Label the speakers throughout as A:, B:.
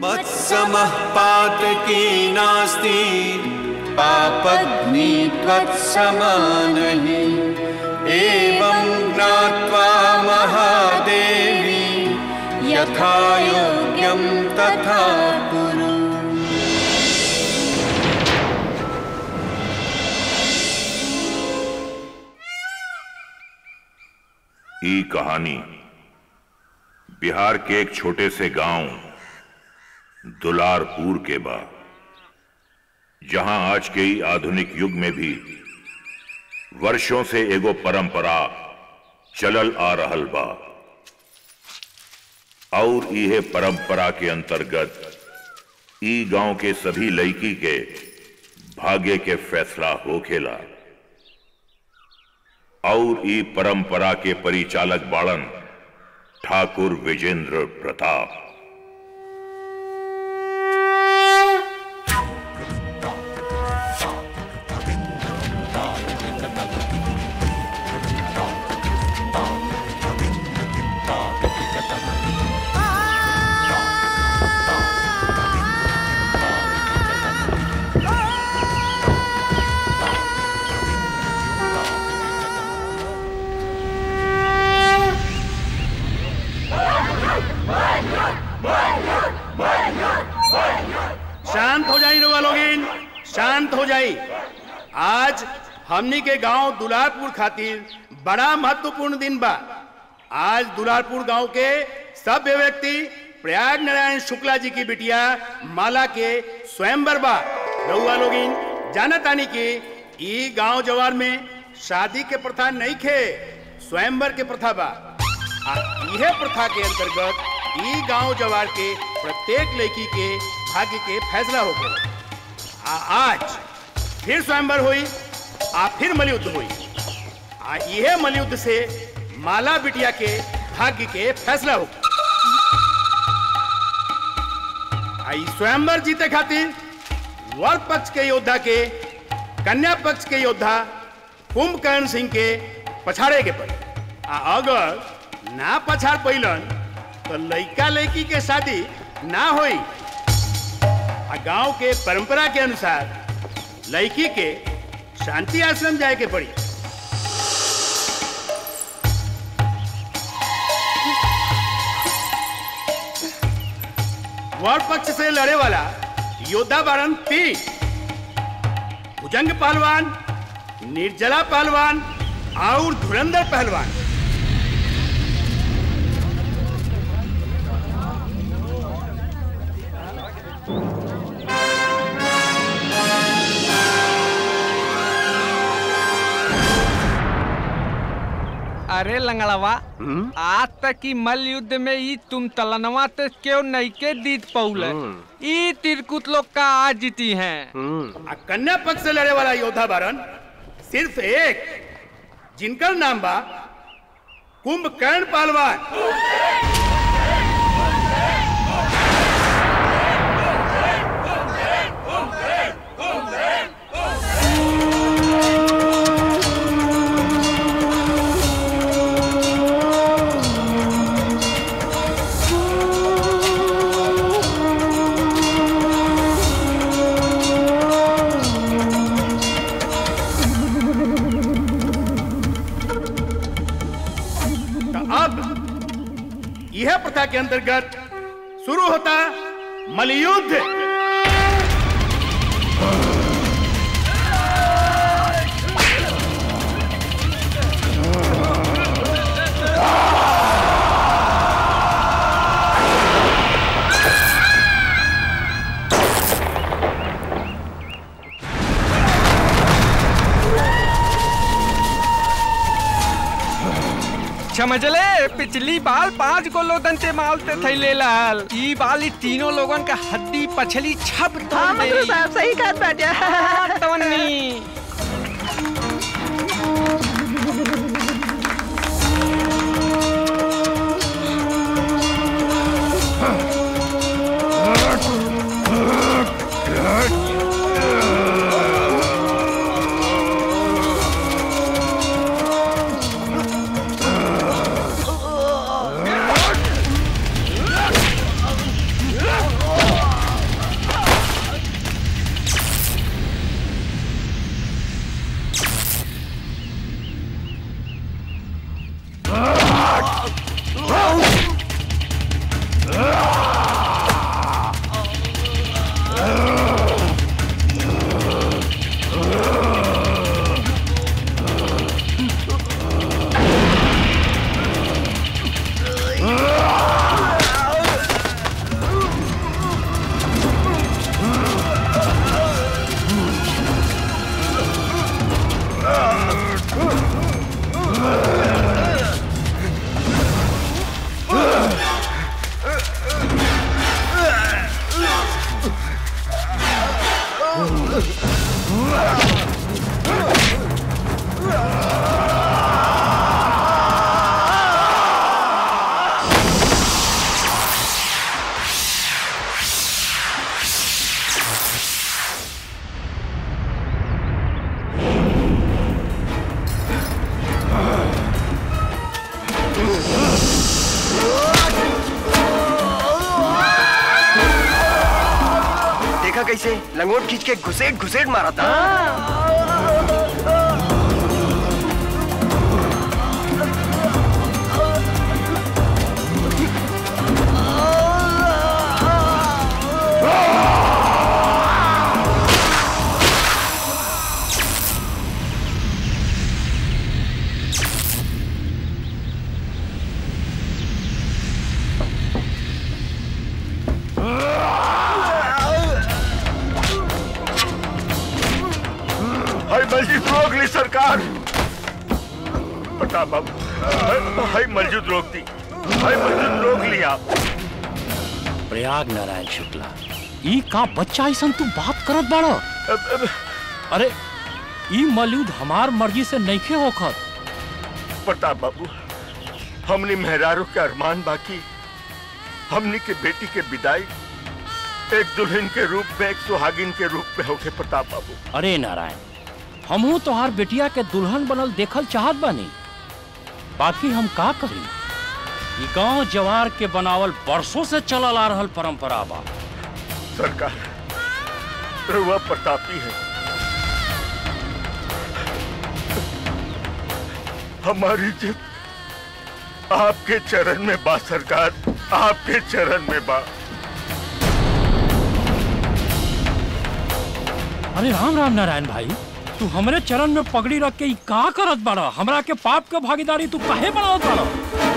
A: मत्समः पातकी नास्ति पापग्नि त्वत्समानहि एवं ज्ञात्वा महादेवी यथा योग्यं तथा कुरु
B: ई कहानी बिहार के एक छोटे से गांव दुलारपुर के बा जहां आज के ही आधुनिक युग में भी वर्षों से एगो परंपरा चलल आ रहल बा और इहे परंपरा के अंतर्गत ई गांव के सभी लड़की के भाग्य के फैसला होखेला और ई परंपरा के परिचालक बाड़न ठाकुर विजेंद्र प्रताप
C: शांत हो जाई रउआ लोगिन शांत हो जाई आज हमनी के गांव दुलारपुर खातिर बड़ा महत्वपूर्ण दिन बा आज दुलारपुर गांव के सभ्य व्यक्ति प्रयाग नारायण शुक्ला जी की बिटिया माला के स्वयंवर बा रउआ लोगिन जाना तानी कि ई गांव जवार में शादी के प्रथा नहीं खे स्वयंवर के प्रथा बा आ इहे प्रथा के अंतर्गत ई गांव जवार के प्रत्येक लड़की के भाग्य के फैसला होखेला आ आज फिर स्वयंवर हुई आ फिर मलयुद्ध हुई आ इहे मलयुद्ध से माला बिटिया के भाग्य के फैसला हो आ ई स्वयंवर जीते खातिर वर पक्ष के योद्धा के कन्या पक्ष के योद्धा कुंभकर्ण सिंह के पछाड़े के पड़ी आ अगर ना पछाड़ पैलन तो लड़का लड़की के शादी ना होई आ गांव के परंपरा के अनुसार लड़की के शांति आश्रम जाए के पड़ी वर पक्ष से लड़े वाला योद्धा बारन तीन भुजंग पहलवान निर्जला पहलवान और धुरंधर पहलवान
D: अरे लंगड़वा आज तक की मल युद्ध में ई तुम तलनवा तो क्यों नहीं के जीत पौले ई तिरकुत लोग का आज जीती हैं
C: आ कन्या पक्ष से लड़े वाला योद्धा बारन सिर्फ एक जिनका नाम बा कुंभकर्ण पहलवान तो अब यह प्रथा के अंतर्गत शुरू होता मलयुद्ध
D: समझले पिछली बार पांच गो लोगन से मालते थे ले लाल ई बाली तीनों लोगन का हड्डी पछली छप तो
E: हाँ मंत्री साहब सही कहत बाटे
D: तवन्नी
E: Oh!
F: कैसे लंगोट खींच के घुसेट घुसेट मारा था
B: हाय मस्जिद रोक ली सरकार प्रताप बाबू हाय- हाय मस्जिद रोक दी हाय मस्जिद रोक ली आप
G: प्रयाग नारायण शुक्ला ई का बच्चा ऐसा तू बात करत बाड़ो
B: अब- अब-
G: अरे ई मौलूद हमार मर्जी से नइखे होखत
B: प्रताप बाबू हमने मेहरारू के अरमान बाकी हमने के बेटी के विदाई एक दुल्हन के रूप में एक सुहागिन के रूप में होके प्रताप बाबू
G: अरे नारायण हमहू तोहार बेटिया के दुल्हन बनल देखल चाहत बानी बाकी हम का करी ई गांव जवार के बनावल बरसों से चलल आ रहल परंपरा बा
B: सरकार रुआ प्रतापी है हमारी जिद आपके चरण में बा सरकार आपके चरण में बा
G: अरे राम राम नारायण भाई तू हमरे चरण में पगड़ी रख के ई का करत बाड़ा हमरा के पाप के भागीदारी तू काहे बनावत बाड़ा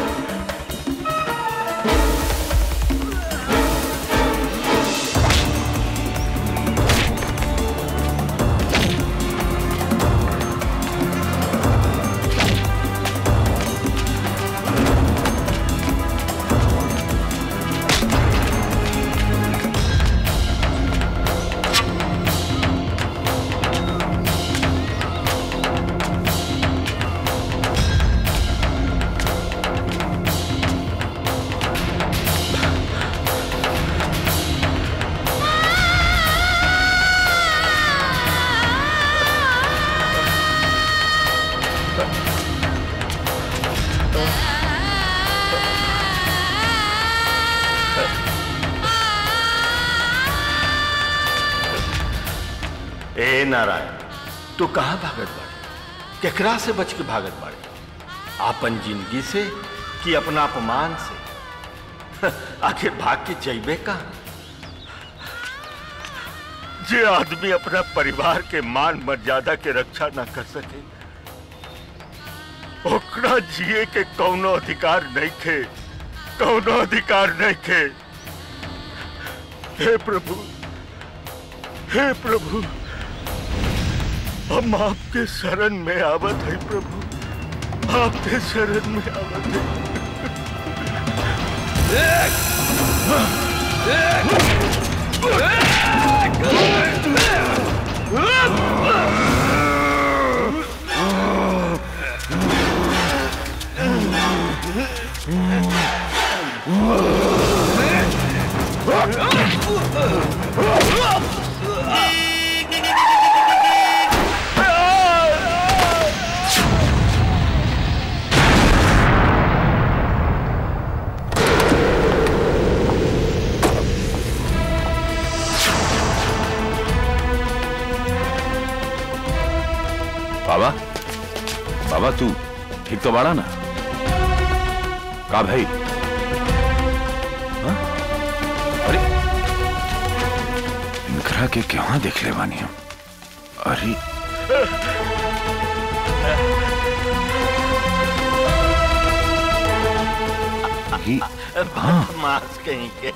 B: ए नारायण तू कहाँ भागत बाड़े केकरा से बच के भागत बाड़े आपन जिंदगी से कि अपना अपमान से आखिर भाग के जैबे का जे आदमी अपना परिवार के मान मर्यादा के रक्षा ना कर सके ओकरा जिए के कौनो अधिकार नहीं खे कौनो अधिकार नहीं खे हे प्रभु हे प्रभु हम आपके शरण में आवत है प्रभु आपके शरण में आवत है
H: बाबा बाबा तू ठीक तो बाड़ा ना का भाई हाँ? अरे इनकरा के क्या देख ले बानी हम अरे ये- हाँ
B: मास कहीं के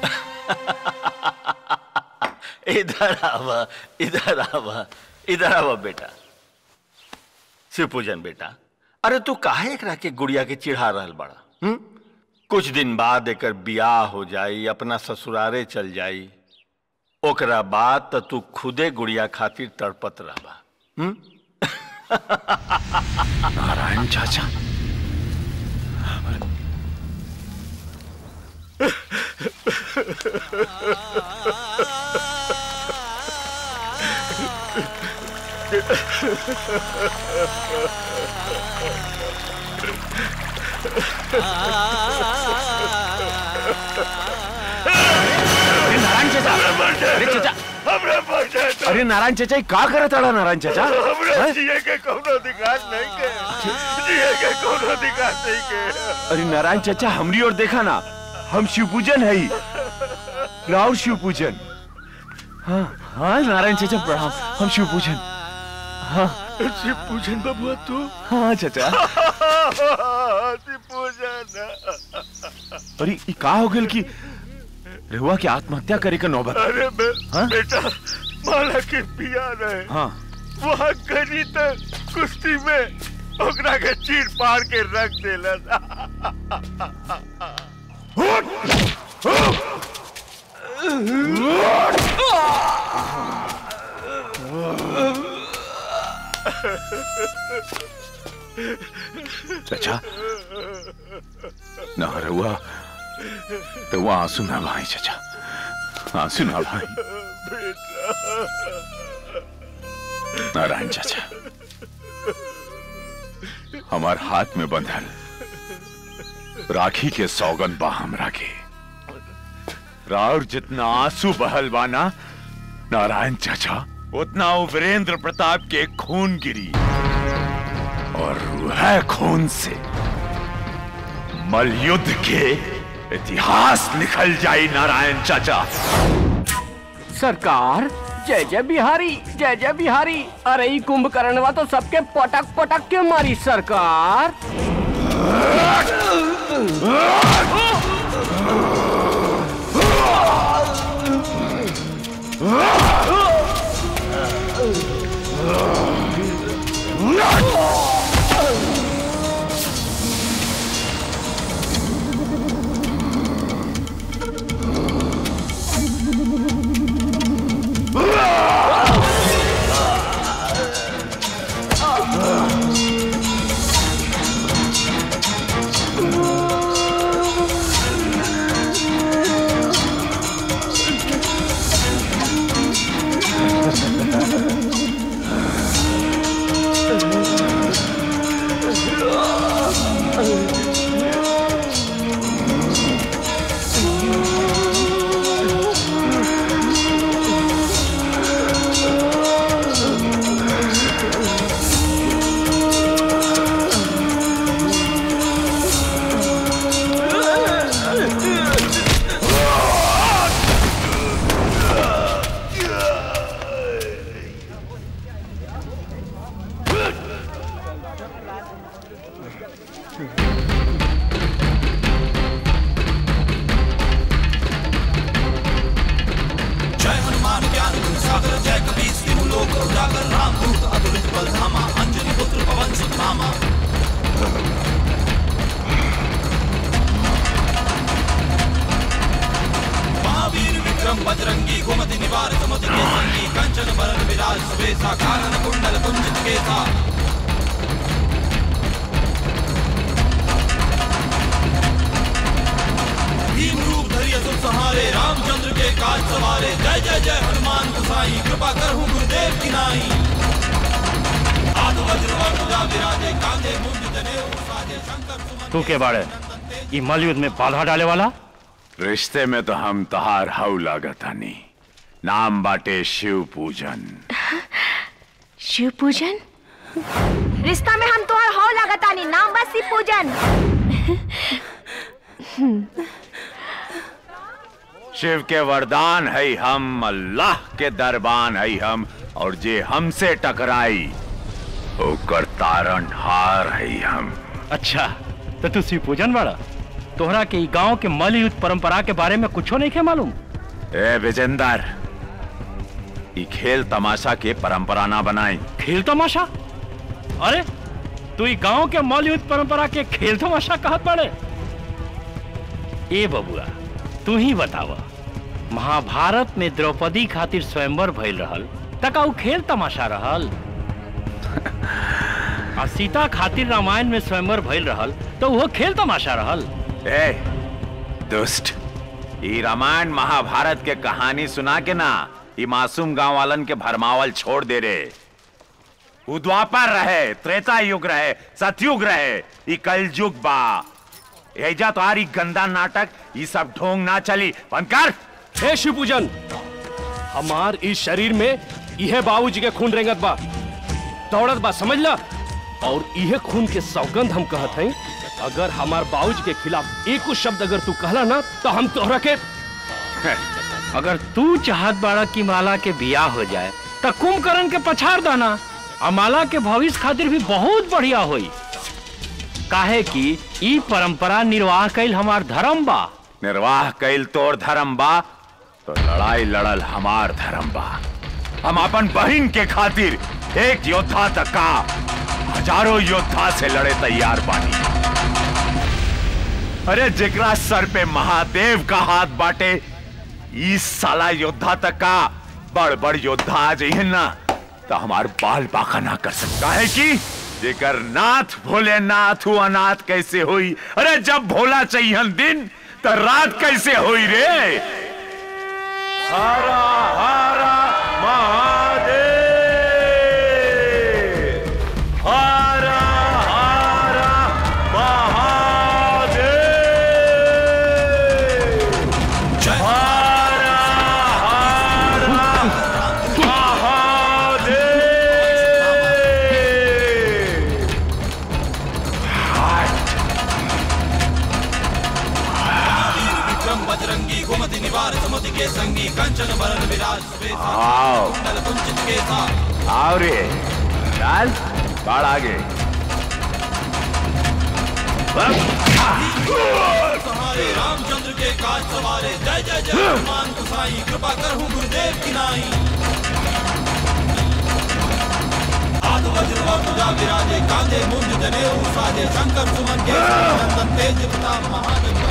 B: इधर आवा इधर आवा इधर आवा बेटा शिव पूजन बेटा अरे तू काहे एकरा के गुड़िया के चिढ़ा रहल बड़ा हुँ? कुछ दिन बाद एकर बियाह हो जाई अपना ससुरारे चल जाई ओकरा बाद त तू खुदे गुड़िया खातिर तड़पत रहबा हुँ?
H: नारायण चाचा
G: नारायण
H: नारायण चाचा अरे चाचा
B: हमरा बचा दो
H: अरे नारायण चाचा ये का करत अड़ा नारायण चाचा
B: हमरा
H: हैं?
B: जिए के कोनो अधिकार नहीं के जिए के कोनो अधिकार नहीं के
H: अरे नारायण चाचा हमरी ओर देखा ना हम शिव पूजन है राउर शिव पूजन हाँ हाँ नारायण चाचा प्रणाम हम शिव पूजन हाँ
B: शिव पूजन बबुआ तू
H: हाँ चाचा
B: शिव पूजन
H: अरे ई का हो गेल कि रहुआ के आत्महत्या करे के नौबत
B: अरे बे,
H: हाँ?
B: बेटा माला के पिया रहे
H: हाँ
B: वहाँ गनी तो कुश्ती में ओकरा के चीर पार के रख देला
H: चाचा ना रहुआ रहुआ आंसू ना भाई चाचा आंसू ना भाई नारायण चाचा हमार हाथ में बंधल राखी के सौगन बा हमरा के राउर जितना आंसू बहल बाना नारायण चाचा उतना वो वीरेंद्र प्रताप के खून गिरी और वह खून से मलयुद्ध के इतिहास निकल जाई नारायण चाचा
F: सरकार जय जय बिहारी जय जय बिहारी अरे ई कुंभकर्णवा तो सबके पटक पटक के मारी सरकार
G: तू के बाड़े ई मलयुद्ध में बाधा डाले वाला
H: रिश्ते में तो हम तहार हाउ लागतानी नाम बाटे शिव पूजन
I: शिव पूजन रिश्ता में हम तोहर हो लगतानी नाम बस शिव पूजन
H: शिव के वरदान है हम अल्लाह के दरबान है हम और जे हमसे टकराई ओकर तारण हार है हम
G: अच्छा तो तू शिव पूजन वाला तोहरा के ई गांव के मलयुद्ध परंपरा के बारे में कुछो नहीं के मालूम
H: ए विजेंदर ई खेल तमाशा के परंपरा ना बनाई
G: खेल तमाशा अरे तू ई गांव के मलयुद्ध परंपरा के खेल तमाशा कहत बाड़े ए बबुआ तू ही बतावा महाभारत में द्रौपदी खातिर स्वयंवर भइल रहल तका उ खेल तमाशा रहल आ सीता खातिर रामायण में स्वयंवर भइल रहल तो वो खेल तमाशा रहल
H: ए दुष्ट ई रामायण महाभारत के कहानी सुना के ना ई मासूम गांव वालन के भरमावल छोड़ दे रे उ द्वापर रहे त्रेता युग रहे सतयुग रहे ई कलयुग बा एजा तो आरी गंदा नाटक ई सब ढोंग ना चली बंद कर
J: हे शिवपूजन हमार इस शरीर में यह बाबूजी के खून रेंगत बा दौड़त बा समझ ला और यह खून के सौगंध हम कहत हैं अगर हमार बाबूजी के खिलाफ एक कुछ शब्द अगर तू कहला ना तो हम तोहरा के
G: अगर तू चाहत बाड़ा की माला के बियाह हो जाए तो कुंभकर्ण के पछाड़ दाना आ माला के भविष्य खातिर भी बहुत बढ़िया होई काहे कि ई परंपरा निर्वाह कैल हमार धर्म बा
H: निर्वाह कैल तोर धर्म बा तो लड़ाई लड़ल हमार धर्म बा हम अपन बहन के खातिर एक योद्धा तक का हजारों योद्धा से लड़े तैयार बानी अरे जेकरा सर पे महादेव का हाथ बाटे इस साला योद्धा तक का बड़ बड़ योद्धा आ जाइए ना तो हमार बाल बाका ना कर सकता है कि जेकर नाथ भोलेनाथ हुआ नाथ कैसे हुई अरे जब भोला चाहिए दिन तो रात कैसे हुई रे हरा हरा महादेव हरा हरा महादेव हरा हरा महादेव
K: बजरंगी घुमति निवार सुमति के संगी कंचन बरन विराज
H: आओ
K: कुंचित के साथ
H: आओ रे चल बाढ़ आगे
K: सहारे रामचंद्र के काज सवारे जय जय जय हनुमान गुसाई कृपा करहूँ गुरुदेव की नाई हाथ वज्र और तुझा विराजे कांधे मुंज जने साजे शंकर सुमन के नंदन तेज प्रताप महाजन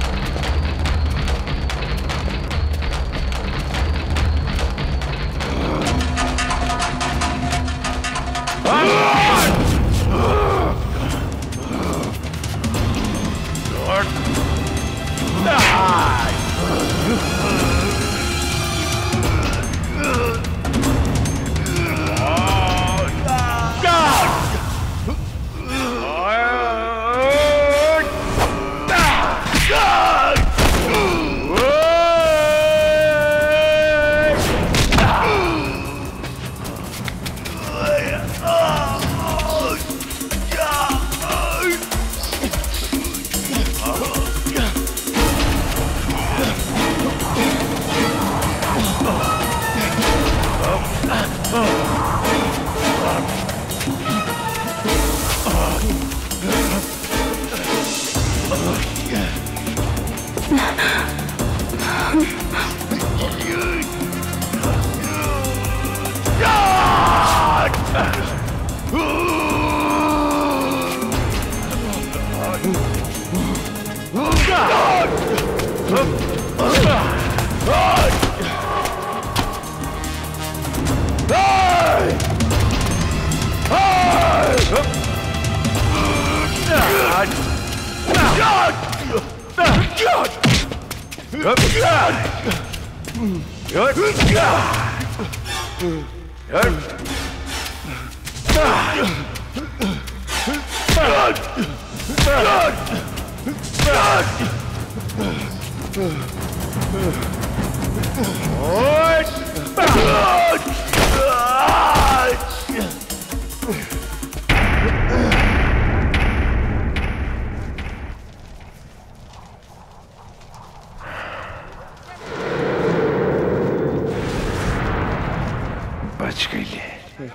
H: बच गई ले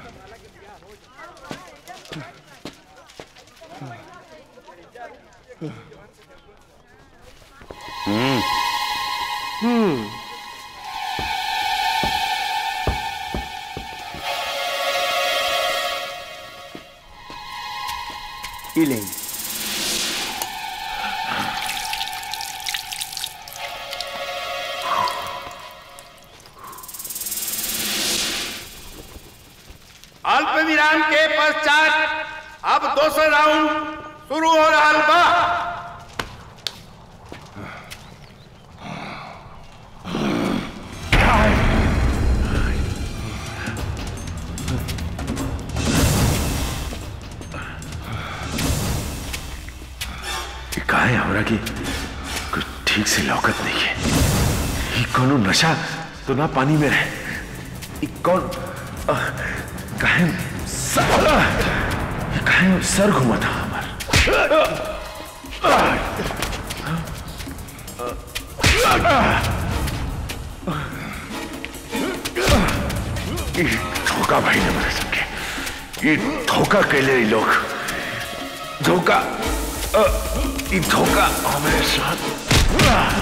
J: हम्म हम्म
L: Healing.
C: अल्प विराम के पश्चात अब दूसरा राउंड शुरू हो रहा बा
H: ये कहा है हमरा की कुछ ठीक से लौकत नहीं है ये कोनो नशा तो ना पानी में रहे ई कौन अ, काहे सर काहे सर घुमा था हमार ई धोखा भाई ने मेरे सबके ये धोखा कैले ई लोग धोखा अ, ई धोखा हमारे साथ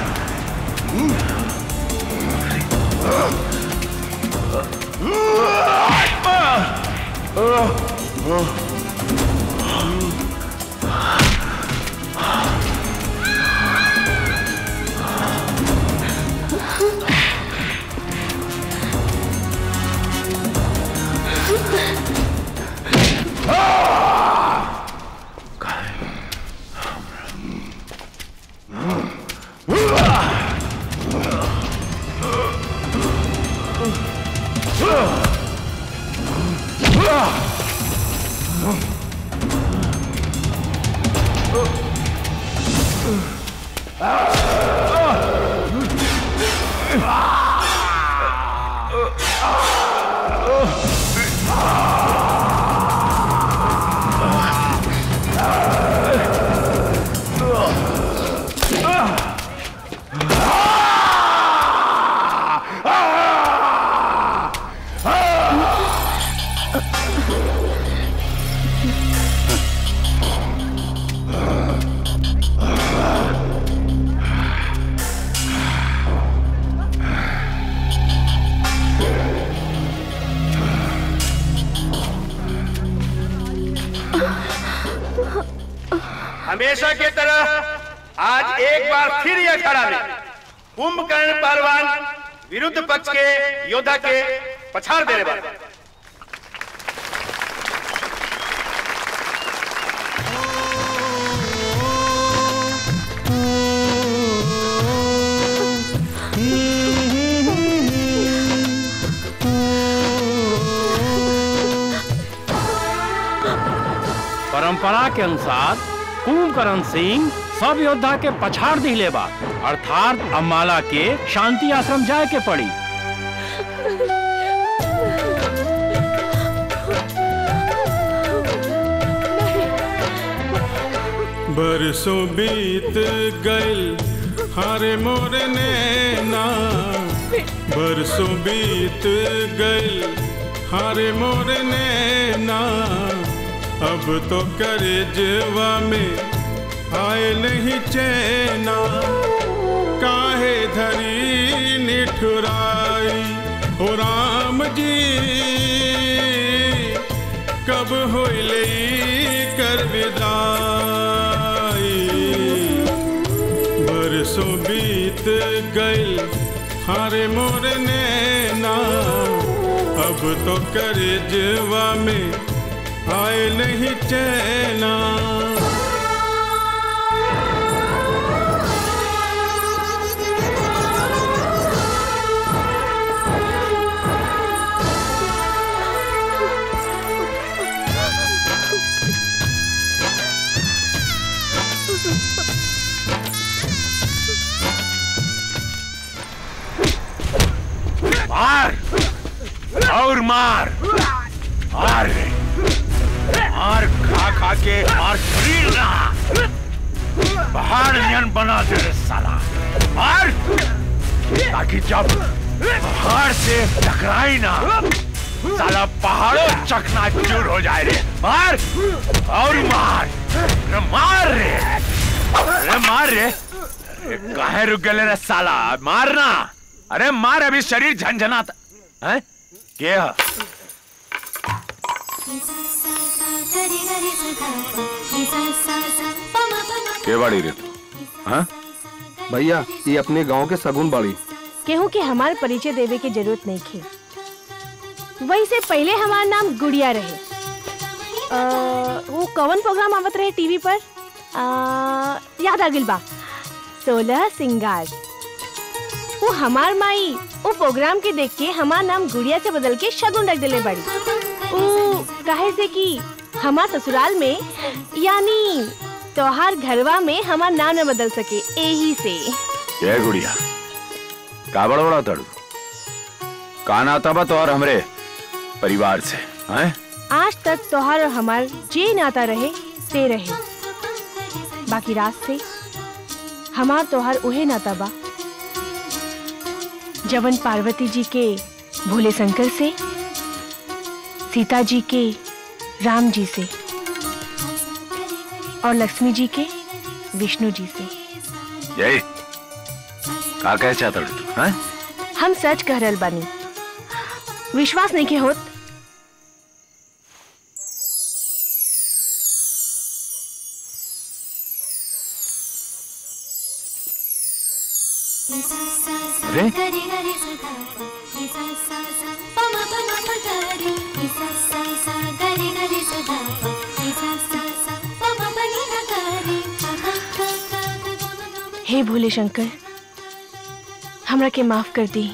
C: हमेशा के तरह आज एक बार फिर यह खड़ा में कुंभकर्ण पहलवान विरुद्ध पक्ष के योद्धा के पछाड़ देने वाले
G: परंपरा के अनुसार कुंभकर्ण सिंह सब योद्धा के पछाड़ दिले बा अर्थात अम्बाला के शांति आश्रम जाए के पड़ी
A: बरसों बीत गइल हारे मोर नैना बरसों बीत गइल हारे मोर नैना अब तो करे जवा में आए नहीं चैना काहे धरी निठुराई हो राम जी कब होइले कर विदाई बरसों बीत गइल हारे मोर नैना अब तो करे जवा में आए नहीं चैना
H: मार और मार मार रे मार खा खा के मार शरीर ना पहाड़ नियन बना दे रे साला मार ताकि जब पहाड़ से टकराई ना साला पहाड़ों चकना चूर हो जाए रे मार और मार अरे मार रे अरे मार रे अरे काहे रुक गए रे साला मारना अरे मार अभी शरीर झंझनाता है के ह?
L: के बाड़ी रे हाँ भैया ये अपने गांव के सगुन बाड़ी
I: केहू के हमार परिचय देवे के जरूरत नहीं खे वही से पहले हमार नाम गुड़िया रहे अ, वो कवन प्रोग्राम आवत रहे टीवी पर अ, याद आ गिल बा सोलह सिंगार वो हमार माई वो प्रोग्राम के देख के हमार नाम गुड़िया से बदल के शगुन रख दिले बड़ी वो काहे से कि हमार ससुराल में यानी त्योहार घरवा में हमार नाम न बदल सके यही से
H: ये गुड़िया का बड़बड़ा तड़ू का नाता बा तो और हमरे परिवार से हैं
I: आज तक तोहार और हमार जे नाता रहे से रहे बाकी रात से हमार तोहार उहे नाता बा जवन पार्वती जी के भोले शंकर से सीता जी के राम जी से और लक्ष्मी जी के विष्णु जी से
H: यही का कहे चाहता तू हैं
I: हम सच कह रहल बानी विश्वास नहीं के होत
H: अरे
I: हे भोले शंकर हमरा के माफ कर दी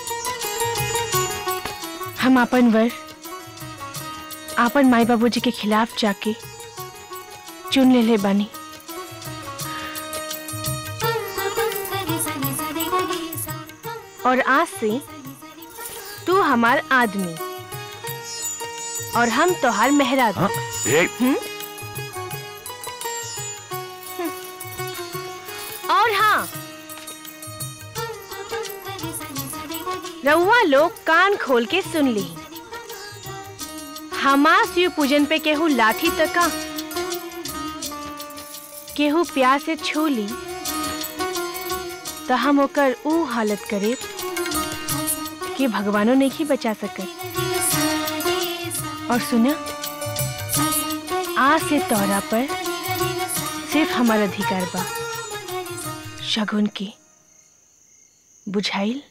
I: हम आपन वर आपन माई बाबूजी के खिलाफ जाके चुन ले ले बानी और आज से तू हमार आदमी और हम तोहार मेहराज
H: ए,
I: और हाँ रउआ लोग कान खोल के सुन ली हमार शिव पूजन पे केहू लाठी तका केहू प्यार से छू ली तो हम ओकर ऊ हालत करे कि भगवानो नहीं बचा सकत और सुना आज से तोरा पर सिर्फ हमार अधिकार बा शगुन के बुझाइल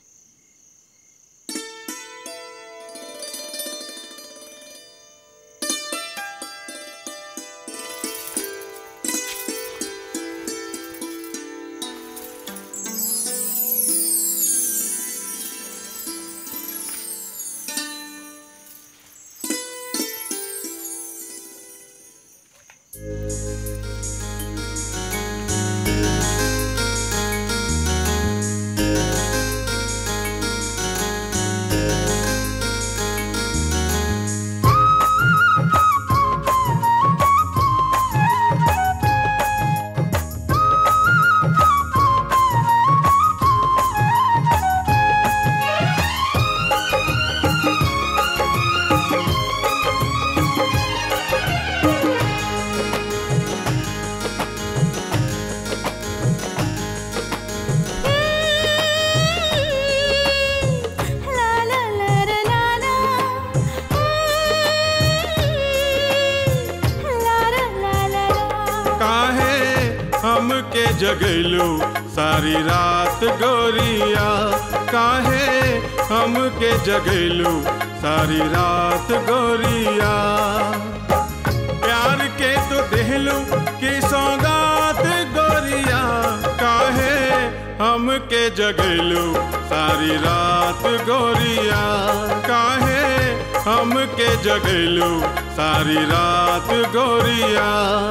A: काहे हमके जगैलू सारी रात गोरिया काहे हमके जगैलू सारी रात गोरिया प्यार के तो देहलू की सौगात गोरिया काहे हमके जगैलू सारी रात गोरिया काहे हमके जगैलू सारी रात गोरिया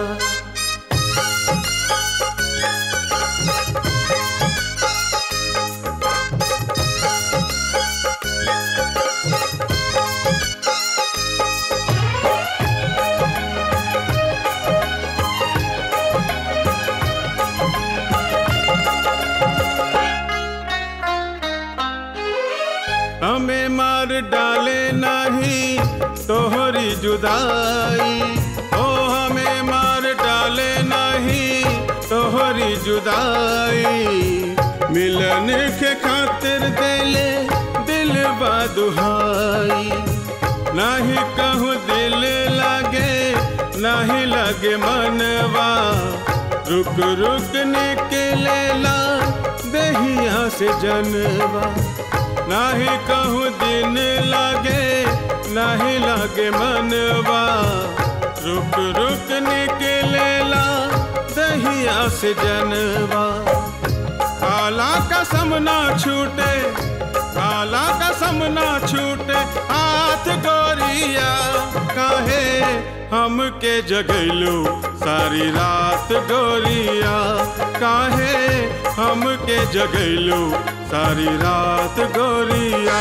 A: हमें मार डाले नहीं तोहरी जुदाई ओ हमें मार डाले नहीं तोहरी जुदाई मिलन के खातिर दिले दिल दुहाई नहीं कहूँ दिल लगे नहीं लगे मनवा रुक रुक निकलेला दहिया से जनवा नहीं कहूँ दिन लगे नहीं लगे मनवा रुक रुक निकलेला दहिया से जनवा काला कसम ना छूटे काला कसम ना छूटे हाथ गोरिया काहे हमके जगैलू सारी रात रात गोरिया काहे हमके जगैलू सारी रात गोरिया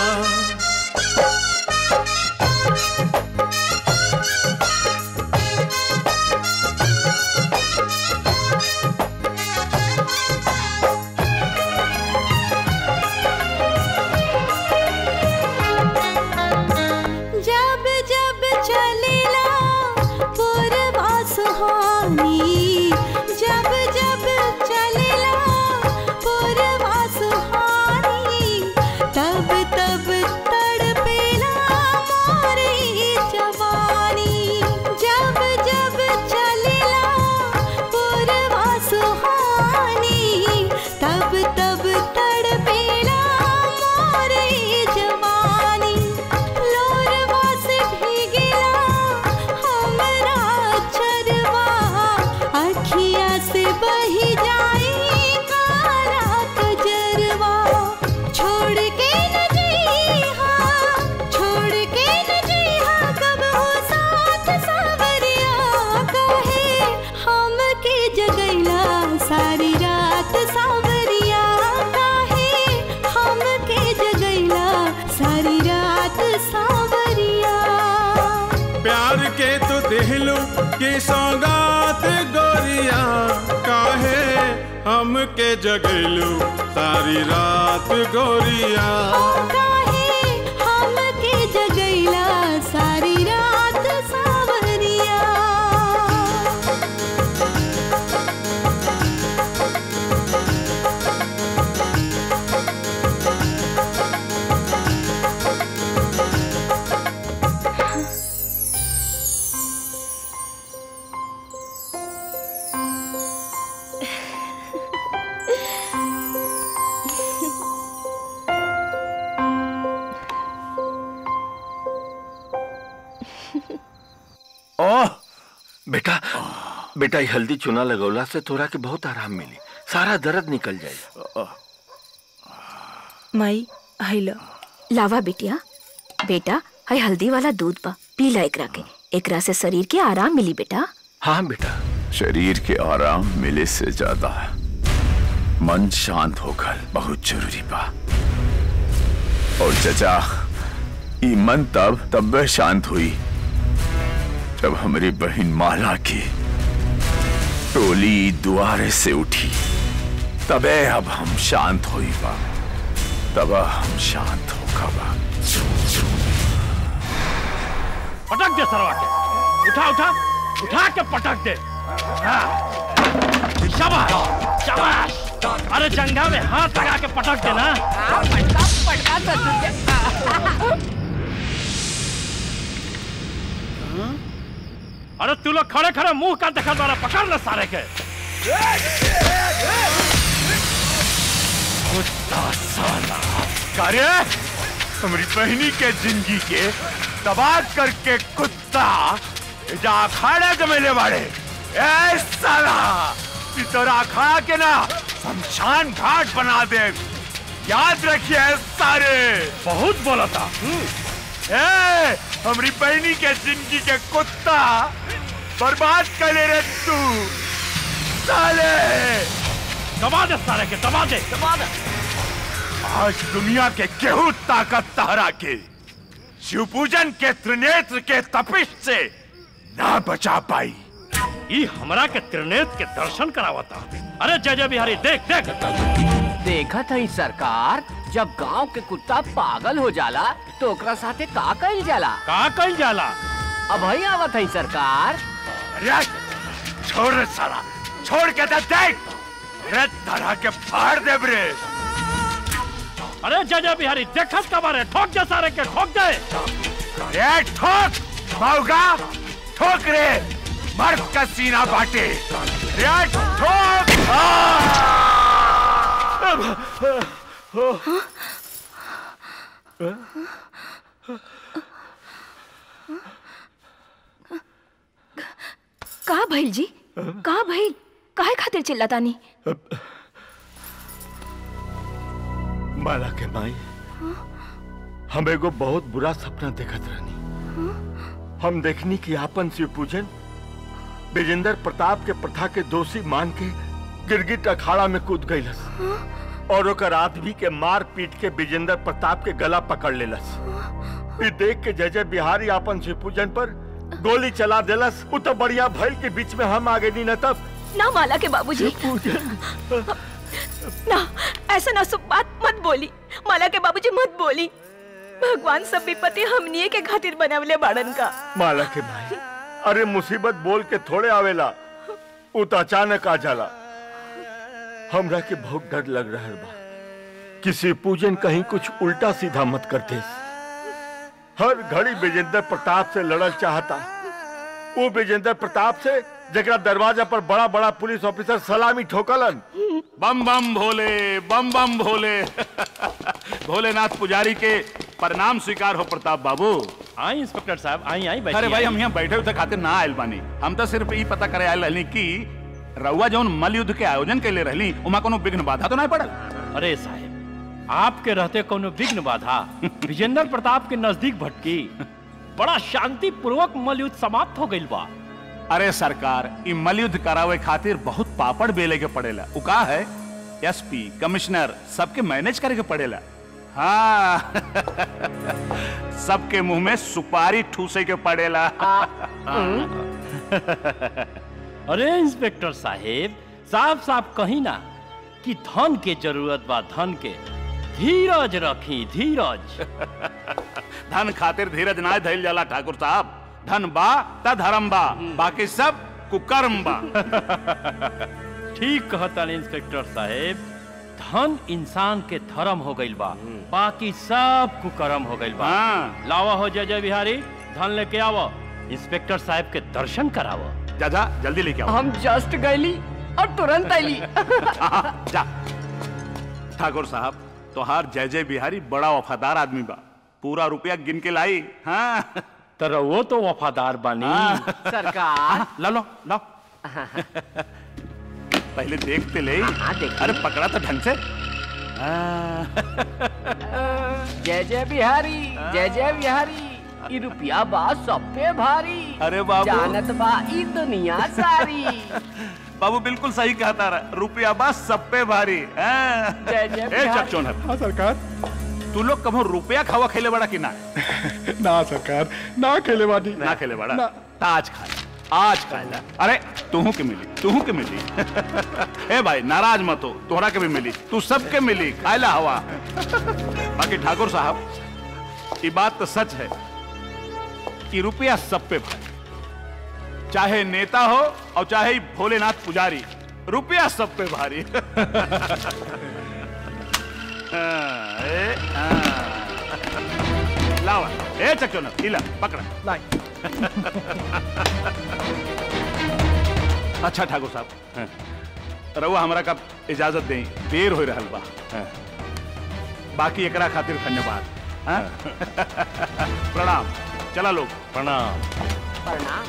M: जब जब चलेला पूर्वा सुहानी जब जब चलेला पूर्वा सुहानी तब तब तड़पेला मोरी जवानी जब जब चलेला पूर्वा सुहानी तब तब तड़पेला मोरी जवानी लोरवा से भीगेला हमरा चरवा अखिया से बही जाए कारा कजरवा छोड़ के न जइहा छोड़ के न जइहा कब हो साथ सावरिया कहे हमके जगैला सारी रात सावरिया काहे हमके जगैला सारी रात सावरिया
A: प्यार के तू दिलू की सौगात गोरिया काहे हमके जगैलू सारी रात गोरिया
M: काहे हमके जगैला सारी रात सावरिया
B: ओह बेटा बेटा ये हल्दी चूना लगौला से तोरा के बहुत आराम मिली सारा दर्द निकल जाए
N: माई हैलो लावा बिटिया बेटा है हल्दी वाला दूध बा पी ला एकरा के एकरा से शरीर के आराम मिली बेटा
B: हाँ बेटा
H: शरीर के आराम मिले से ज्यादा मन शांत होकर बहुत जरूरी बा और चचा ई मन तब तब शांत हुई जब हमारी बहन माला की टोली दुआरे से उठी तबे अब हम शांत हुई बा तब हम शांत होगा बा
G: पटक दे सरवा के उठा उठा उठा के पटक दे हाँ। शाबाश शाबाश अरे जंगा में हाथ लगा के पटक दे ना अरे तू लोग खड़े खड़े मुंह का देखा द्वारा पकड़ ले सारे के
H: कुत्ता साला कार्य हमारी बहनी के जिंदगी के तबाह करके कुत्ता जा अखाड़ा जमेले वाले ए साला कि तोरा अखाड़ा के ना शमशान घाट बना दे याद रखिए सारे
G: बहुत बोला था
H: ए हमारी बहनी के जिंदगी के कुत्ता बर्बाद कर ले रे तू साले
G: दबा दे सारे के दबा दे दबा दे
H: आज दुनिया के केहू ताकत तहरा के शिव पूजन के त्रिनेत्र के तपिश से ना बचा पाई
G: ई हमरा के त्रिनेत्र के दर्शन करावता अरे जय जय बिहारी देख देख
F: देखा था सरकार जब गांव के कुत्ता पागल हो जाला तो ओकरा साथे का कइल जाला
G: का कइल जाला
F: अब ही आवत है सरकार
H: अरे छोड़ रे साला छोड़ के तो देख रे तरह के फाड़ दे रे
G: अरे जय जय बिहारी देखत का बारे ठोक दे सारे के ठोक दे
H: रे ठोक मौगा ठोक रे मर्द का सीना बाटे रे ठोक
N: का भइल जी का भइल काहे खातिर चिल्लातानी
B: माला के माई हम एगो बहुत बुरा सपना देखत रहनी हम देखनी कि आपन शिव पूजन विजेंद्र प्रताप के प्रथा के दोषी मान के गिरगिट अखाड़ा में कूद गईलस और ओकर आदमी के मार पीट के विजेंद्र प्रताप के गला पकड़ लेलस ई देख के जय जय बिहारी आपन शिवपूजन पर गोली चला देलस उ तो बढ़िया भइल के बीच में हम आगे नहीं न तब
N: ना माला के बाबूजी ना ऐसा ना सब बात मत बोली माला के बाबूजी मत बोली भगवान सब विपत्ति हमनिए के खातिर बनावले बाड़न का
B: माला के भाई अरे मुसीबत बोल के थोड़े आवेला उ तो अचानक आ जाला हमरा के बहुत डर लग रहा बा किसी पूजन कहीं कुछ उल्टा सीधा मत करते हर घड़ी विजेंद्र प्रताप से लड़ल चाहता वो विजेंद्र प्रताप से जरा दरवाजा पर बड़ा बड़ा पुलिस ऑफिसर सलामी ठोकलन
C: बम बम भोले बम बम भोले भोलेनाथ पुजारी के प्रणाम स्वीकार हो प्रताप बाबू
G: आई इंस्पेक्टर साहब आई आई
C: अरे भाई हम यहाँ बैठे हुए खातिर ना आयल बानी हम तो सिर्फ ई पता करे आयल रहनी कि रउआ जौन मल युद्ध के आयोजन के लिए रहली उमा कोनो विघ्न बाधा तो नहीं पड़ल
G: अरे साहब आपके रहते कोनो विघ्न बाधा विजेंद्र प्रताप के नजदीक भटकी बड़ा शांति पूर्वक मलयुद्ध समाप्त हो गइल बा
C: अरे सरकार ई मल युद्ध करावे खातिर बहुत पापड़ बेले के पड़ेला उ का है एसपी कमिश्नर सबके मैनेज करे के पड़ेला हाँ सबके मुंह में सुपारी ठूसे के पड़ेला
G: अरे इंस्पेक्टर साहेब साफ साफ कही ना कि धन के जरूरत बा धन के धीरज रखी धीरज
C: धन खातिर धीरज ना धैल जाला ठाकुर साहब धन बा त धर्म बा बाकी सब कुकर्म बा
G: ठीक कहता इंस्पेक्टर साहेब धन इंसान के धर्म हो गइल बा बाकी सब कुकर्म हो गइल बा लावा हो जय जय बिहारी धन लेके आवो इंस्पेक्टर साहब के दर्शन करावो
C: जा जा जल्दी लेके आओ
F: हम जस्ट गईली और तुरंत आईली
C: जा ठाकुर साहब तोहार जय जय बिहारी बड़ा वफादार आदमी बा पूरा रुपया गिन के लाई हाँ
G: तर वो तो वफादार बानी
F: सरकार
C: ला लो लो पहले देखते ले अरे पकड़ा तो ढंग से
F: जय जय बिहारी जय जय बिहारी ई रुपया बा सब पे भारी
C: अरे बाबू।
F: जानत बा ई दुनिया सारी
C: बाबू बिल्कुल सही कहता रहा रुपया बस सब पे भारी हाँ।
F: जय जय
C: ए
F: बिहारी।
C: चकचोन
O: हाँ सरकार
C: तू लोग कभो रुपया खावा खेले बड़ा कि ना
O: ना सरकार ना खेले बानी
C: ना खेले बड़ा
O: ना।
C: ताज खा आज खाएला अरे तूहू के मिली तूहू के मिली ए भाई नाराज मत हो तोहरा के भी मिली तू सबके मिली खाएला हवा बाकी ठाकुर साहब ये बात तो सच है कि रुपया सब पे भारी चाहे नेता हो और चाहे ही भोलेनाथ पुजारी रुपया सब पे भारी हाँ, ए, हाँ। लावा ए चक्कर न इला पकड़ा अच्छा ठाकुर साहब रउआ हमरा का इजाजत दें देर हो रहल बा बाकी एकरा खातिर धन्यवाद हाँ? प्रणाम चला लोग
G: प्रणाम
F: प्रणाम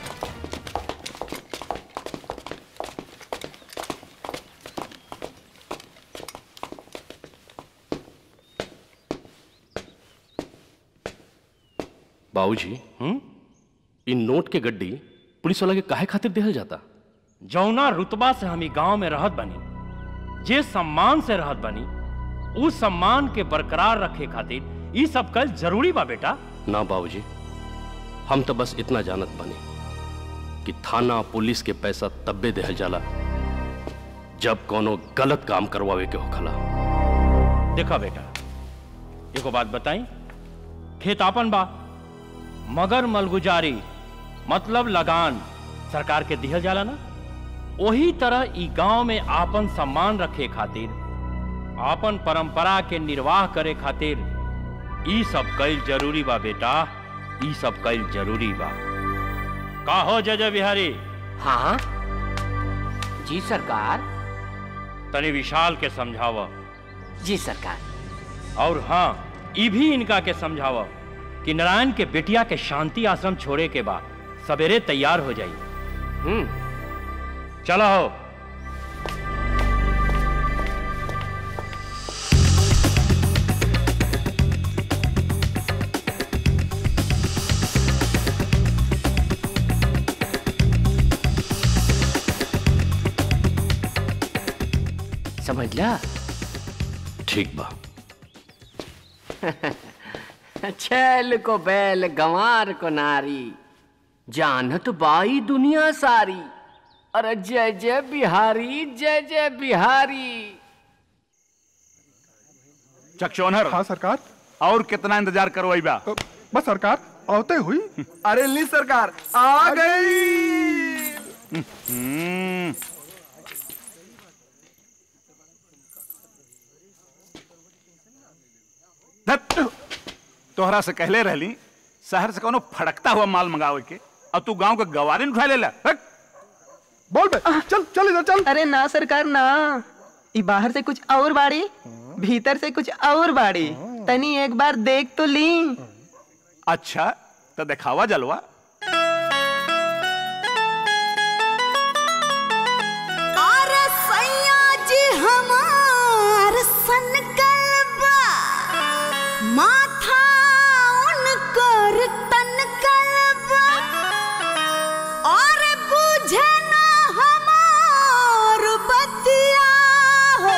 J: बाबूजी इन नोट के गड्डी पुलिस वाला के काहे खातिर देहल जाता
G: जौना रुतबा से हम ई गांव में रहत बनी जे सम्मान से रहत बनी उस सम्मान के बरकरार रखे खातिर ई सब कल जरूरी बा बेटा
J: ना बाबूजी हम तो बस इतना जानत बानी कि थाना पुलिस के पैसा तब्बे देहल जाला जब कोनो गलत काम करवावे के होखला
G: देखा बेटा एगो बात बताई खेत आपन बा मगर मलगुजारी मतलब लगान सरकार के दिहल जाला ना वही तरह ई गांव में आपन सम्मान रखे खातिर आपन परंपरा के निर्वाह करे खातिर ई सब कईल जरूरी बा बेटा ई सब कईल जरूरी बा का हो जय जय बिहारी
F: हाँ जी सरकार
G: तनी विशाल के समझावा
F: जी सरकार
G: और हाँ ई भी इनका के समझावा कि नारायण के बेटिया के शांति आश्रम छोड़े के बाद सवेरे तैयार हो जाई
F: हम्म
G: चलो हो
F: समझला
J: ठीक बा
F: छैल को बैल गंवार को नारी जानत बाई दुनिया सारी अरे जय जय बिहारी जय जय बिहारी
P: चकचौनहर
O: हाँ सरकार
P: और कितना इंतजार करवाई बा
O: बस सरकार आवते हुई
L: अरे ली सरकार आ गई
P: हम्म, धत, तोहरा से कहले रहली शहर से कोनो फड़कता हुआ माल मंगावे के अब तू गांव के गवारी उठा लेला हट।
O: बोल बे चल चल इधर चल
E: अरे ना सरकार ना ई बाहर से कुछ और बाड़ी भीतर से कुछ और बाड़ी तनी एक बार देख तो ली
P: अच्छा तो दिखावा जलवा
M: अरे सैया जी हमार सनकलबा माथा उनकर तनकलबा और बुझे ना हमार बतिया हो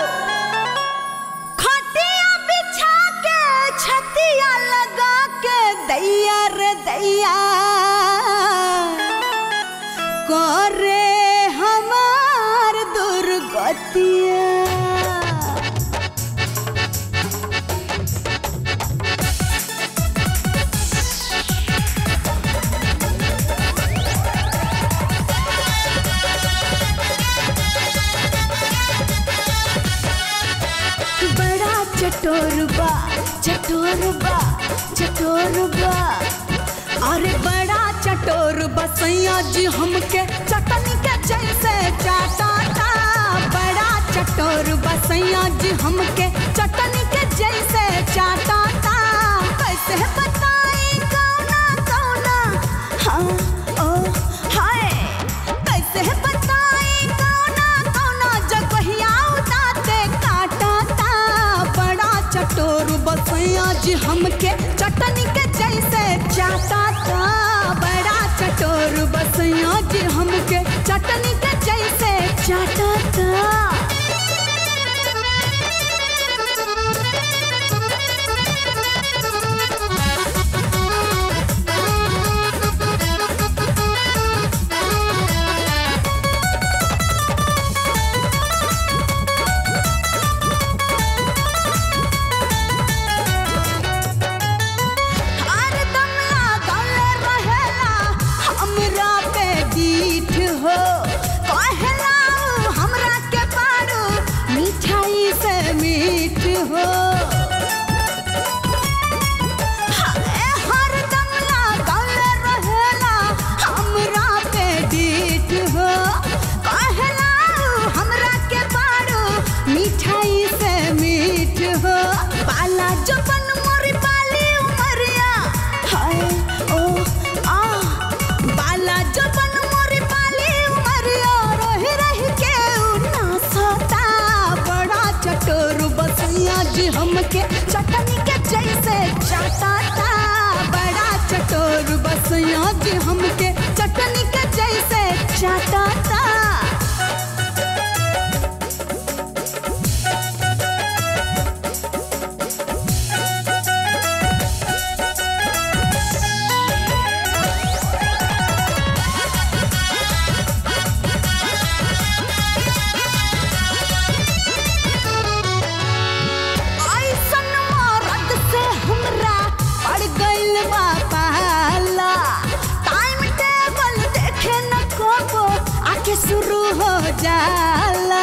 M: खटिया बिछा के छतिया लगा के दैया रे दैया करे हमार दुर्गतिया बड़ा चटोरबा चटोरबा चटोरबा अरे बड़ा चटोर बसैया जी हमके चटनी के जैसे चाटाता बड़ा चटोर बसैया जी हमके चटनी के जैसे चाटाता कैसे बताई कौना कौना हाँ ओ हाय कैसे बताई कौना कौना जगहिया उताते काटाता बड़ा चटोर बसैया जी हमके चटनी के जैसे चाटाता बड़ा चटोर बसैया जी हमके चटनी के जैसे चाटाता हरदम लागल रहेला हमरा पे दीठ हो कहला उ हमरा के पारू मिठाई से मीठ हो हाय, हरदम लागल रहेला हमरा पे दीठ हो कहला उ हमरा के पारू मिठाई से मीठ हो पाला जबन मोरी पाली उमरिया हाय ओ आ बाला जबन मोरी पाली उमरिया रही रही के उ नासता बड़ा चटोर बसैया जी हमके चटनी के जैसे चाटाता बड़ा चटोर बसैया जी हमके चटनी के जैसे चाटाता ऐसन मरद से हमरा पड़ गइल बा पाला टाइम टेबल देखे न कबो आके शुरू हो जाला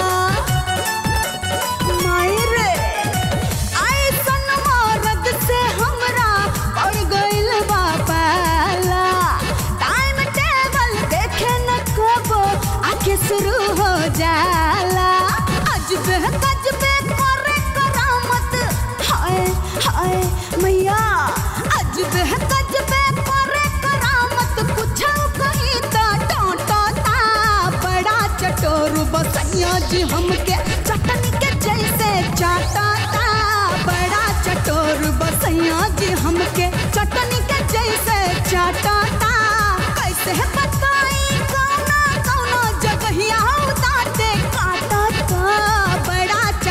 M: मायरे ऐसन मरद से हमरा पड़ गइल बा पाला टाइम टेबल देखे न कबो आके शुरू हो जाला अजबे गजबे करे करामत हाय हाय मैया अजबे गजबे करे करामत कुछ कही ता टोटता बड़ा चटोर बसैया जी हमके चटनी के जैसे चाटाता बड़ा चटोर बसैया जी हमके चटनी के जैसे चाटाता कैसे बताई कौना कौना जगहिया उताते काटाता बड़ा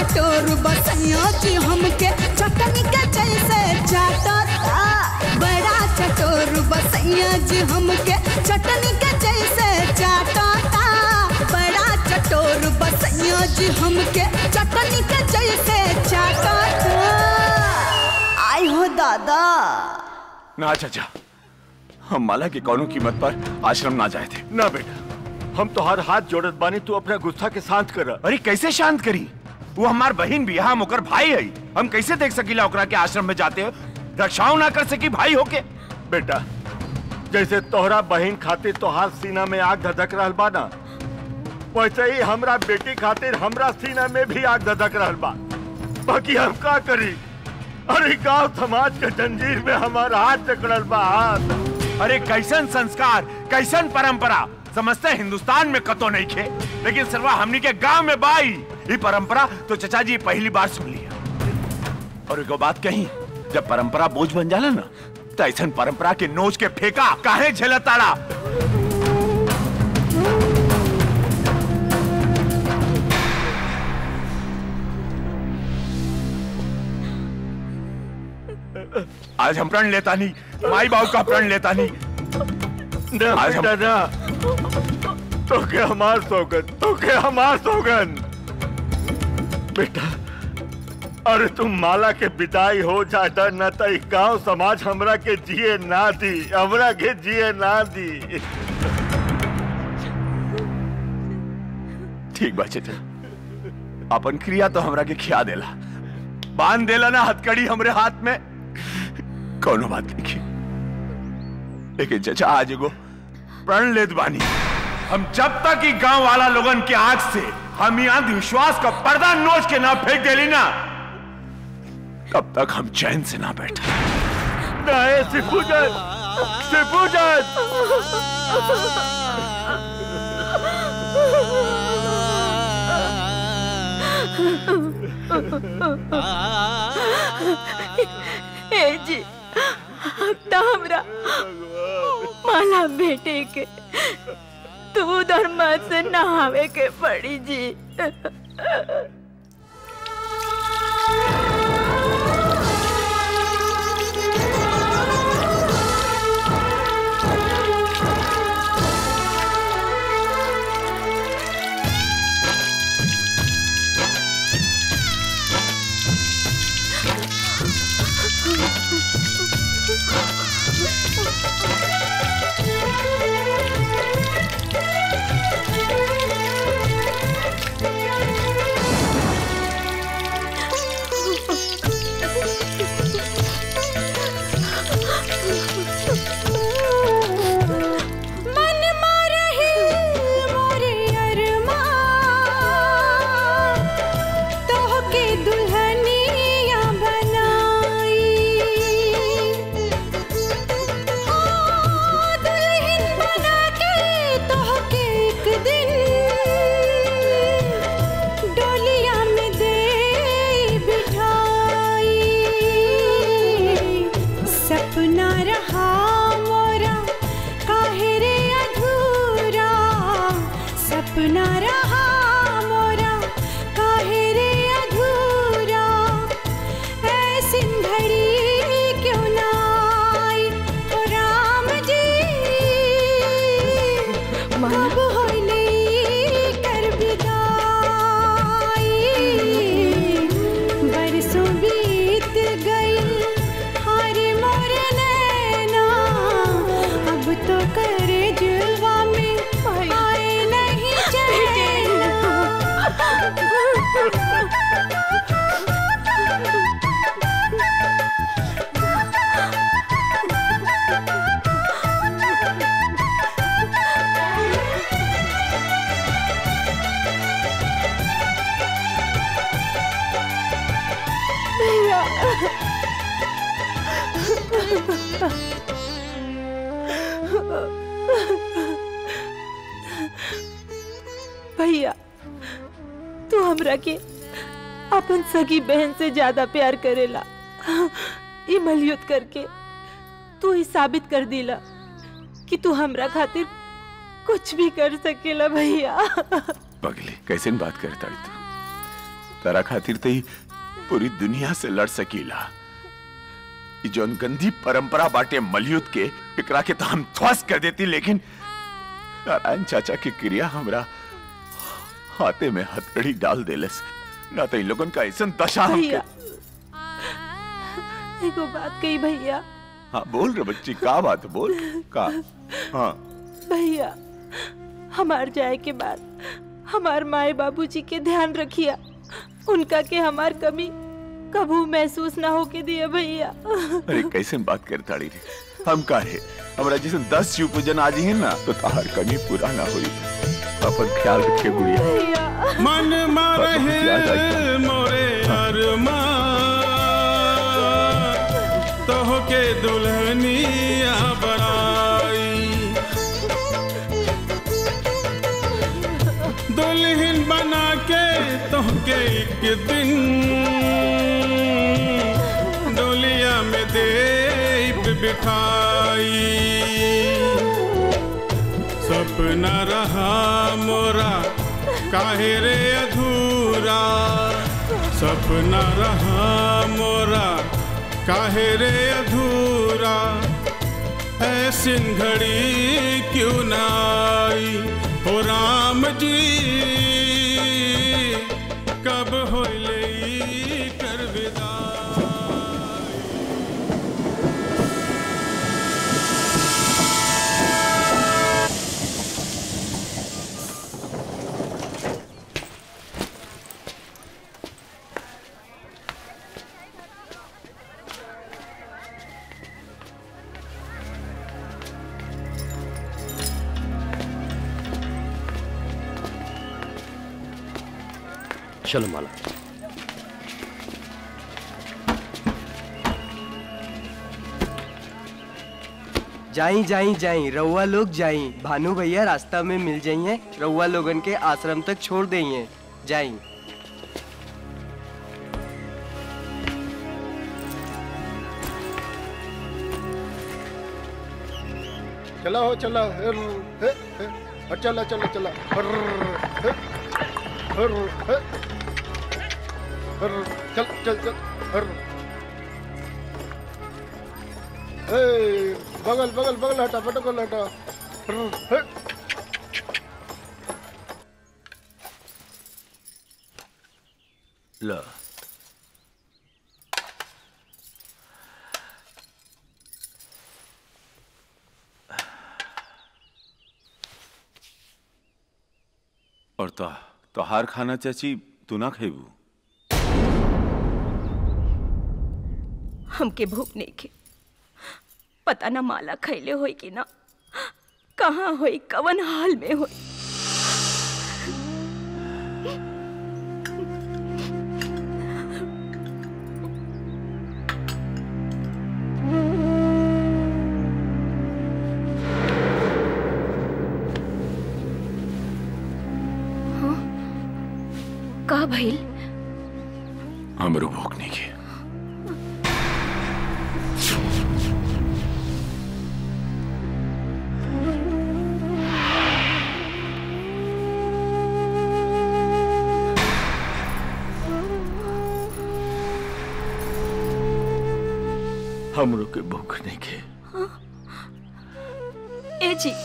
M: हमके चटनी के जैसे चाटाता बड़ा चटोर बसैया जी हमके चटनी के जैसे चाटाता आई हो दादा
H: ना चाचा हम माला की कौनों कीमत पर आश्रम ना जाए थे
B: ना बेटा हम तो हर हाथ जोड़त बानी तू अपना गुस्सा के शांत कर
Q: अरे कैसे शांत करी वो हमार बहन भी हम ओकर भाई है हम कैसे देख सकीला ओकरा के आश्रम में जाते रक्षाओं ना कर सकी भाई होके
B: बेटा जैसे तोहरा बहन खातिर तोहार सीना में आग धधक रहल बा ना वैसे ही हमरा बेटी खातिर हमरा सीना में भी आग धधक रहल बा बाकी हम का करी अरे गांव समाज के जंजीर में हमारा हाथ जकड़ल बा हाथ
Q: अरे कैसन संस्कार कैसन परंपरा समझते हैं हिंदुस्तान में कतो नहीं खे लेकिन सरवा हमनी के गांव में बाई ये परंपरा तो चचा जी पहली बार सुन लिया और एगो बात कही जब परंपरा बोझ बन जाला ना तो ऐसा परंपरा के नोच के फेंका काहे झेलताड़ा आज हम प्रण लेता नहीं माई बाबू का प्रण लेता नहीं
B: ना
Q: आज हम-
B: बेटा ना तो के हमार सौगन तो के हमार सौगन बेटा अरे तुम माला के विदाई हो जाता न तो ई गांव समाज हमरा के जिए ना दी हमरा के जिए ना दी
Q: ठीक बा चचा अपन क्रिया तो हमरा के खिया देला बांध देला ना हथकड़ी हमरे हाथ में कोनो बात नहीं की लेकिन चचा आज एगो प्रण लेत बानी हम जब तक ही गांव वाला लोगन के आंख से हम यहाँ विश्वास का पर्दा नोच के ना फेंक देली ना तब तक हम चैन से ना बैठा
B: नहीं सिपूजन सिपूजन
R: ए जी अब तो हमरा माला बेटे के दूध और मत से नहावे के पड़ी जी
M: मन मारही मोरे अरमान तोहके दुल्हनिया बनाई हाँ, दुल्हन बना के तोहके एक दिन डोलिया में दे बिठाई सपना रहा मोरा काहे रे अधूरा सपना रहा मोरा काहे रे अधूरा ऐसी घड़ी क्यों ना आई ओ राम जी कब होइले कर विदाई बरसों बीत गई हारे मोर नैना अब तो करे जुलवा में आए नहीं
R: भैया तू हमरा के अपन सगी बहन से ज्यादा प्यार करेला ई मलयुत करके तू ही साबित कर दिला कि तू हमरा खातिर कुछ भी कर सकेला भैया
Q: पगली कैसे न बात करे ताड़ी तू तारा खातिर तो ही पूरी दुनिया से लड़ सकीला ई जौन गंदी परंपरा बाटे मलयुद्ध के एकरा के तो हम ध्वस्त कर देती लेकिन नारायण चाचा की क्रिया हमरा हाथे में हथकड़ी डाल देलस ना तो इन लोगन का ऐसा दशा हमके
R: भैया एगो बात कही भैया
Q: हाँ बोल रे बच्ची का बात बोल का हाँ
R: भैया हमार जाए के बाद हमार माए बाबूजी के ध्यान रखिया उनका के हमार कमी कभू महसूस ना होके दिए भैया
Q: अरे कैसे बात कर ताड़ी रे हम का है हमरा जैसे दस शिव पूजन आज ही ना तो तार कमी पूरा ना हुई अपन ख्याल रखे गुड़िया
A: मन मारे
Q: याद आई।
A: मोरे अरमा तो के दुल्हनिया बनाई दुल्हन बना के तो के एक दिन डोलिया में दे बिठाई सपना रहा मोरा काहे रे अधूरा सपना रहा मोरा काहे रे अधूरा ऐसी घड़ी क्यों ना आई हो राम जी कब होले कर विदा
J: चलो माला
S: जाई जाई जाई रउआ लोग जाई भानु भैया रास्ता में मिल जाइए रउआ लोगन के आश्रम तक छोड़ देइए जाई
O: चला हो चला हर हे हे और चला चला चला हर हे हर हे हर चल चल चल हर ए बगल बगल बगल हटा बगल हटा हर हे
B: लो
H: और तो तोहार खाना चाची तू ना खेबू
N: हमके भूख नहीं के पता ना माला खैले होई कि ना कहाँ होई कवन हाल में होई हाँ? का भइल
H: हमरो भूख नहीं की
B: हमरो के भूख नहीं के
N: ए जी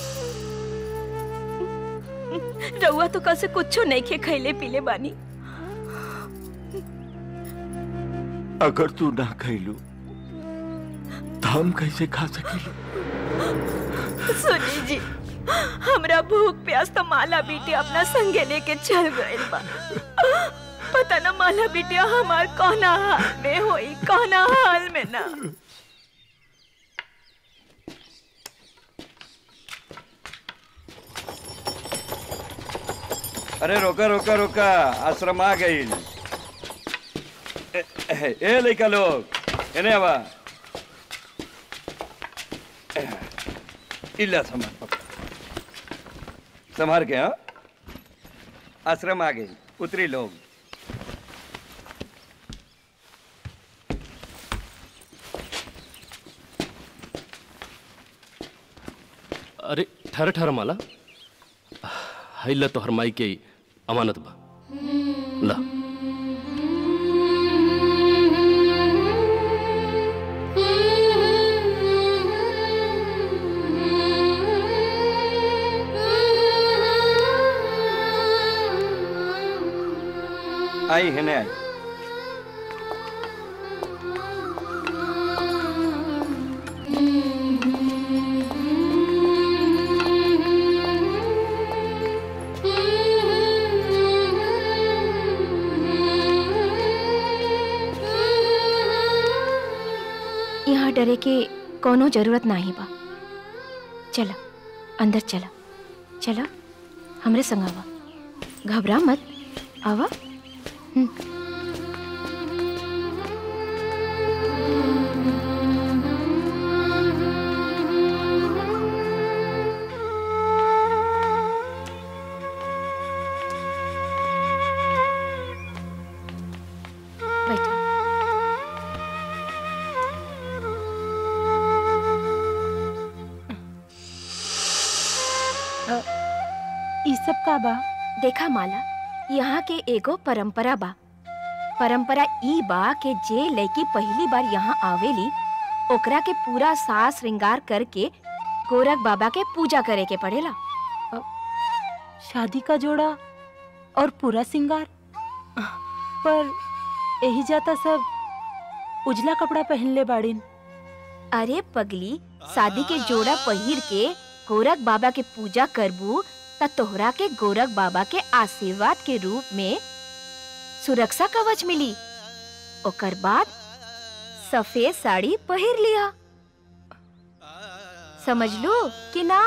N: रउआ तो कल से कुछो नहीं खे खैले पीले बानी
B: अगर तू ना खैलू तो हम कैसे खा सकेलू
N: सुनी जी हमरा भूख प्यास तो माला बेटी अपना संगे लेके चल गइल बा पता ना माला बिटिया हमार कौना हाल में होई कौना हाल में ना
T: अरे रोका रोका रोका आश्रम आ गई ए लड़का लोग एने आवा इल्ला संभाल संभाल के हाँ आश्रम आ गई उतरी लोग
J: अरे ठहर ठहर माला हैला तो हरमाई के अमानत बा ला
T: आई है ने आई
N: यहाँ डरे के कोनो जरूरत नाही बा चला अंदर चला चला हमरे संग आवा घबरा मत आवा हम्म। बैठो
R: ई सब का बा
N: देखा माला यहाँ के एगो परंपरा बा परंपरा ई बा के जे लड़की पहली बार यहाँ आवेली ओकरा के पूरा सास श्रृंगार करके गोरख बाबा के पूजा करे के पड़ेला
R: शादी का जोड़ा और पूरा सिंगार पर यही जाता सब उजला कपड़ा पहन ले बाड़ीन
N: अरे पगली शादी के जोड़ा पहिर के गोरख बाबा के पूजा करबू त तोहरा के गोरख बाबा के आशीर्वाद के रूप में सुरक्षा कवच मिली ओकर बाद सफेद साड़ी पहिर लिया समझ लो कि ना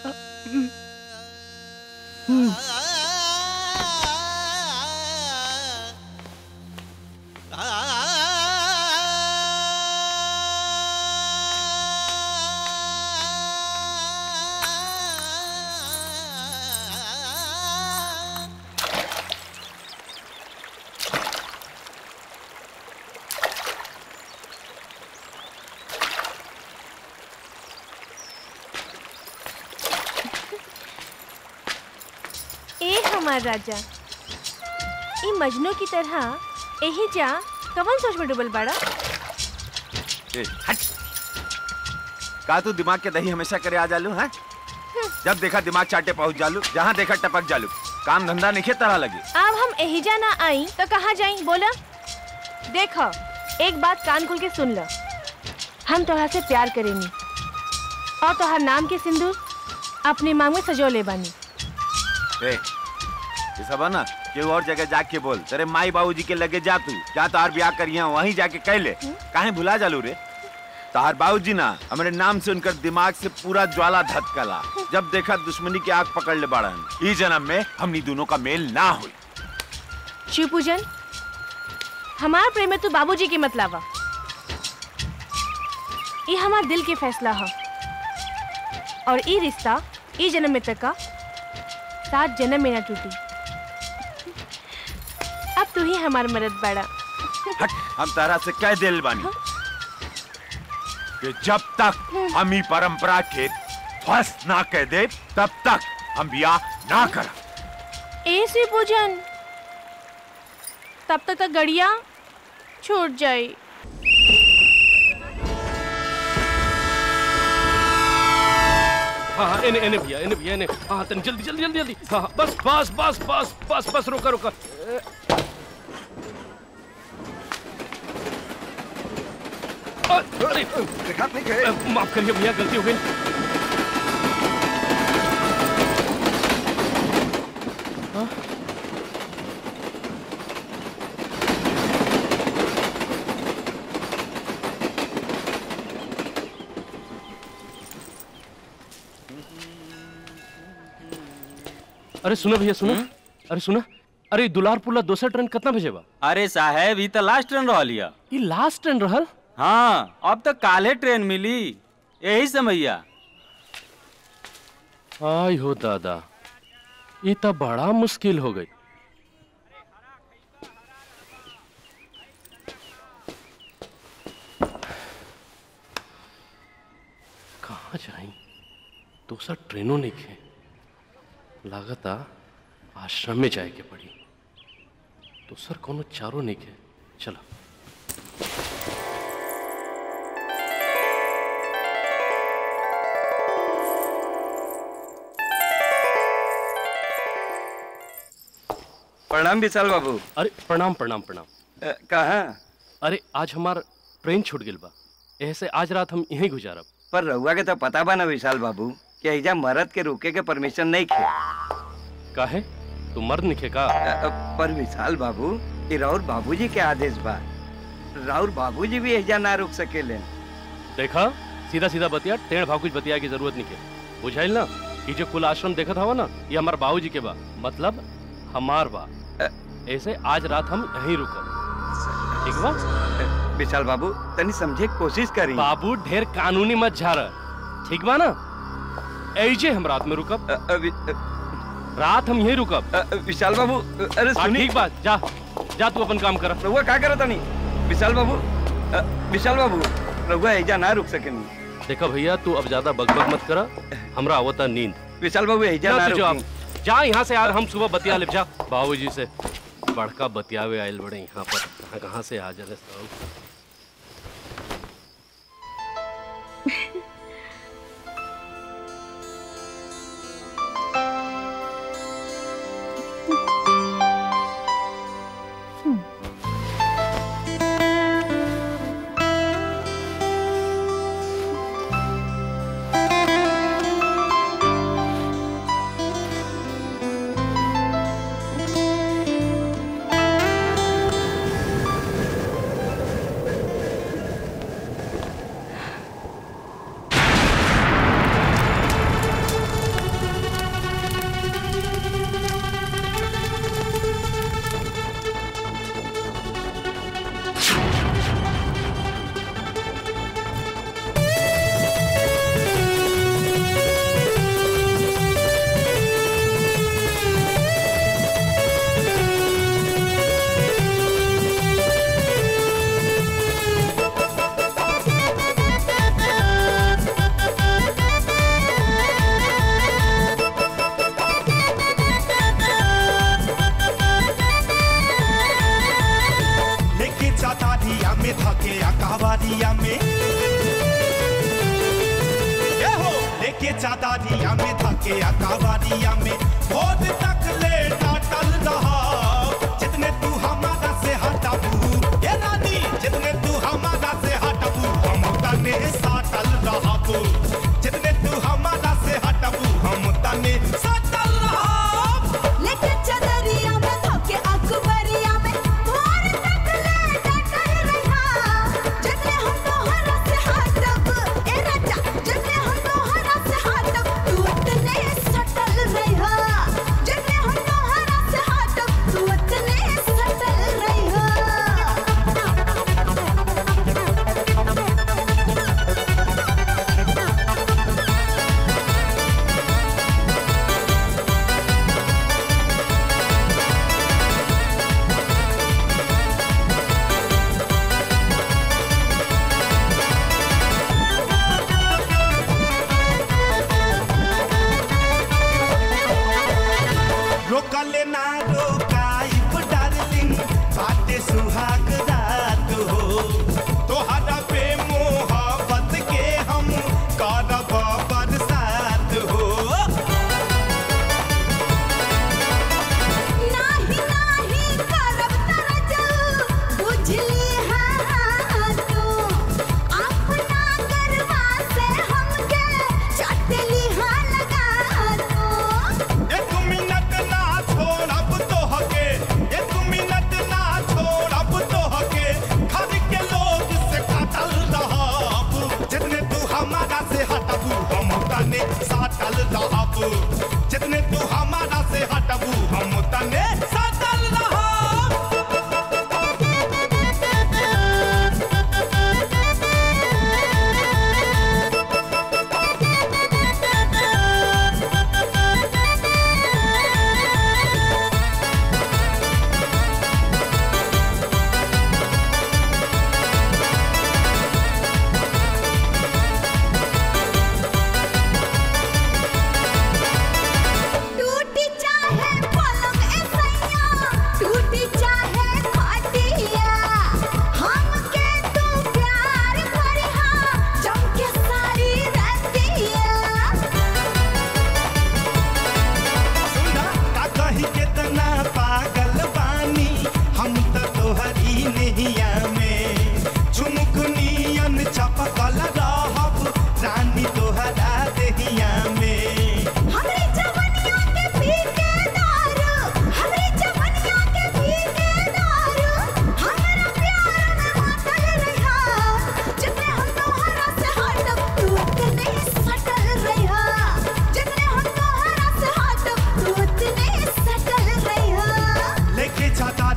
I: ए हमार राजा ई मजनू की तरह यही जा कवन सोच में डूबल बाड़ा
Q: ए, हट का तू दिमाग के दही हमेशा करे आ जालू हैं जब देखा दिमाग चाटे पहुंच जालू जहाँ देखा टपक जालू काम धंधा नहीं तरह लगे
I: अब हम यही जा ना आई तो कहाँ जाई बोला देखो एक बात कान खोल के सुन लो हम तोहरा से प्यार करेनी और तोहर नाम के सिंदूर अपने मांग में सजो ले बानी
Q: ए, ये सब है ना केहू और जगह जाके बोल तेरे माई बाबूजी के लगे जा तू क्या तार ब्याह करिया वहीं जाके कह ले काहे भुला जालू रे तार बाबूजी ना हमारे नाम से उनकर दिमाग से पूरा ज्वाला धतकला जब देखा दुश्मनी की आग पकड़ ले बाड़न ई जन्म में हमनी दोनों का मेल ना हुई
I: शिव पूजन हमार प्रेम में तू बाबूजी की मत लावा ये हमार दिल के फैसला है और ये रिश्ता ई जन्म में तक का सात जन्म में ना टूटी अब तू ही हमार मदद बड़ा
Q: हट हम तारा से कह दिल बानी कि जब तक हम ही परंपरा के ध्वस्त ना कह दे तब तक हम ब्याह ना कर
I: ए शिव पूजन तब तक का गड़िया छूट जाए
J: हाँ हाँ इन्हें इन्हें भैया इन्हें भैया इन्हें हाँ तन जल्दी जल्दी जल्दी जल्दी हाँ हाँ, बस बस बस बस बस बस रुका रुका अ, अरे
O: देखा नहीं गए
J: माफ करिए भैया गलती हो गई हाँ? अरे सुनो भैया सुनो अरे सुनो अरे दुलारपुर ला दोसर ट्रेन कितना बजे बा
T: अरे साहेब ई त लास्ट ट्रेन रहल या
J: ये लास्ट ट्रेन रहल
T: हाँ अब तक काले ट्रेन मिली यही समैया
J: आई हो दादा ये तो बड़ा मुश्किल हो गई कहाँ जाई दूसरा ट्रेनों नहीं खे लागता आश्रम में जाए के पड़ी दूसर कोनो चारों नहीं खे चलो
T: प्रणाम विशाल बाबू
J: अरे प्रणाम प्रणाम प्रणाम
T: कहा
J: अरे आज हमार ट्रेन छूट गेल बा ऐसे आज रात हम यहीं गुजारब
T: पर रहुआ के तो पता बा ना विशाल बाबू कि ऐजा मरद के रुके के परमिशन नहीं खे
J: काहे तू मर्द निखे का
T: पर विशाल बाबू ये राउर बाबूजी के आदेश बा राउर बाबूजी भी ऐजा ना रुक सकेले
J: देखा सीधा सीधा बतिया टेढ़ भाव कुछ बतिया की जरूरत नहीं है बुझाइल ना कि जो कुल आश्रम देखत हवा ना ये हमार बाबूजी के बा मतलब हमार बा ऐसे आज रात हम यहीं रुकब ठीक बा
T: विशाल बाबू तनी समझे के कोशिश करी
J: बाबू ढेर कानूनी मत झार ठीक बा ना ऐजे हम रात में रुकब रात हम यहीं रुकब
T: विशाल बाबू अरे
J: हाँ,
T: सुनी
J: ठीक बा जा जा तू अपन काम कर
T: रहुआ का करत तनी विशाल बाबू अ, विशाल बाबू रहुआ ऐजा ना रुक सकेनी
J: देखा भैया तू अब ज्यादा बकबक मत करा हमरा आवता नींद
T: विशाल बाबू ऐजा ना
J: तू जा
T: रुकी
J: जा यहाँ से यार हम सुबह बतिया ले जा बाबूजी से बड़का बतियावे आयल बड़े यहाँ पर कहाँ कहाँ से आ जाए सब
K: लेके जाता दिया में धके अकावारिया में ये हो लेके जाता दिया में धके अकावारिया में बहुत तक ले डाटल रहा जितने तू हमारा से हटाबू ये रानी जितने तू हमारा से हटाबू हम तने साटल रहा तू जितने तू हमारा से हटाबू हम तने साटल रहा
M: लेके चदरिया में धोके अकबरिया में भोर तक ले डटल रहा जितने हम तोहरा से हटब ए राजा जितने हम तोहरा से हटब तू उतने सटल रहा जितने हम तोहरा से हटब तू उतने सटल रहा
K: रोकले ना रोकाइब डार्लिंग बाटे सुहाग रात हो तोहरा पे मोहब्बत के हम करब बरसात हो
M: नाही नाही करब तरजू बुझली हाँ तू अपना गरबा से हमके चटली हाँ लगा तू
K: एक मिनट ना छोड़ब तोहके एक मिनट ना छोड़ब तोहके घर के लोग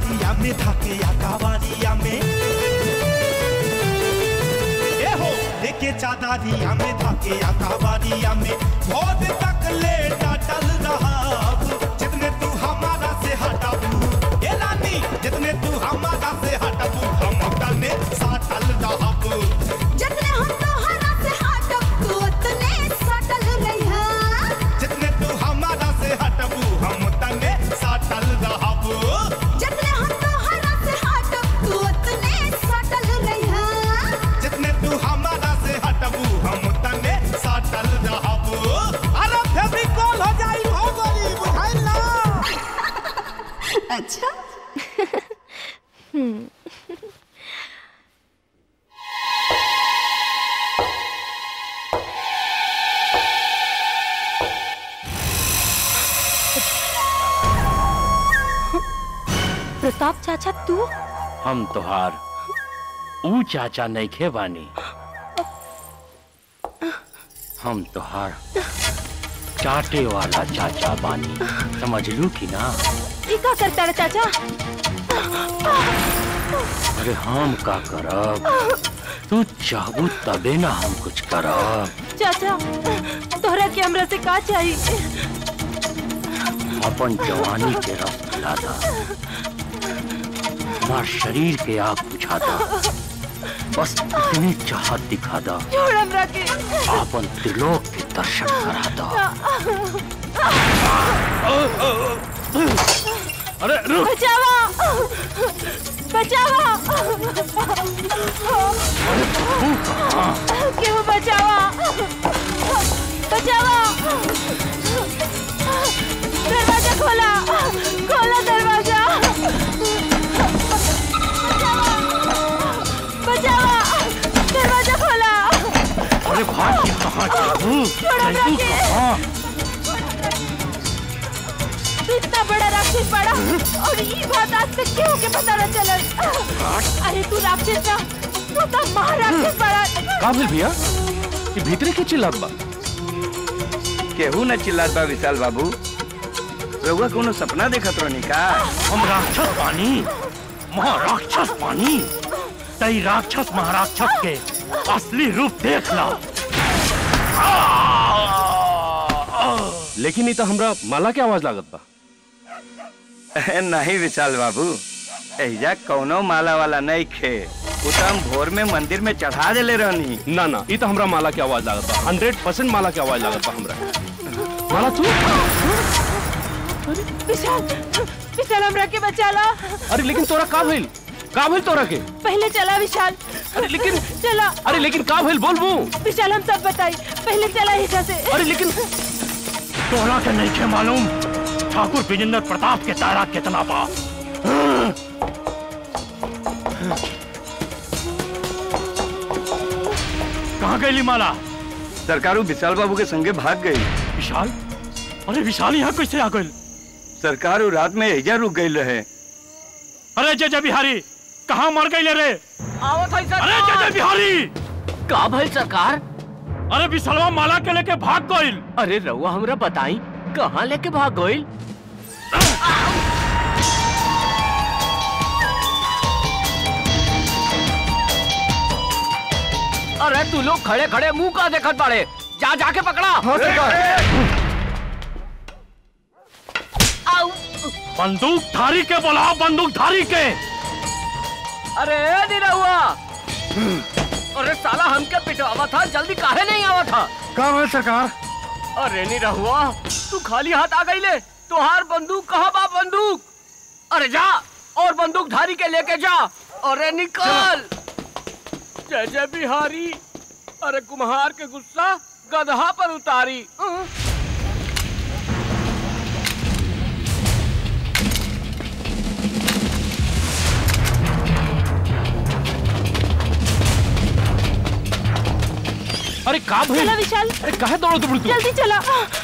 K: दिया में धके अकावारिया में ए हो लेके चादारिया में धके अकावारिया में बहुत तक ले डटल रहा जितने तू हमारा से हटाबू ए रानी जितने तू हमारा से हटाबू हम तने साटल रहबू
M: जितने हम तोहरा से हटब तू उतने सटल रहिया
K: जितने तू हमारा से हटबू हम तने साटल रहबू
M: जितने हम तोहरा से हटब तू उतने सटल रहिया
K: जितने तू हमारा से हटबू हम तने साटल रहबू अरे फेविकॉल हो जाई हो गोली बुझाइल ना
M: अच्छा
I: प्रताप चाचा तू
G: हम तोहार ऊ चाचा नइखे बानी हम तोहार चाटे वाला चाचा बानी समझ लू कि ना
I: ई का करता रे चाचा
G: अरे हम का करब तू चाहबू तबे ना हम कुछ करब
I: चाचा तोहरा के हमरा से का चाहिए
G: अपन जवानी के रस पिला दा हमार शरीर के आग बुझा दा बस इतनी चाहत दिखा दा
I: छोड़ हमरा के
G: आपन त्रिलोक के दर्शन करा दा
J: अरे रुक
I: बचावा बचावा क्यों बचावा बचावा दरवाजा खोला खोला दरवाजा बचावा दरवाजा खोला
G: अरे भाग के कहाँ चाहू
I: छोड़ हमरा के तू इतना बड़ा राक्षस पड़ा और ये बात आज तक क्यों के पता न चलल अरे तू राक्षस ना तू तो महाराक्षस पड़ा
J: का भेल भैया ये भीतरे के चिल्लात बा
T: केहू न चिल्लात बा विशाल बाबू रउआ कोनो सपना देखत रहनी का
G: हम राक्षस पानी महाराक्षस पानी तई राक्षस महाराक्षस के असली रूप देख ला
J: लेकिन ई तो हमरा माला के आवाज लागत बा
T: नहीं विशाल बाबू एहिजा कौनो माला वाला नहीं खे उ तो हम भोर में मंदिर में चढ़ा देले रहनी
J: ना ना ई तो हमरा माला के आवाज लागत बा हंड्रेड परसेंट माला के आवाज लागत बा हमरा माला तू
I: विशाल विशाल हमरा के बचा ला
J: अरे लेकिन तोरा का भइल का भइल तोरा के
I: पहले चला विशाल
J: अरे लेकिन
I: चला
J: अरे लेकिन का भइल बोलबू
I: विशाल हम सब बताई पहले चला यहाँ से
J: अरे लेकिन
G: तोहरा के नहीं के मालूम ठाकुर विजेंद्र प्रताप के तारा कितना बा कहाँ गई माला
T: सरकारू विशाल बाबू के संगे भाग गई
G: विशाल अरे विशाल यहाँ कैसे आ गई
T: सरकारू रात में एहिजा रुक गई रहे
G: अरे जय जय बिहारी कहाँ मर गई रे
F: आवत है सरकार
G: अरे जय जय बिहारी
F: का भइल सरकार
G: अरे विशालवा माला के लेके भाग गई
F: अरे रउआ हमरा बताई कहाँ लेके भाग गइल अरे तू लोग खड़े खड़े मुंह का देखत बाड़े जा जाके पकड़ा आउ
G: बंदूक धारी के बोला बंदूक धारी के
F: अरे निरहुआ अरे साला हमके पिटवावा था जल्दी काहे नहीं आवा था
G: का है सरकार
F: अरे निरहुआ तू खाली हाथ आ गई ले तुहार बंदूक कहाँ बा बंदूक अरे जा और बंदूक धारी के लेके जा अरे निकल जय जय बिहारी अरे कुम्हार के गुस्सा गधा पर उतारी अं।
J: अरे का भइल
I: चला विशाल
J: अरे काहे दौड़ो तुम तू
I: जल्दी चला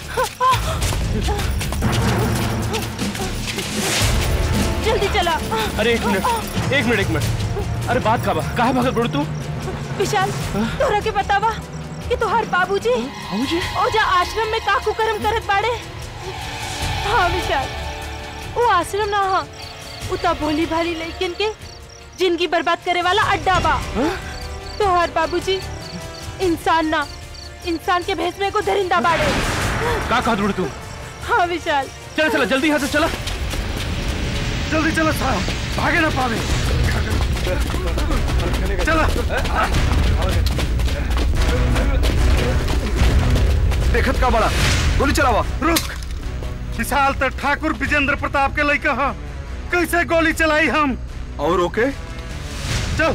I: जल्दी चला
J: अरे एक मिनट एक मिनट एक मिनट अरे बात का बा काहे भागत बड़ तू
I: विशाल तोरा के बतावा कि तोहार बाबूजी
J: बाबूजी
I: ओजा आश्रम में का कुकर्म करत बाड़े हाँ विशाल वो आश्रम ना हा
R: उता भोली भाली लड़किन के जिंदगी बर्बाद करे वाला अड्डा बा तोहार बाबूजी इंसान ना इंसान के भेस में को दरिंदा बाड़े
J: का कहा ढूंढ तू
R: हाँ विशाल
J: चला चला जल्दी यहाँ से चला
U: जल्दी चलो सारा भागे ना पावे चला
L: देखत का बड़ा गोली चलावा
U: रुक विशाल तो ठाकुर विजेंद्र प्रताप के लड़का हा कैसे गोली चलाई हम
L: और ओके
U: चल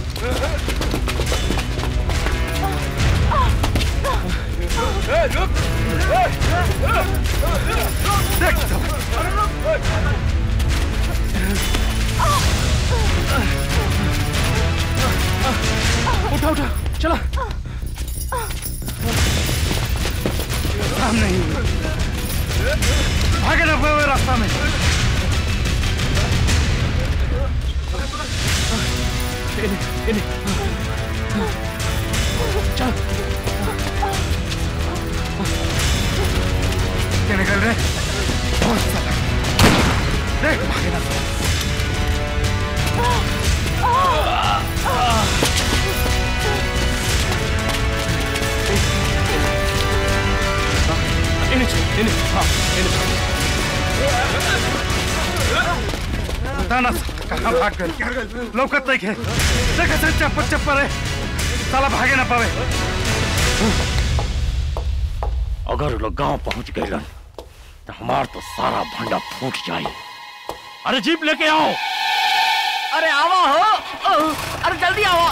J: उठा उठा चला
U: हम नहीं भागे ना पावे रास्ता में
J: इन्हें इन्हें चल
U: क्या निकल रहे बहुत साला देख भागे ना
J: इन्हें चल इन्हें हाँ इन्हें
U: पता ना कहाँ भाग गए लौकत नहीं है देखा से चप्पल चप्पल है साला भागे ना पावे
G: अगर वो लोग गांव पहुंच गए तो हमार तो सारा भंडा फूट जाए अरे जीप लेके आओ
F: अरे आवा हो अरे जल्दी आवा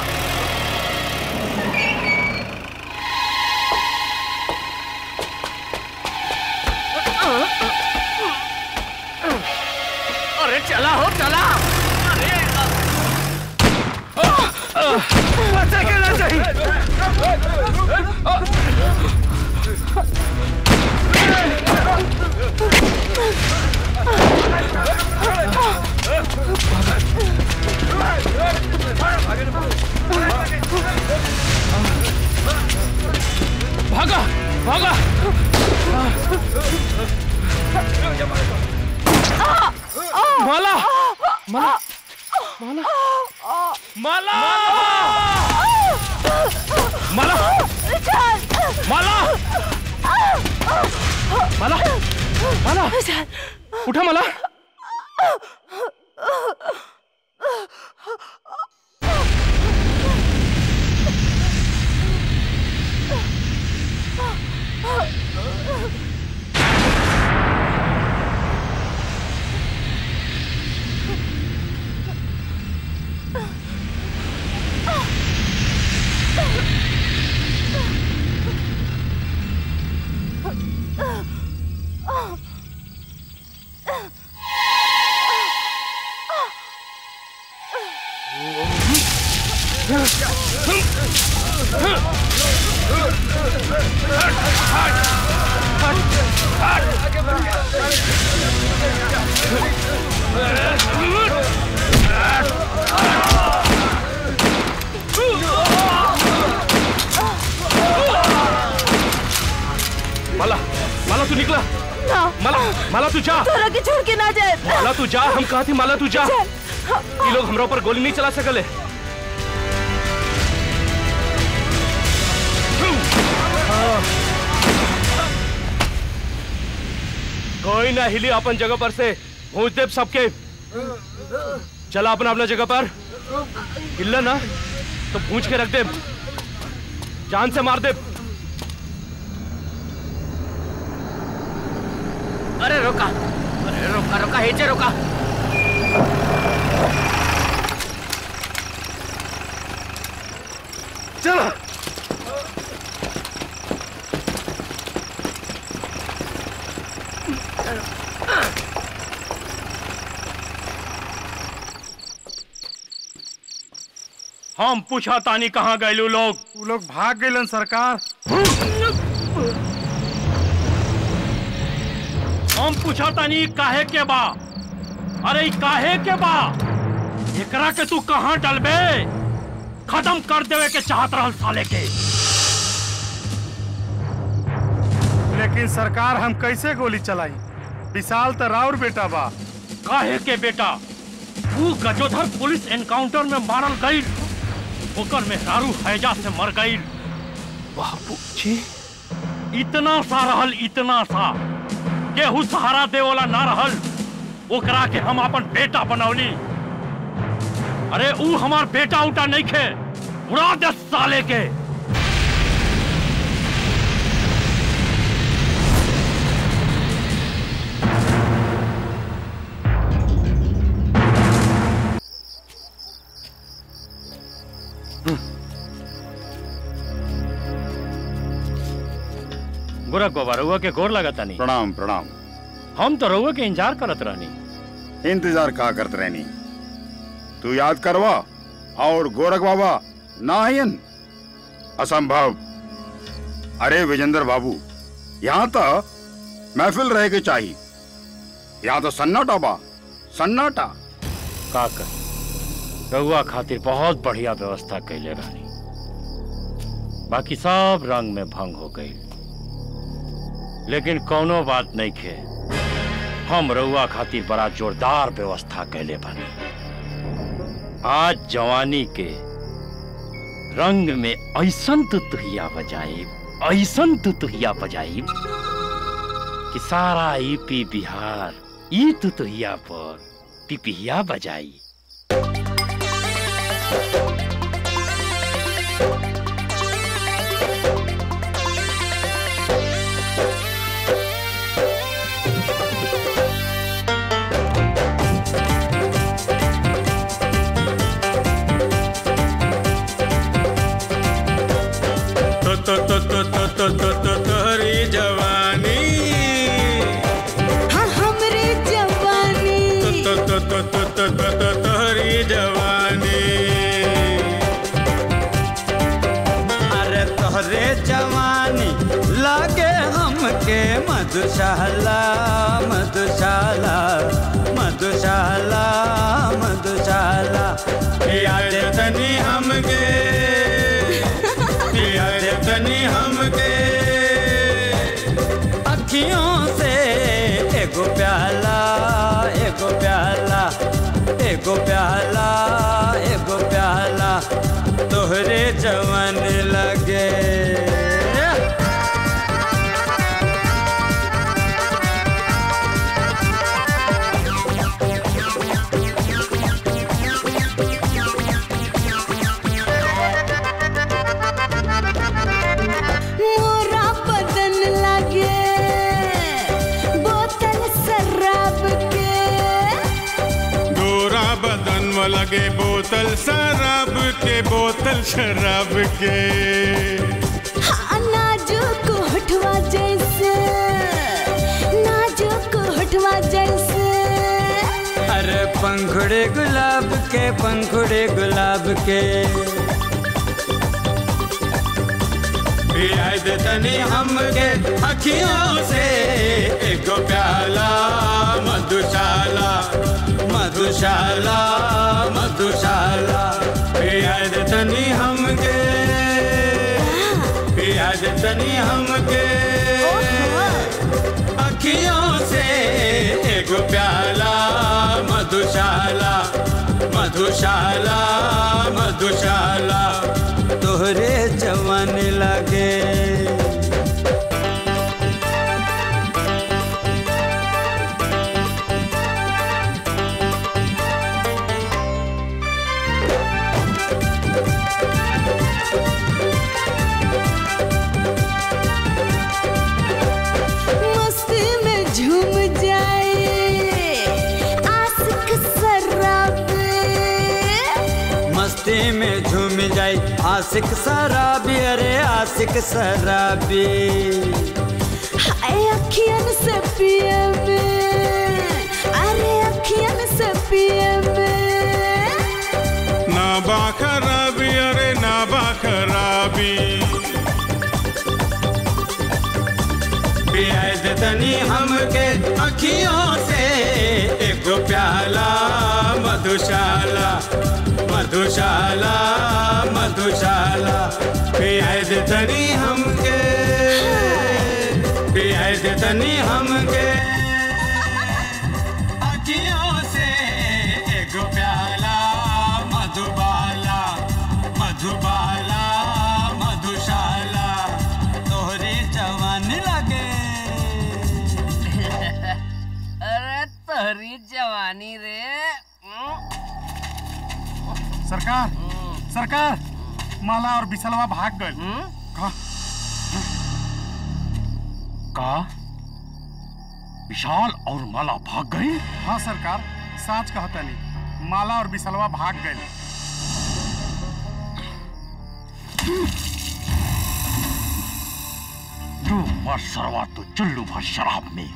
F: अरे चला हो चला अरे
U: बच्चा कहना चाहिए
J: भागा भागा माला माला माला माला माला माला माला माला उठा माला माला माला तू निकला
R: ना
J: माला माला तू जा
R: तोरा के छोड़ के ना जाए
J: माला तू जा हम कहा थी माला तू जा ये लोग हमरा ऊपर गोली नहीं चला सकले कोई ना हिली अपन जगह पर से पहुंच दे सबके चला अपना अपना जगह पर हिलना ना तो पूछ के रख दे जान से मार दे
F: अरे रोका अरे रोका रोका हेचे रोका
U: चलो
G: हम पूछा तानी कहाँ गए लोग
U: वो लोग भाग गए सरकार
G: हम पूछा तानी काहे के बा अरे ई काहे के बा एकरा के तू कहाँ डलबे खत्म कर देवे के चाहत रहल साले के
U: लेकिन सरकार हम कैसे गोली चलाई विशाल तो राउर बेटा बा
G: काहे के बेटा वो गजोधर पुलिस एनकाउंटर में मारल गई ओकर में दारू हैजा से मर गई बाबू जी इतना सा रहल इतना सा केहू सहारा दे वाला ना रहल ओकरा के हम अपन बेटा बनौली अरे ऊ हमार बेटा उटा नहीं खे उड़ा दे साले के गोरख बाबा रउआ के गोर लगता नहीं
D: प्रणाम प्रणाम
G: हम तो रउआ के इंतजार करत रहनी
D: इंतजार का करत रहनी तू याद करवा और गोरख बाबा नायन असंभव अरे विजेंद्र बाबू यहाँ तो महफिल रह के चाहिए यहाँ तो सन्नाटा बा सन्नाटा
G: का कर रउआ खातिर बहुत बढ़िया व्यवस्था कैले रहनी बाकी सब रंग में भंग हो गई लेकिन कौनो बात नहीं खे हम रउआ खातिर बड़ा जोरदार व्यवस्था कैले बनी आज जवानी के रंग में ऐसन तुतुहिया बजाई ऐसन तुतुहिया बजाई कि सारा ईपी बिहार ई तुतुहिया पर पिपिहिया बजाई
A: तो तो तो तो तो तो तो तो तोहरी जवानी
M: हाँ हमरे जवानी
A: तो तो तो तो तो तो तो तोहरी जवानी
V: अरे तोहरे जवानी लागे हमके मधुशाला मधुशाला मधुशाला मधुशाला
A: याद तनी हमके याद तनी हमके
V: अखियों से एगो प्याला एगो प्याला एगो प्याला एगो प्याला तोहरे जवन लगे
M: मोरा बदन लगे बोतल शराब के
A: गोरा बदन में लगे बोतल शराब के बोतल शराब के
M: हाँ नाजुक होठवा जैसे नाजुक होठवा जैसे
V: अरे पंखुड़े गुलाब के पंखुड़े गुलाब के
A: याद तनी हमके अखियों से एगो प्याला मधुशाला
V: मधुशाला मधुशाला
A: याद तनी हमके याद तनी हमके
V: अखियों से एगो प्याला मधुशाला मधुशाला मधुशाला तोहरे जवान लगे
M: मस्ती में झूम जाए आशिक शराब
V: मस्ती में झूम जाई आशिक शराबी अरे आशिक शराबी
M: हाय अखियन से पिए में अरे अखियन से पिए में
A: ना बा खराबी अरे ना बा खराबी
V: पियाज तनी हमके अखियों से एगो प्याला मधुशाला मधुशाला मधुशाला पियाज तनी हमके पियाज तनी हमके अखियों से एगो प्याला
F: बानी रे
U: सरकार सरकार माला और बिसलवा भाग गए का
G: का विशाल और माला भाग गई
U: हाँ सरकार साच कहता नहीं माला और बिसलवा भाग गए
G: जो मर सरवा तो चुल्लू भर शराब में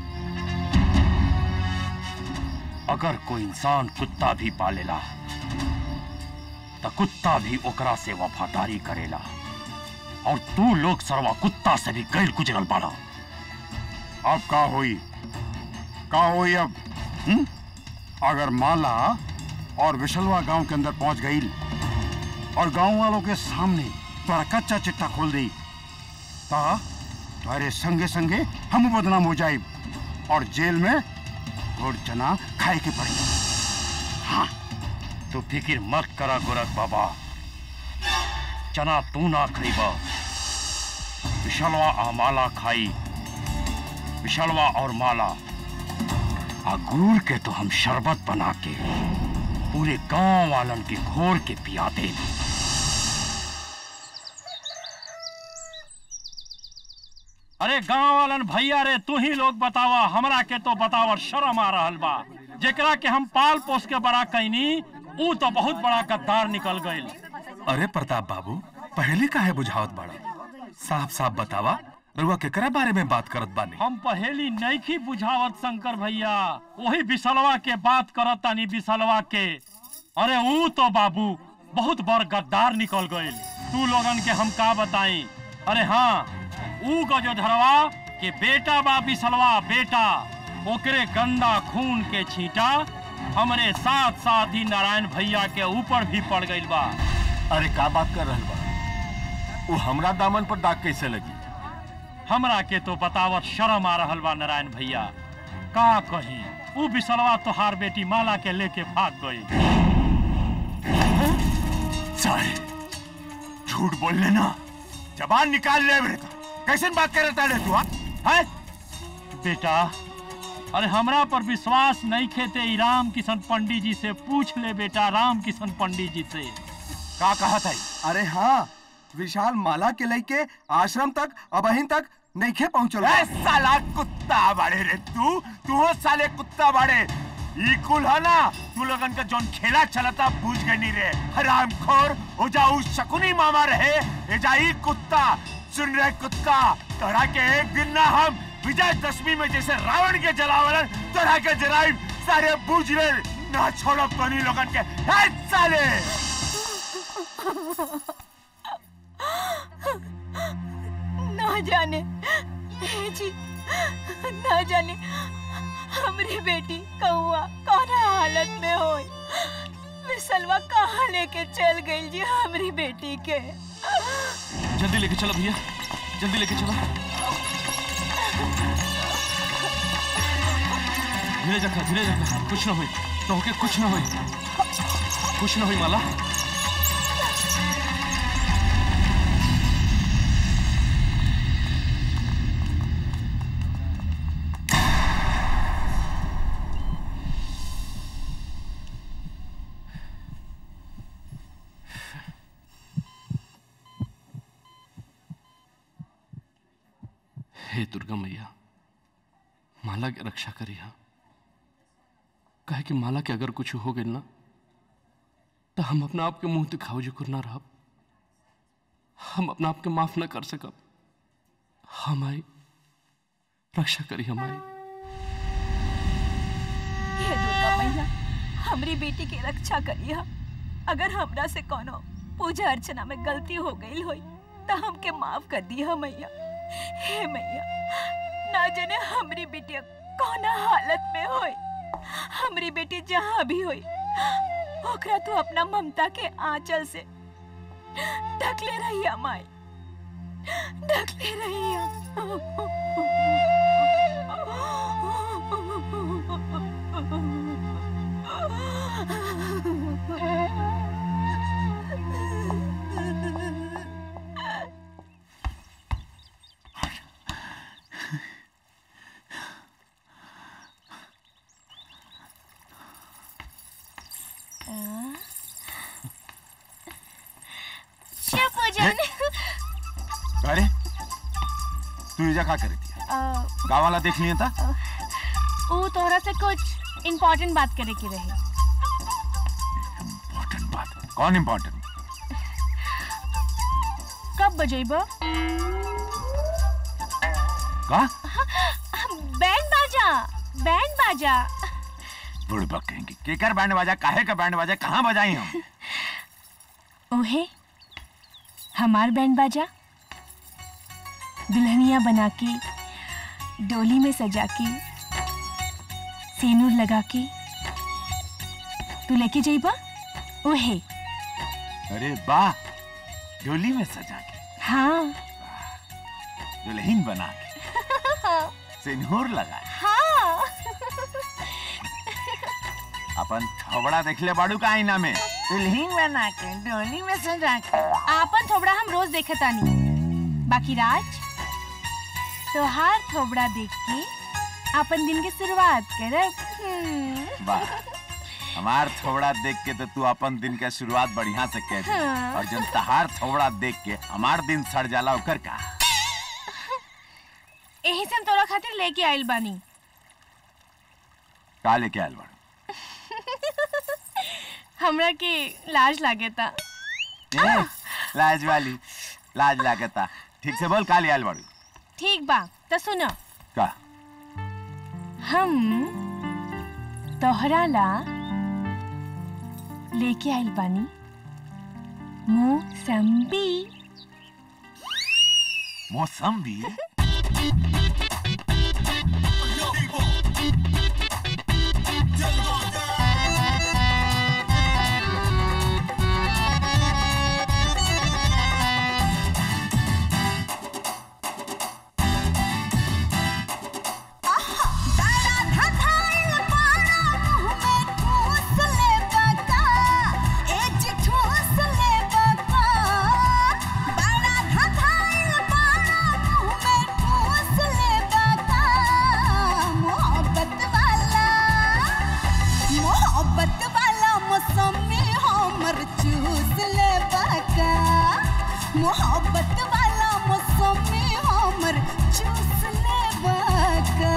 G: अगर कोई इंसान कुत्ता भी पालेला तो कुत्ता भी ओकरा से वफादारी करेला और तू लोग सरवा कुत्ता से भी गैर गुजरल बाड़ा
D: अब का होई का होई अब हुँ? अगर माला और विशलवा गांव के अंदर पहुंच गई और गांव वालों के सामने तोरा कच्चा चिट्ठा खोल दी ता तुम्हारे संगे संगे हम बदनाम हो जाए और जेल में घोड़ चना खाए के पड़ी
G: हाँ तू फिक्र मत करा गोरख बाबा चना तू ना खरीबा विशलवा आ माला खाई विशलवा और माला आ गुड़ के तो हम शरबत बना के पूरे गांव वालन के घोर के पिया दे अरे गांव वालन भैया रे तू ही लोग बतावा हमरा के तो बतावा शर्म आ रहल बा जेकरा के हम पाल पोस के बड़ा कैनी ऊ तो बहुत बड़ा गद्दार निकल गइल
U: अरे प्रताप बाबू पहले काहे बुझावत बाड़ा साफ साफ बतावा रुआ केकरा बारे में बात करत बानी
G: हम पहेली नैखी बुझावत शंकर भैया वही बिसलवा के बात करत तानी बिसलवा के अरे ऊ तो बाबू बहुत बड़ गद्दार निकल गइल तू लोगन के हम का बताई अरे हाँ ऊ गजोधरवा के बेटा बा बिसलवा बेटा ओकरे गंदा खून के छींटा हमरे साथ साथ ही नारायण भैया के ऊपर भी पड़ गइल बा
B: अरे का बात कर रहल बा वो हमरा दामन पर दाग कैसे लगी
G: हमरा के तो बतावत शर्म आ रहल बा नारायण भैया का कही ऊ बिसलवा तोहार बेटी माला के लेके भाग गई
Q: सारे झूठ बोल लेना जबान निकाल ले मेरे का कैसे बात कर रहा है तू हाँ? हैं?
G: बेटा अरे हमरा पर विश्वास नहीं खेते ई राम किशन पंडित जी से पूछ ले बेटा राम किशन पंडित जी से
Q: का कहा था
S: अरे हाँ विशाल माला के लेके आश्रम तक अबहिन तक नईखे पहुंचल बा।
Q: ए साला कुत्ता बाड़े रे तू तू हो साले कुत्ता बाड़े ई कुल है ना तू लोगन का जोन खेला चलता बूझ गई नहीं रे हराम खोर हो जाऊ शकुनी मामा रहे ए जाई कुत्ता सुन रहे कुत्ता तोरा के एक दिन ना हम विजय दशमी में जैसे रावण के जलावलन तोरा के जराई सारे बूझ ले ना छोड़ो तोनी लोगन के ए साले
N: ना जाने हे जी ना जाने हमरी बेटी कौआ कौन हालत में होई विसलवा कहाँ लेके चल गई जी हमरी बेटी के
J: जल्दी लेके चलो भैया जल्दी लेके चलो धीरे रखा धीरे रखा कुछ ना हुई तो होके कुछ ना हुई कुछ ना हुई माला हे दुर्गा मैया माला के रक्षा करिया कहे कि माला के अगर कुछ हो गई ना तो हम अपना आप के मुंह दिखाओ जो ना रह हम अपना आप के माफ न कर सकब हमारी रक्षा करी हमारी
N: हे दुर्गा मैया हमरी बेटी के रक्षा करिया अगर हमरा से कोनो पूजा अर्चना में गलती हो गई होई तो हमके माफ कर दिया मैया हे मैया ना जाने हमरी बेटी कौना हालत में होई हमरी बेटी जहाँ भी होई ओकरा तो अपना ममता के आंचल से ढकले रहिया माई ढकले रहिया
I: शिवपूजन
C: अरे तू इजा का करे थी गाँव वाला देख लिया था
I: वो तोहरा से कुछ इम्पोर्टेंट बात करे की रही
C: कौन इम्पोर्टेंट
I: कब बजेबो
C: का
I: बैंड बाजा बैंड बाजा
C: बुड़बक कहेंगे केकर बैंड बाजा काहे का बैंड बाजा कहाँ बजाई हम
I: ओहे हमार बैंड बाजा दुल्हनिया बना के डोली में सजा के सेनूर लगा के तू लेके जाइबा ओहे
C: अरे वाह डोली में सजा के
I: हाँ
C: दुल्हन बना के सिंदूर लगा के,
I: हाँ
C: अपन थोबड़ा देख ले बाड़ू का आईना में दुल्हन बना के डोली में सजा के
I: आपन थोबड़ा हम रोज देखे तानी बाकी राज तोहार थोबड़ा देख के अपन दिन की शुरुआत करब हम्म।
C: वाह हमार थोबड़ा देख के तो तू अपन दिन के शुरुआत बढ़िया से कह दी
I: हाँ।
C: और जब तहार थोबड़ा देख के हमार दिन सड़ जाला ओकर का
I: यही से हम तोरा खातिर लेके आइल बानी
C: का लेके आयल बाड़ू
I: हमरा के लाज लागे था
C: ए, लाज वाली लाज लागता ठीक से बोल का ले आयल बाड़ू
I: ठीक बा तो सुनो
C: का
I: हम तोहरा ला लेके आइल बानी मौसम्बी
C: मौसम्बी
M: मोहब्बत वाला मौसमी हमर चूस ले बाका मोहब्बत वाला मौसमी हमर चूस ले बाका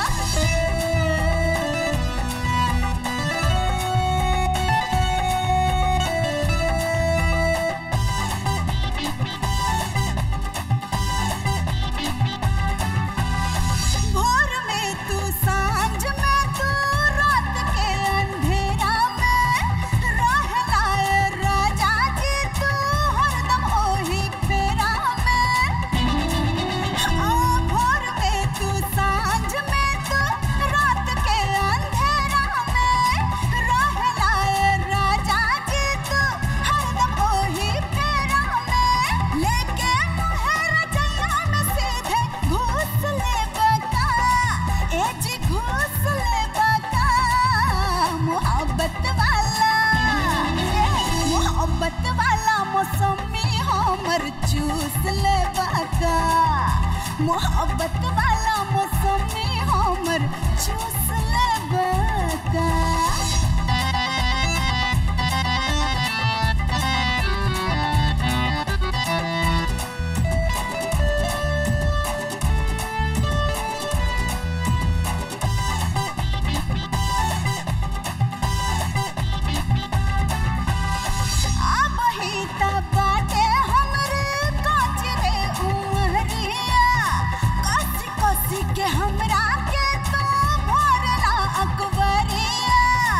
M: भोर में तू सांझ में तू रात के अंधेरा में रहला ए राजा जी तू हरदम ओही फेरा में हाँ, भोर में तू सांझ में तू रात के अंधेरा में रहला ए राजा जी तू हरदम ओही फेरा में लेके मुहर जैया में सीधे घुस ले बका ए जी घुस ले बका मोहब्बत वाला मोहब्बत वाला मौसमी हमर चूस ले बका मोहब्बत वाला मौसमी हमर चूस ले बका अब ही त बाटे हमरे काचरे उमरिया कसी कसी के हमरा के तो भरला अकबरिया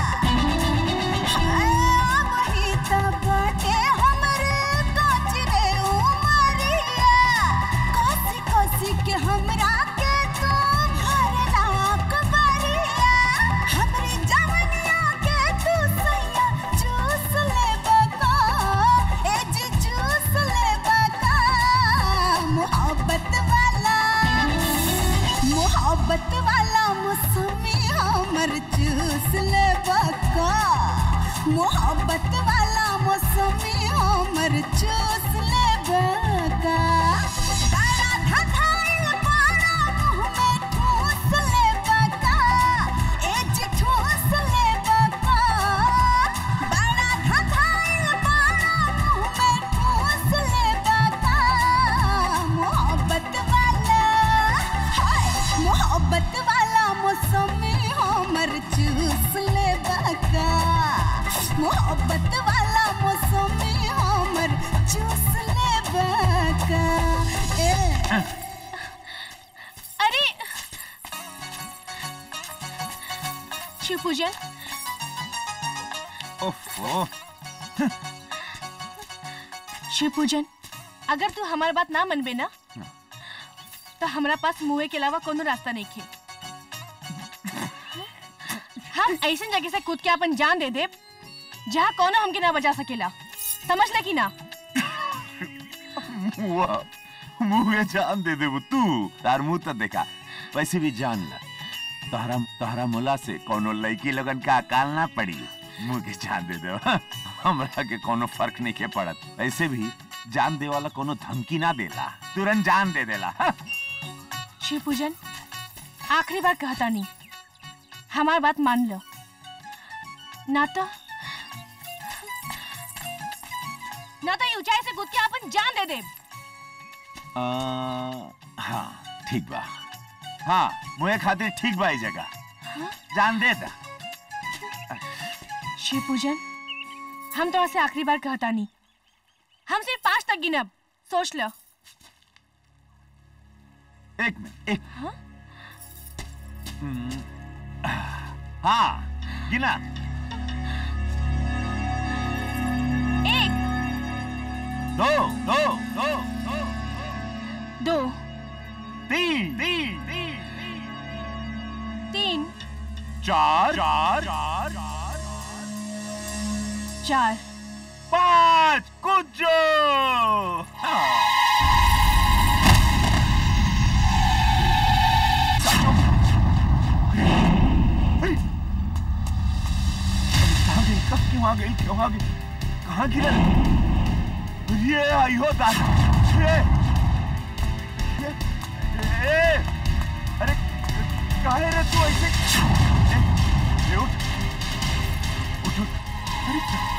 M: अब ही त बाटे हमरे काचरे उमरिया कसी कसी के हमरा के तो भरला अकबरिया हमरी जवनिया के तू सैया चूस ले बका ए जी चूस ले बका मोहब्बत वाला मोहब्बत वाला मौसमी हमर चूस ले बका मोहब्बत वाला मौसमी हमर चूस ले बका तारा धधाइल पारा मुँह में ठूस ले बका ए जी ठूस ले बका मोहब्बत वाला मौसमी हमर चूस ले बका ए
I: अरे शिव पूजन
C: ओफो
I: शिव पूजन अगर तू हमार बात ना मनबे ना तो हमरा पास मुँह के अलावा कोनो रास्ता नहीं खे हम ऐसे जगह से कूद के अपन जान दे दे जहाँ कोनो हमके ना बचा सकेला समझ ले कि ना
Q: मुआ मुंह में जान दे देबू तू तार मुंह तो देखा वैसे भी जान ला तोहरा तोहरा मुला से कोनो लड़की लगन का अकाल ना पड़ी मुंह के जान दे दो हमरा के कोनो फर्क नहीं के पड़त ऐसे भी जान दे वाला कोनो धमकी ना देला तुरंत जान दे देला हाँ।
I: शिव पूजन आखिरी बार कहता नहीं हमार बात मान लो ना तो ना तो ये ऊंचाई से कूद के अपन जान दे दे
Q: आ, हाँ ठीक बा हाँ मुझे खातिर ठीक बा ई जगह जान दे दा
I: शिव पूजन हम तो से आखिरी बार कहता नहीं हम सिर्फ पांच तक गिनब सोच लो
Q: एक मिनट एक हम्म, हाँ गिना
I: एक
Q: दो दो दो दो
I: दो
Q: तीन तीन तीन
I: तीन
Q: चार चार चार
I: चार
Q: पाँच कुछ कहाँ गई कब क्यों आ गई क्यों आ गई कहाँ गिरा ये आई हो दादा ये ये ए, अरे काहे रे तू ऐसे ए, ए, उठ उठ उठ अरे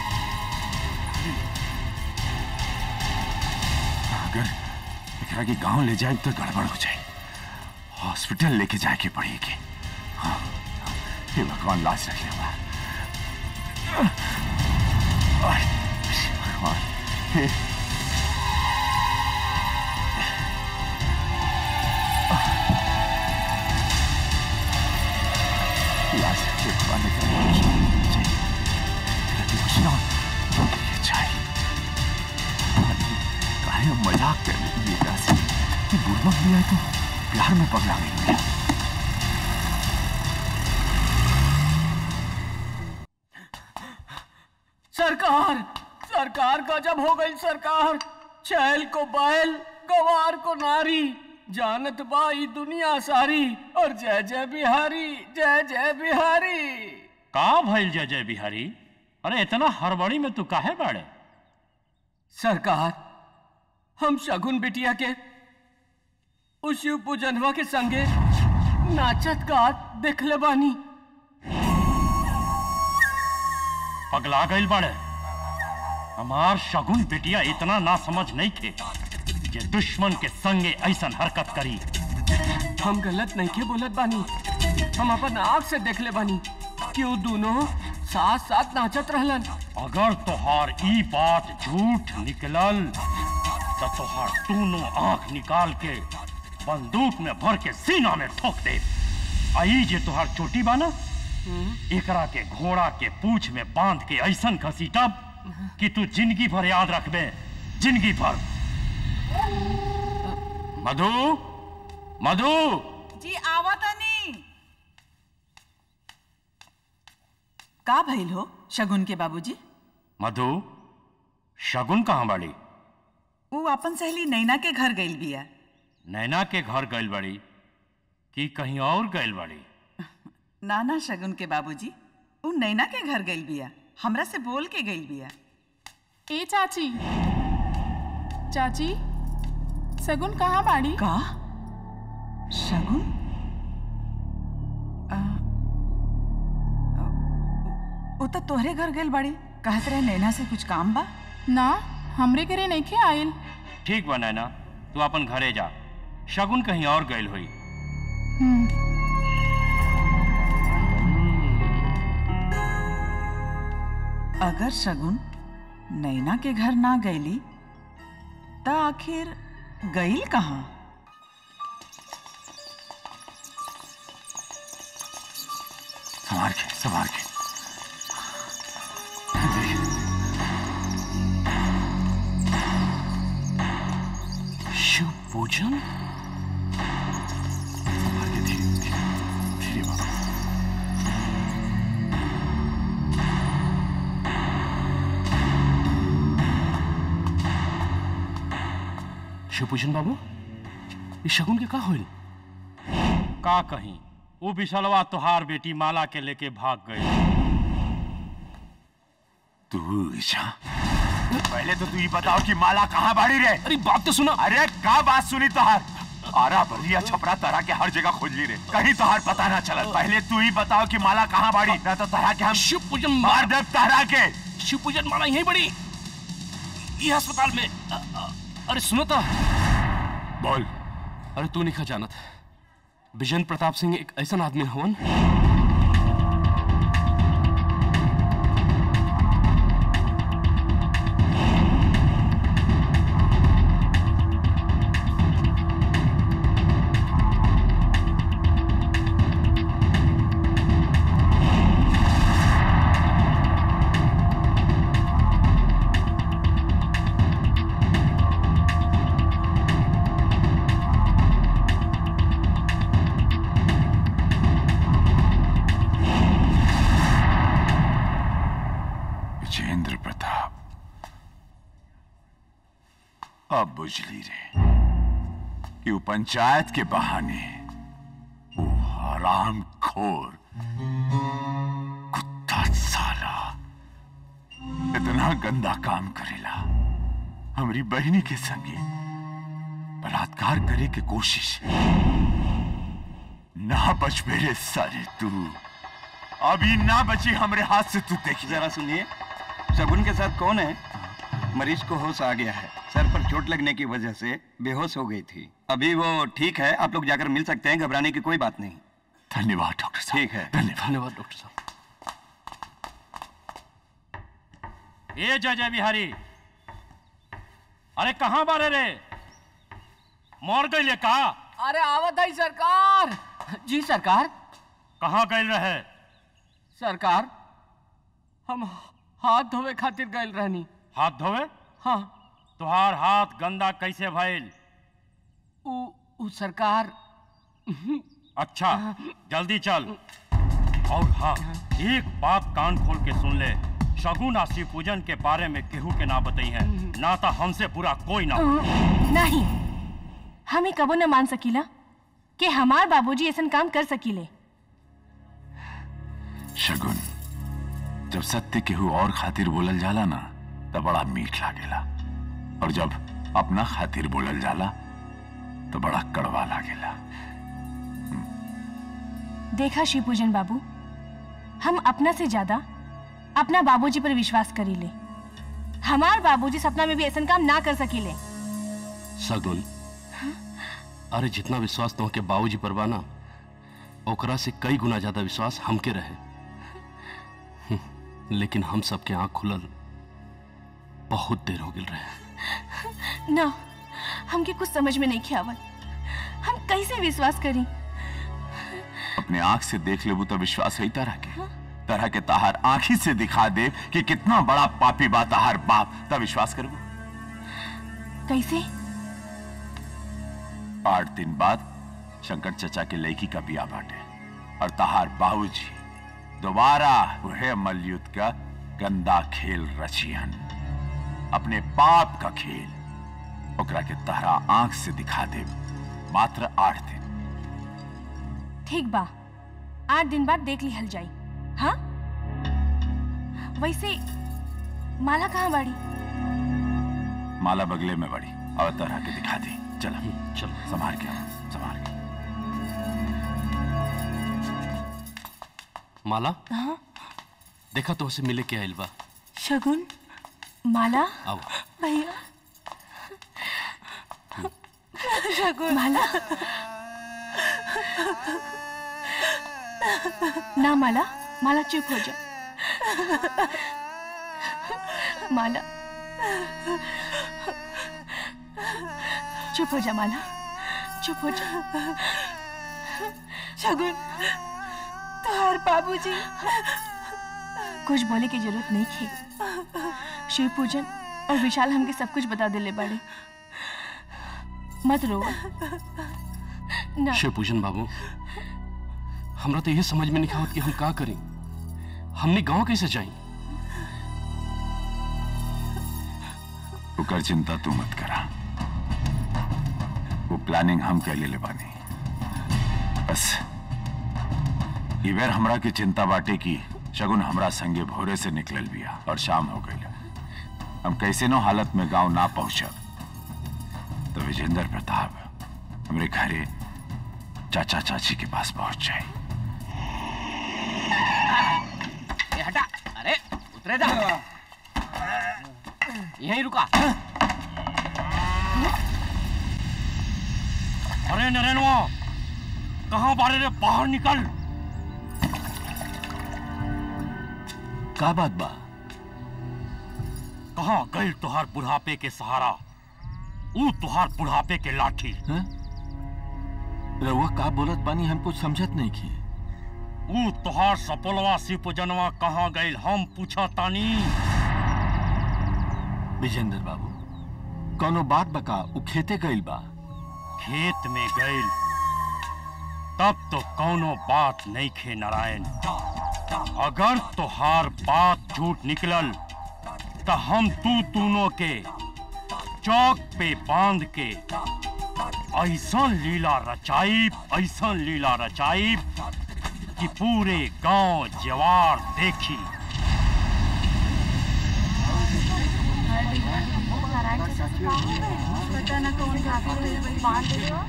Q: अगर एकरा के गांव ले जाए तो गड़बड़ हो जाए हॉस्पिटल लेके जाए के पड़ेगी हाँ हे भगवान लाज रख ले भगवान हे लाज रख ले भगवान ने कहा चाहिए कुछ ना हो ये चाहिए काहे मजाक कर रही है एकरा से कि बुढ़वा भी आए तो प्यार में पगला गई है
F: सरकार सरकार गजब हो गई सरकार छैल को बैल गवार को नारी जानत बाई दुनिया सारी और जय जय बिहारी जय जय बिहारी
G: का भइल जय जय बिहारी अरे इतना हड़बड़ी में तू काहे बाड़े
F: सरकार हम शगुन बिटिया के उस शिव पूजनवा के संगे नाचत गात देखले बानी
G: पगला गइल बाड़े हमार शगुन बिटिया इतना ना समझ नहीं थे जे दुश्मन के संगे ऐसन हरकत करी
F: हम गलत नहीं के बोलत बानी हम अपन आँख से देखले बानी कि वो दोनों साथ साथ नाचत रहलन
G: अगर तोहार ई बात झूठ निकलल तो तोहार दोनों आंख निकाल के बंदूक में भर के सीना में ठोक दे आई जे तोहार चोटी बाना एकरा के घोड़ा के पूछ में बांध के ऐसन घसीटब कि तू जिंदगी भर याद रखबे जिंदगी भर मधु मधु
E: जी आवा तनी का भइल हो शगुन के बाबूजी
G: मधु शगुन कहाँ बाड़ी
E: वो अपन सहेली नैना के घर गइल बिया
G: नैना के घर गइल बाड़ी कि कहीं और गइल बाड़ी
E: नाना शगुन के बाबूजी वो नैना के घर गइल बिया हमरा से बोल के गइल बिया
P: ए चाची चाची सगुन कहाँ बाड़ी
E: का शगुन आ, वो तो तोहरे घर गइल बाड़ी कहत रहे नैना से कुछ काम बा
P: ना हमरे घरे नहीं खे आयल
G: ठीक बा नैना तू अपन घरे जा शगुन कहीं और गइल हुई
E: अगर शगुन नैना के घर ना गईली त आखिर गईल कहाँ
Q: संभाल के संभाल के
J: शिव पूजन
Q: संभाल के धीरे धीरे धीरे बाबा
J: शिव पूजन बाबू ये शगुन के का होइल
G: का कहीं वो बिशलवा तुहार बेटी माला के लेके भाग गई
Q: तू ईशा पहले तो तू ये बताओ कि माला कहाँ बाड़ी रे
J: अरे बात तो सुना
Q: अरे का बात सुनी तोहार आरा बलिया छपरा तरह के हर जगह खोज ली रे कहीं तोहार पता ना चलल पहले तू ही बताओ कि माला कहाँ बाड़ी ना तो तरह के हम
J: शिव पूजन
Q: मार देव तहरा के
J: शिव पूजन माला यहीं बड़ी ये अस्पताल में अ, अ, अरे सुनो तो
Q: बोल
J: अरे तू नहीं खा जानत विजेंद्र प्रताप सिंह एक ऐसा आदमी हवन
Q: विजेंद्र प्रताप अब बुझली रे कि वो पंचायत के बहाने वो हराम खोर कुत्ता साला इतना गंदा काम करेला हमारी बहनी के संगे बलात्कार करे के कोशिश ना बच मेरे सारे तू अभी ना बची हमरे हाथ से तू देखी
T: जरा सुनिए शगुन के साथ कौन है मरीज को होश आ गया है सर पर चोट लगने की वजह से बेहोश हो गई थी अभी वो ठीक है आप लोग जाकर मिल सकते हैं घबराने की कोई बात नहीं
Q: धन्यवाद डॉक्टर साहब
T: ठीक है
J: धन्यवाद डॉक्टर साहब
G: ए जय जय बिहारी अरे कहाँ बारे रे मर गई का
F: अरे आवत है सरकार जी सरकार
G: कहाँ गए रहे
F: सरकार हम हाथ धोवे खातिर गए रहनी
G: हाथ धोवे
F: हाँ
G: तुहार हाथ गंदा कैसे भइल
F: उ, उ सरकार
G: अच्छा जल्दी चल और हाँ एक बात कान खोल के सुन ले शगुन आ शिव पूजन के बारे में केहू के ना बताई है ना तो हमसे बुरा कोई ना हो
I: नहीं हम ही कबो न मान सकीला कि हमार बाबूजी ऐसा काम कर सकीले
Q: शगुन जब सत्य केहू और खातिर बोलल जाला ना तब बड़ा मीठ लागेला और जब अपना खातिर बोलल जाला तो बड़ा कड़वा लागेला
I: देखा शिव पूजन बाबू हम अपना से ज्यादा अपना बाबूजी पर विश्वास करी ले हमार बाबूजी सपना में भी ऐसा काम ना कर सकीले
J: सगुन अरे जितना विश्वास तो के बाबूजी पर बा ना ओकरा से कई गुना ज्यादा विश्वास हमके रहे हम्म, लेकिन हम सबके आंख खुलल बहुत देर हो गई रहे
I: ना हमके कुछ समझ में नहीं ख्यावत हम कैसे विश्वास करी
Q: अपने आंख से देख लेबू तो विश्वास है तरह के तरह के ताहार आंखी से दिखा दे कि कितना बड़ा पापी बा ताहार बाप तब विश्वास करबू
I: कैसे
Q: आठ दिन बाद शंकर चचा के लड़की का बिया बाटे और ताहार बाबूजी दोबारा वह मलयुद्ध का गंदा खेल रचियन अपने पाप का खेल ओकरा के तहरा आंख से दिखा दे मात्र आठ दिन
I: ठीक बा आठ दिन बाद देख लिहल जाई हाँ वैसे माला कहाँ बाड़ी
Q: माला बगले में बड़ी और तरह के दिखा दी चल चल संभाल के आओ, संभाल के
J: माला
I: हाँ
J: देखा तो उसे मिले के आइल बा
I: शगुन माला
J: आओ
I: भैया शगुन माला ना माला माला चुप हो जा
H: माला चुप हो जा माला चुप हो जा
P: शगुन तुम्हार बाबूजी
H: कुछ बोले की जरूरत नहीं थी शिव पूजन और विशाल हमके सब कुछ बता दिले बड़े मत रो ना
J: शिव पूजन बाबू हमरा तो यह समझ में नहीं आवत कि हम का करें हमने गांव कैसे जाई
D: ओकर चिंता तू मत करा वो प्लानिंग हम के ले बानी बस ई बेर हमरा की चिंता बाटे की शगुन हमरा संगे भोरे से निकलल बिया और शाम हो गई हम कैसे नो हालत में गांव ना पहुंचब तो विजेंद्र प्रताप हमरे घरे चाचा चाची के पास पहुंच जाए
F: ए, हटा अरे उतरे जा यहीं रुका
G: अरे नरेनवा कहाँ बारे रे बाहर निकल
B: का बात बा
G: कहाँ गई तुहार बुढ़ापे के सहारा ऊ तुहार बुढ़ापे के लाठी
B: रउआ का बोलत बानी हम कुछ समझत नहीं की
G: ऊ तुहार सपोलवा सिपुजनवा कहाँ गई हम पूछा तानी
B: विजेंद्र बाबू कौनो बात बका उ खेते गइल बा
G: खेत में गइल तब तो कौनो बात नहीं खे नारायण अगर तुहार बात झूठ निकलल तो हम तू दोनों के चौक पे बांध के ऐसा लीला रचाइब ऐसा लीला रचाइब कि पूरे गांव जवार देखी
H: पता ना कौन बांध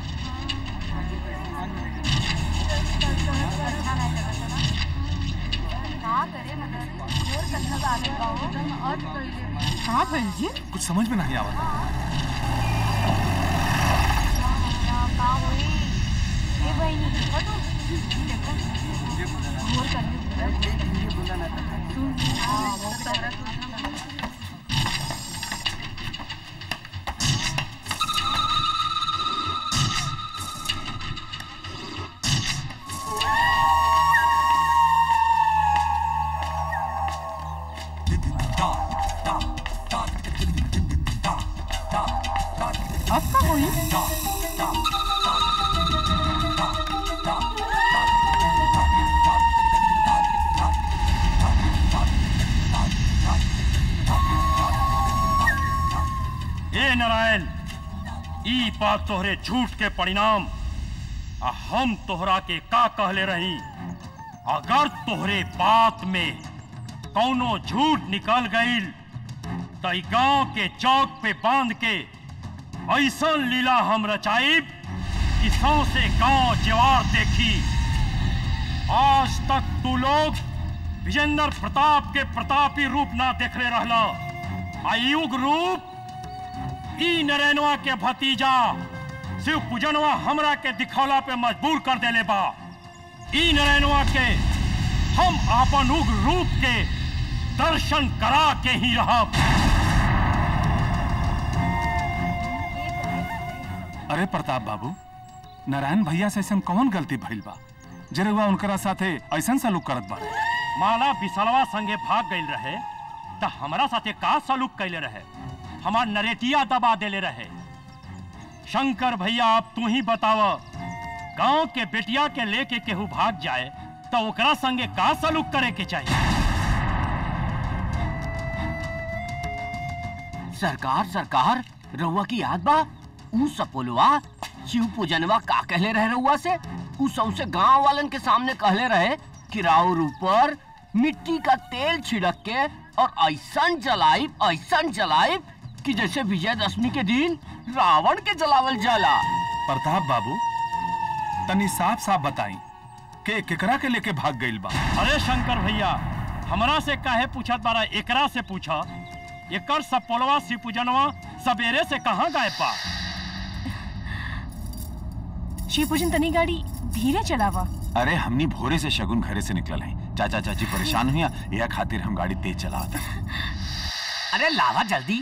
P: हाँ भैल जी
U: कुछ समझ में नहीं आवत
P: अब का हुई
G: ए नारायण ई बात तोहरे झूठ के परिणाम आ हम तोहरा के का कहले रही अगर तोहरे बात में कौनो झूठ निकल गईल तो ई गांव के चौक पे बांध के ऐसा लीला हम रचाइब कि सौ से गांव जवार देखी आज तक तू लोग विजेंद्र प्रताप के प्रतापी रूप ना देखले रहला आ युग रूप ई नरेनवा के भतीजा शिव पूजनवा हमरा के दिखौला पे मजबूर कर देले बा ई नरेनवा के हम आपन उग्र रूप के दर्शन करा के ही रहब
U: अरे प्रताप बाबू नारायण भैया से ऐसा कौन गलती भइल बा जे रउआ उनकरा साथे ऐसा सलूक करत बा
G: माला बिसलवा संगे भाग गईल रहे त हमरा साथे का सलूक कैले रहे हमार नरेटिया दबा देले रहे शंकर भैया अब तू ही बताव गांव के बेटिया के लेके केहू भाग जाए तो ओकरा संगे का सलूक करे के चाहिए
F: सरकार सरकार रउआ की याद बा ऊ सपोलवा शिव पूजनवा का कहले रहे रउआ से ऊ सौसे गांव वालन के सामने कहले रहे कि राउर ऊपर मिट्टी का तेल छिड़क के और ऐसन जलाइब ऐसन जलाइब कि जैसे विजयदशमी के दिन रावण के जलावल जाला
U: प्रताप बाबू तनी साफ साफ बताई के केकरा के लेके भाग गइल बा
G: अरे शंकर भैया हमरा से काहे पूछत बारा एकरा से पूछा एकर सपोलवा शिव पूजनवा सवेरे से कहाँ गायब बा
H: शिव पूजन तनी गाड़ी धीरे चलावा
D: अरे हमनी भोरे से शगुन घरे से निकलल है चाचा चाची परेशान हुआ यह खातिर हम गाड़ी तेज चलावत
F: अरे लावा जल्दी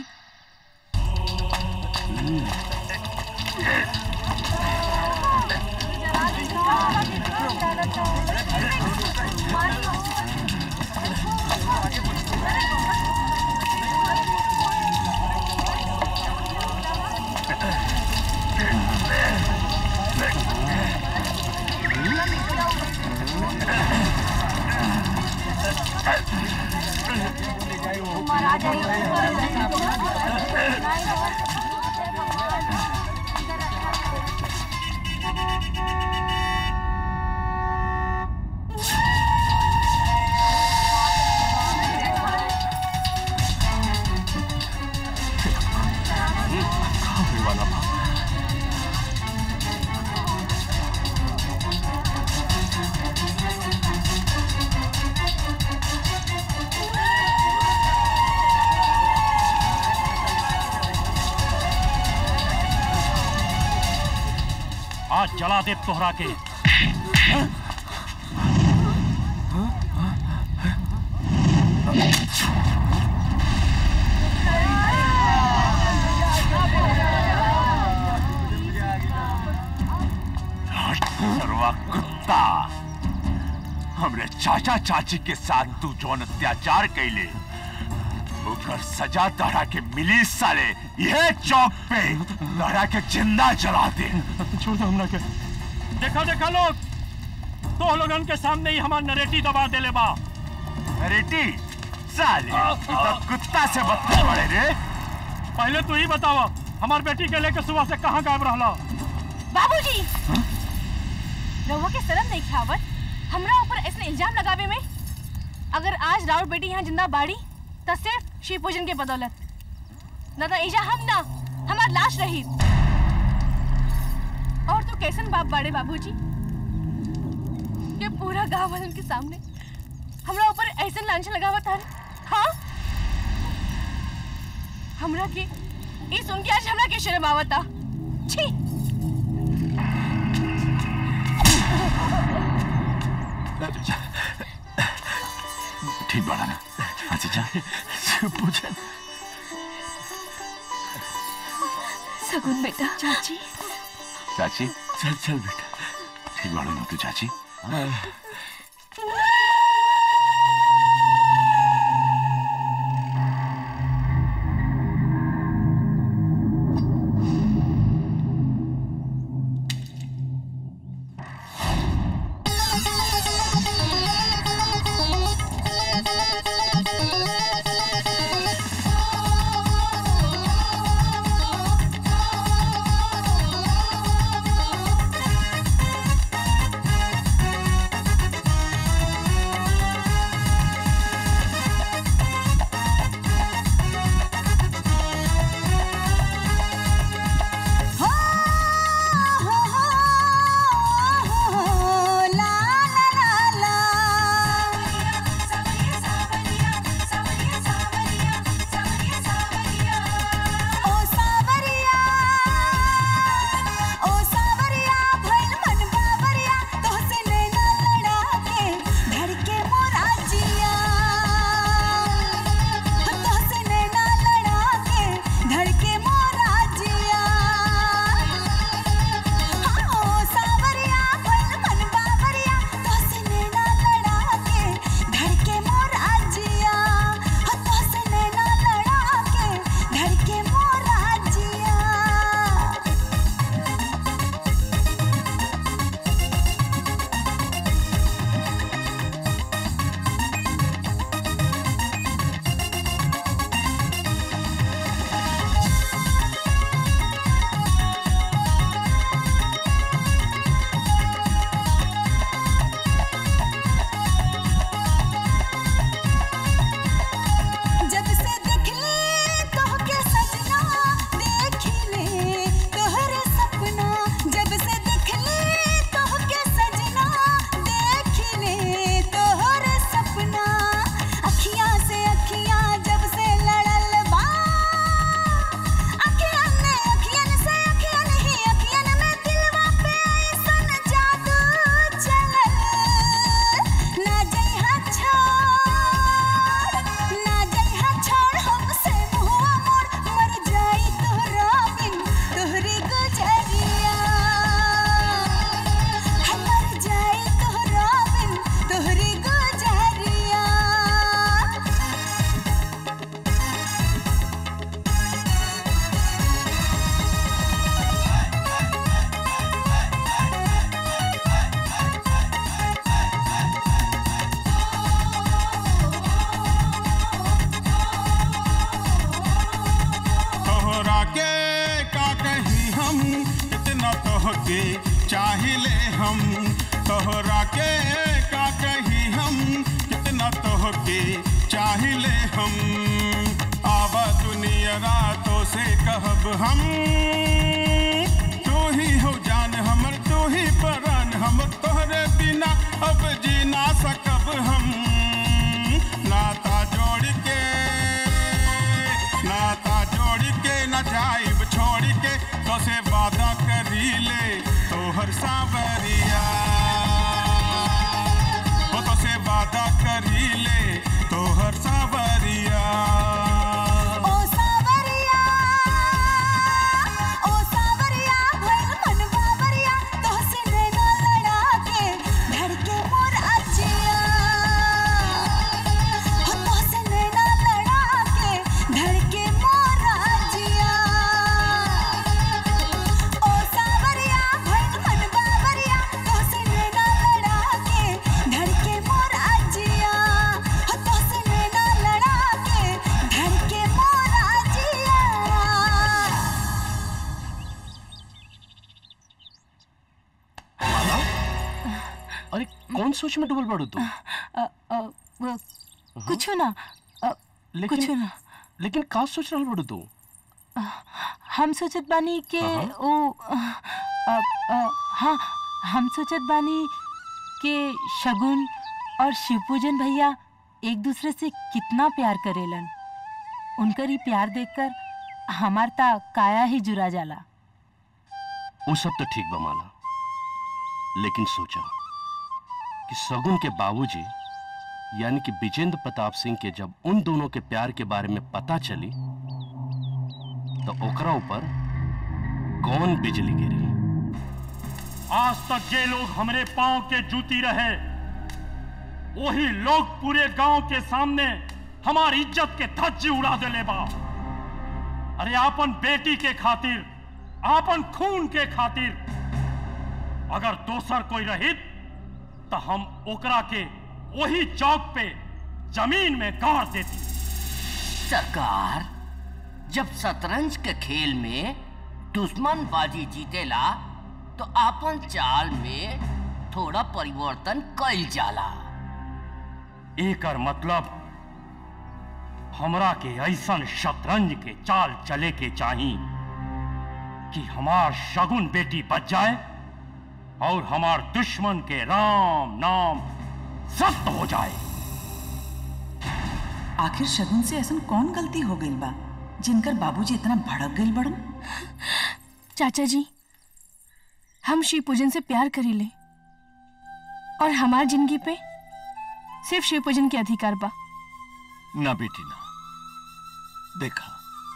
G: आज जला दे तोहरा के
Q: सरवा कुत्ता हमरे चाचा चाची के साथ तू जौन अत्याचार कैले ओकर सजा तहरा के मिली साले यह चौक पे तहरा के जिंदा जला दे
G: छोड़ दो हमरा के देखा देखा लोग तो लोगन के सामने ही हमार नरेटी दबा देले बा
Q: नरेटी साले तू तो कुत्ता से बदतर बड़े रे
G: पहले तू ही बतावा हमार बेटी के लेके सुबह से कहाँ गायब रहला
H: बाबूजी रहुआ के शर्म नहीं खावत हमरा ऊपर ऐसे इल्जाम लगावे में अगर आज राउत बेटी यहाँ जिंदा बाड़ी तो सिर्फ शिव पूजन के बदौलत न तो ईजा हम ना हमार लाश रही और तो कैसन बाप बाड़े बाबूजी ये पूरा गांव वालन के सामने हमरा ऊपर ऐसे लांछन लगावत हन हाँ हमरा के ई सुन के आज हमरा के शर्म आवता छी
Q: ठीक बड़ा ना अच्छा जा पूछन
H: सगुन बेटा चाची
Q: चाची चल चल बेटा ठीक बड़ा ना तू चाची
M: Thank
A: तोहके चाहिले हम तोहरा के का कही हम कितना तोहके चाहिले हम आवा दुनिया रातों से कहब हम तू ही हो जान हमर तू ही परान हमर तोहरे बिना अब जी ना सकब हम नाता जोड़ के नाता जोड़ के न जाइब छोड़ के तो से वादा करी ले तोहर सावरिया वो तो से वादा करी ले तोहर सावरिया
M: ओ सावरिया ओ सावरिया भइल मन बावरिया तोहसे नैना लड़ा के धड़के मोर अजिया हो तोहसे नैना लड़ा के धड़के मोर अजिया ओ सावरिया भइल मन बावरिया तोहसे नैना लड़ा के धड़के मोर अजिया हो तोहसे नैना लड़ा के धड़के मोर अजिया
J: अरे कौन सोच में डूबल पड़ू तू
H: अ, अ, वो, कुछ ना अ,
J: लेकिन
H: कुछ ना
J: लेकिन का सोच रहल पड़ू तू
H: हम सोचत बानी के
J: हाँ।
H: ओ अ, अ, अ, हाँ हम सोचत बानी कि शगुन और शिवपूजन भैया एक दूसरे से कितना प्यार करेलन उनकर ही प्यार देखकर हमार ता काया ही जुरा जाला
J: वो सब तो ठीक बा माला लेकिन सोचा कि सगुन के बाबूजी यानी कि विजेंद्र प्रताप सिंह के जब उन दोनों के प्यार के बारे में पता चली तो ओकरा ऊपर कौन बिजली गिरी
G: आज तक जे लोग हमरे पांव के जूती रहे वही लोग पूरे गांव के सामने हमारी इज्जत के धज्जी उड़ा देले बा अरे आपन बेटी के खातिर आपन खून के खातिर अगर दोसर कोई रहित तो हम ओकरा के वही चौक पे जमीन में गाड़ देती
F: सरकार जब शतरंज के खेल में दुश्मन बाजी जीतेला तो आपन चाल में थोड़ा परिवर्तन कइल जाला
G: एकर मतलब हमरा के ऐसन शतरंज के चाल चले के चाही कि हमार शगुन बेटी बच जाए और हमार दुश्मन के राम नाम सत्य हो जाए
E: आखिर शगुन से ऐसा कौन गलती हो गई बा जिनकर बाबूजी इतना भड़क गई बड़न
H: चाचा जी हम शिव पूजन से प्यार करीले और हमार जिंदगी पे सिर्फ शिव पूजन के अधिकार बा
Q: ना बेटी ना देखा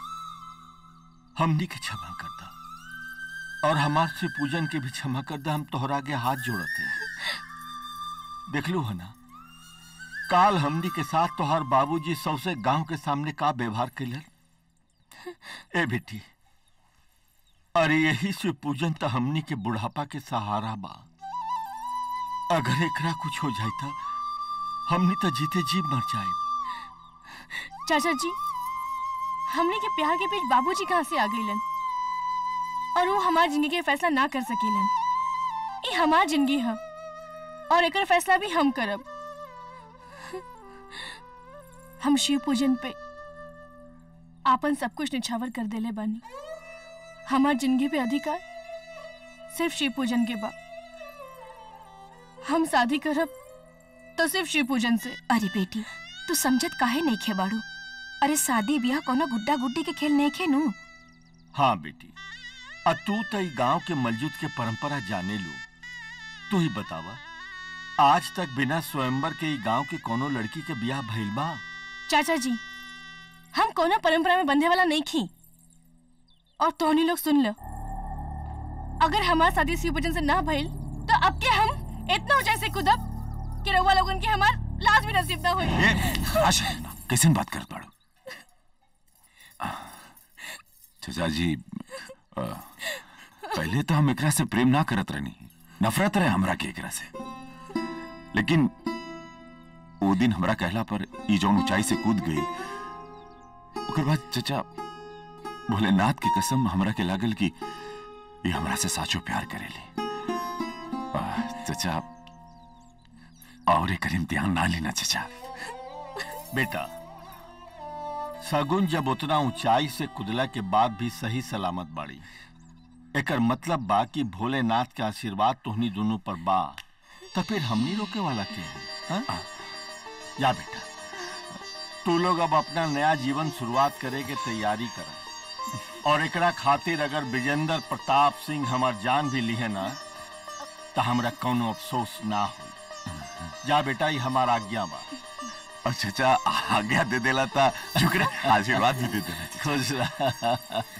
Q: हमनी के क्षमा कर दा और हमार से पूजन के भी क्षमा कर दा हम तोहरा के हाथ जोड़ते हैं देख लो है ना काल हमनी के साथ तोहार बाबूजी सौसे गांव के सामने का व्यवहार कैलन ए बेटी अरे यही से पूजन तो हमनी के बुढ़ापा के सहारा बा अगर एकरा कुछ हो जाए था हमनी तो जीते जी मर जाए
H: चाचा जी हमने के प्यार के बीच बाबूजी कहाँ से आ गईलन और वो हमार जिंदगी के फैसला ना कर सकेलन ये हमार जिंदगी है और एकर फैसला भी हम करब हम शिव पूजन पे आपन सब कुछ निछावर कर देले बानी हमार जिंदगी पे अधिकार सिर्फ शिव पूजन के बा हम शादी करब तो सिर्फ शिव पूजन से
K: अरे बेटी तू समझत काहे नहीं खे बाड़ू अरे शादी ब्याह कोनो गुड्डा गुड्डी के खेल नहीं खे नू
Q: हाँ बेटी आ तू तो ई गांव के मलजूद के परंपरा जाने लू तू ही बतावा आज तक बिना स्वयंवर के ई गांव के कोनो लड़की के ब्याह भइल बा
H: चाचा जी हम कोनो परंपरा में बंधे वाला नहीं खी और तोहनी लोग सुन लो अगर हमार शादी शिव पूजन से ना भइल तो अब के हम इतना ऊंचाई से कूदब कि रउआ लोगन के हमार लाश भी नसीब ना होई
C: आशा कैसे बात कर पाड़ो चाचा जी अ, पहले तो हम एकरा से प्रेम ना करत रहनी नफरत रहे हमरा के एकरा से लेकिन वो दिन हमरा कहला पर ई जौन ऊंचाई से कूद गई ओकर बाद चचा भोलेनाथ की कसम हमरा के लागल कि ये हमरा से साचो प्यार करेली आ, चचा और एक इम्तिहान ना लेना चचा
B: बेटा सगुन जब उतना ऊंचाई से कुदला के बाद भी सही सलामत बाड़ी एकर मतलब बा कि भोलेनाथ के आशीर्वाद तोहनी दोनों पर बा तो फिर हमनी रोके वाला के हैं हाँ? जा बेटा तू लोग अब अपना नया जीवन शुरुआत करे के तैयारी कर और एकरा खातिर अगर विजेंद्र प्रताप सिंह हमार जान भी लिहे ना तो हमरा कौनो अफसोस ना हो जा बेटा ये हमारा आज्ञा बा
C: और चचा आज्ञा दे देला था शुक्र है, आशीर्वाद भी दे देला
B: खुश रह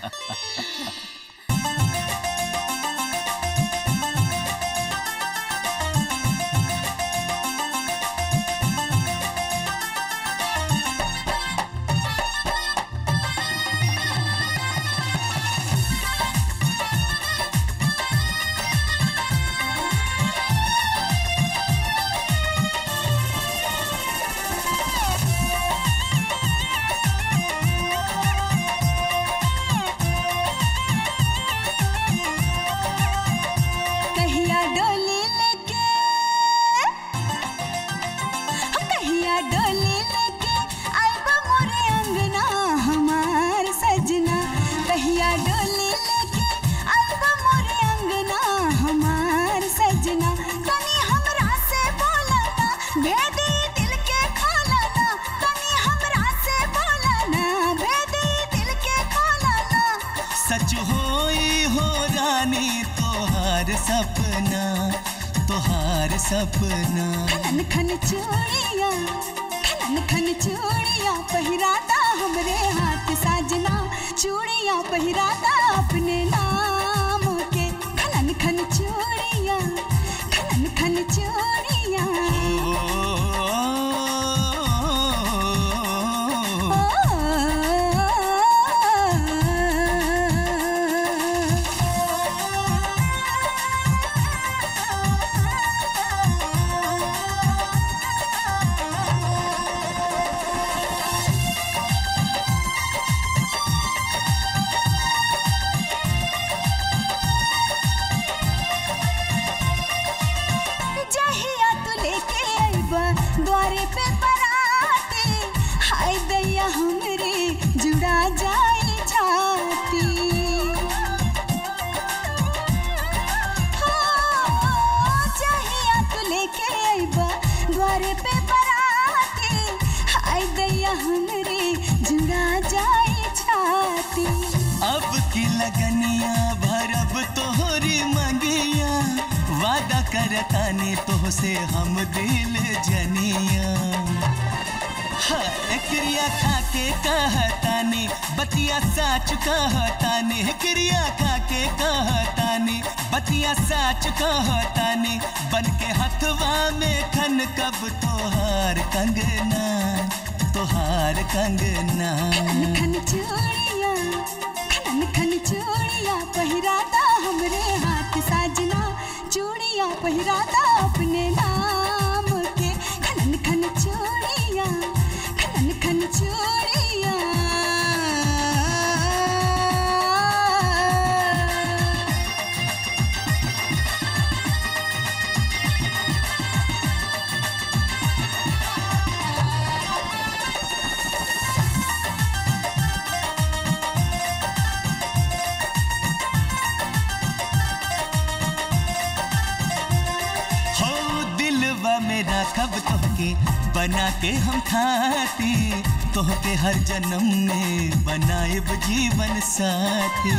M: कहिया डोली लेके कहिया डोली लेके आइब मोरे अंगना हमार सजना कहिया डोली लेके आइब मोरे अंगना हमार सजना तनी हमरा से बोला ना भेदी दिल के खोला ना तनी हमरा से बोला ना भेदी दिल के खोला ना
L: सच होई हो रानी तोहार सपना तोहार सपना
M: खनन खन चूड़िया खनन खन चूड़िया पहिराता हमरे हाथ साजना चूड़िया पहिराता अपने नाम के खनन खन चूड़िया खनन खन चूड़िया जहिया तू लेके आइबा द्वारे पे बराती हाय दैया हमरे जुड़ा जाई छाती हो, जहिया तू लेके आइबा द्वारे पे बराती हाय दैया हमरे जुड़ा जाई छाती
L: अब की लगनिया भरब तोहरी मंगिया वादा करतानी तोह से हम दिल जनिया हाय क्रिया खाके कहतानी बतिया साच कहतानी क्रिया खाके कहतानी बतिया साच कहतानी बन के हथवा में खन कब तोहार कंगना तोहार कंगना
M: खन चूड़िया खनन खन चूड़िया पहिराता हमरे हाथ साजना चूड़िया पहिराता अपने नाम के खनन खन चूड़िया खनन खन चूड़िया
L: हो दिलवा मेरा कब तोहके बना के हम खाती तोहके हर जन्म में बनाएब जीवन साथी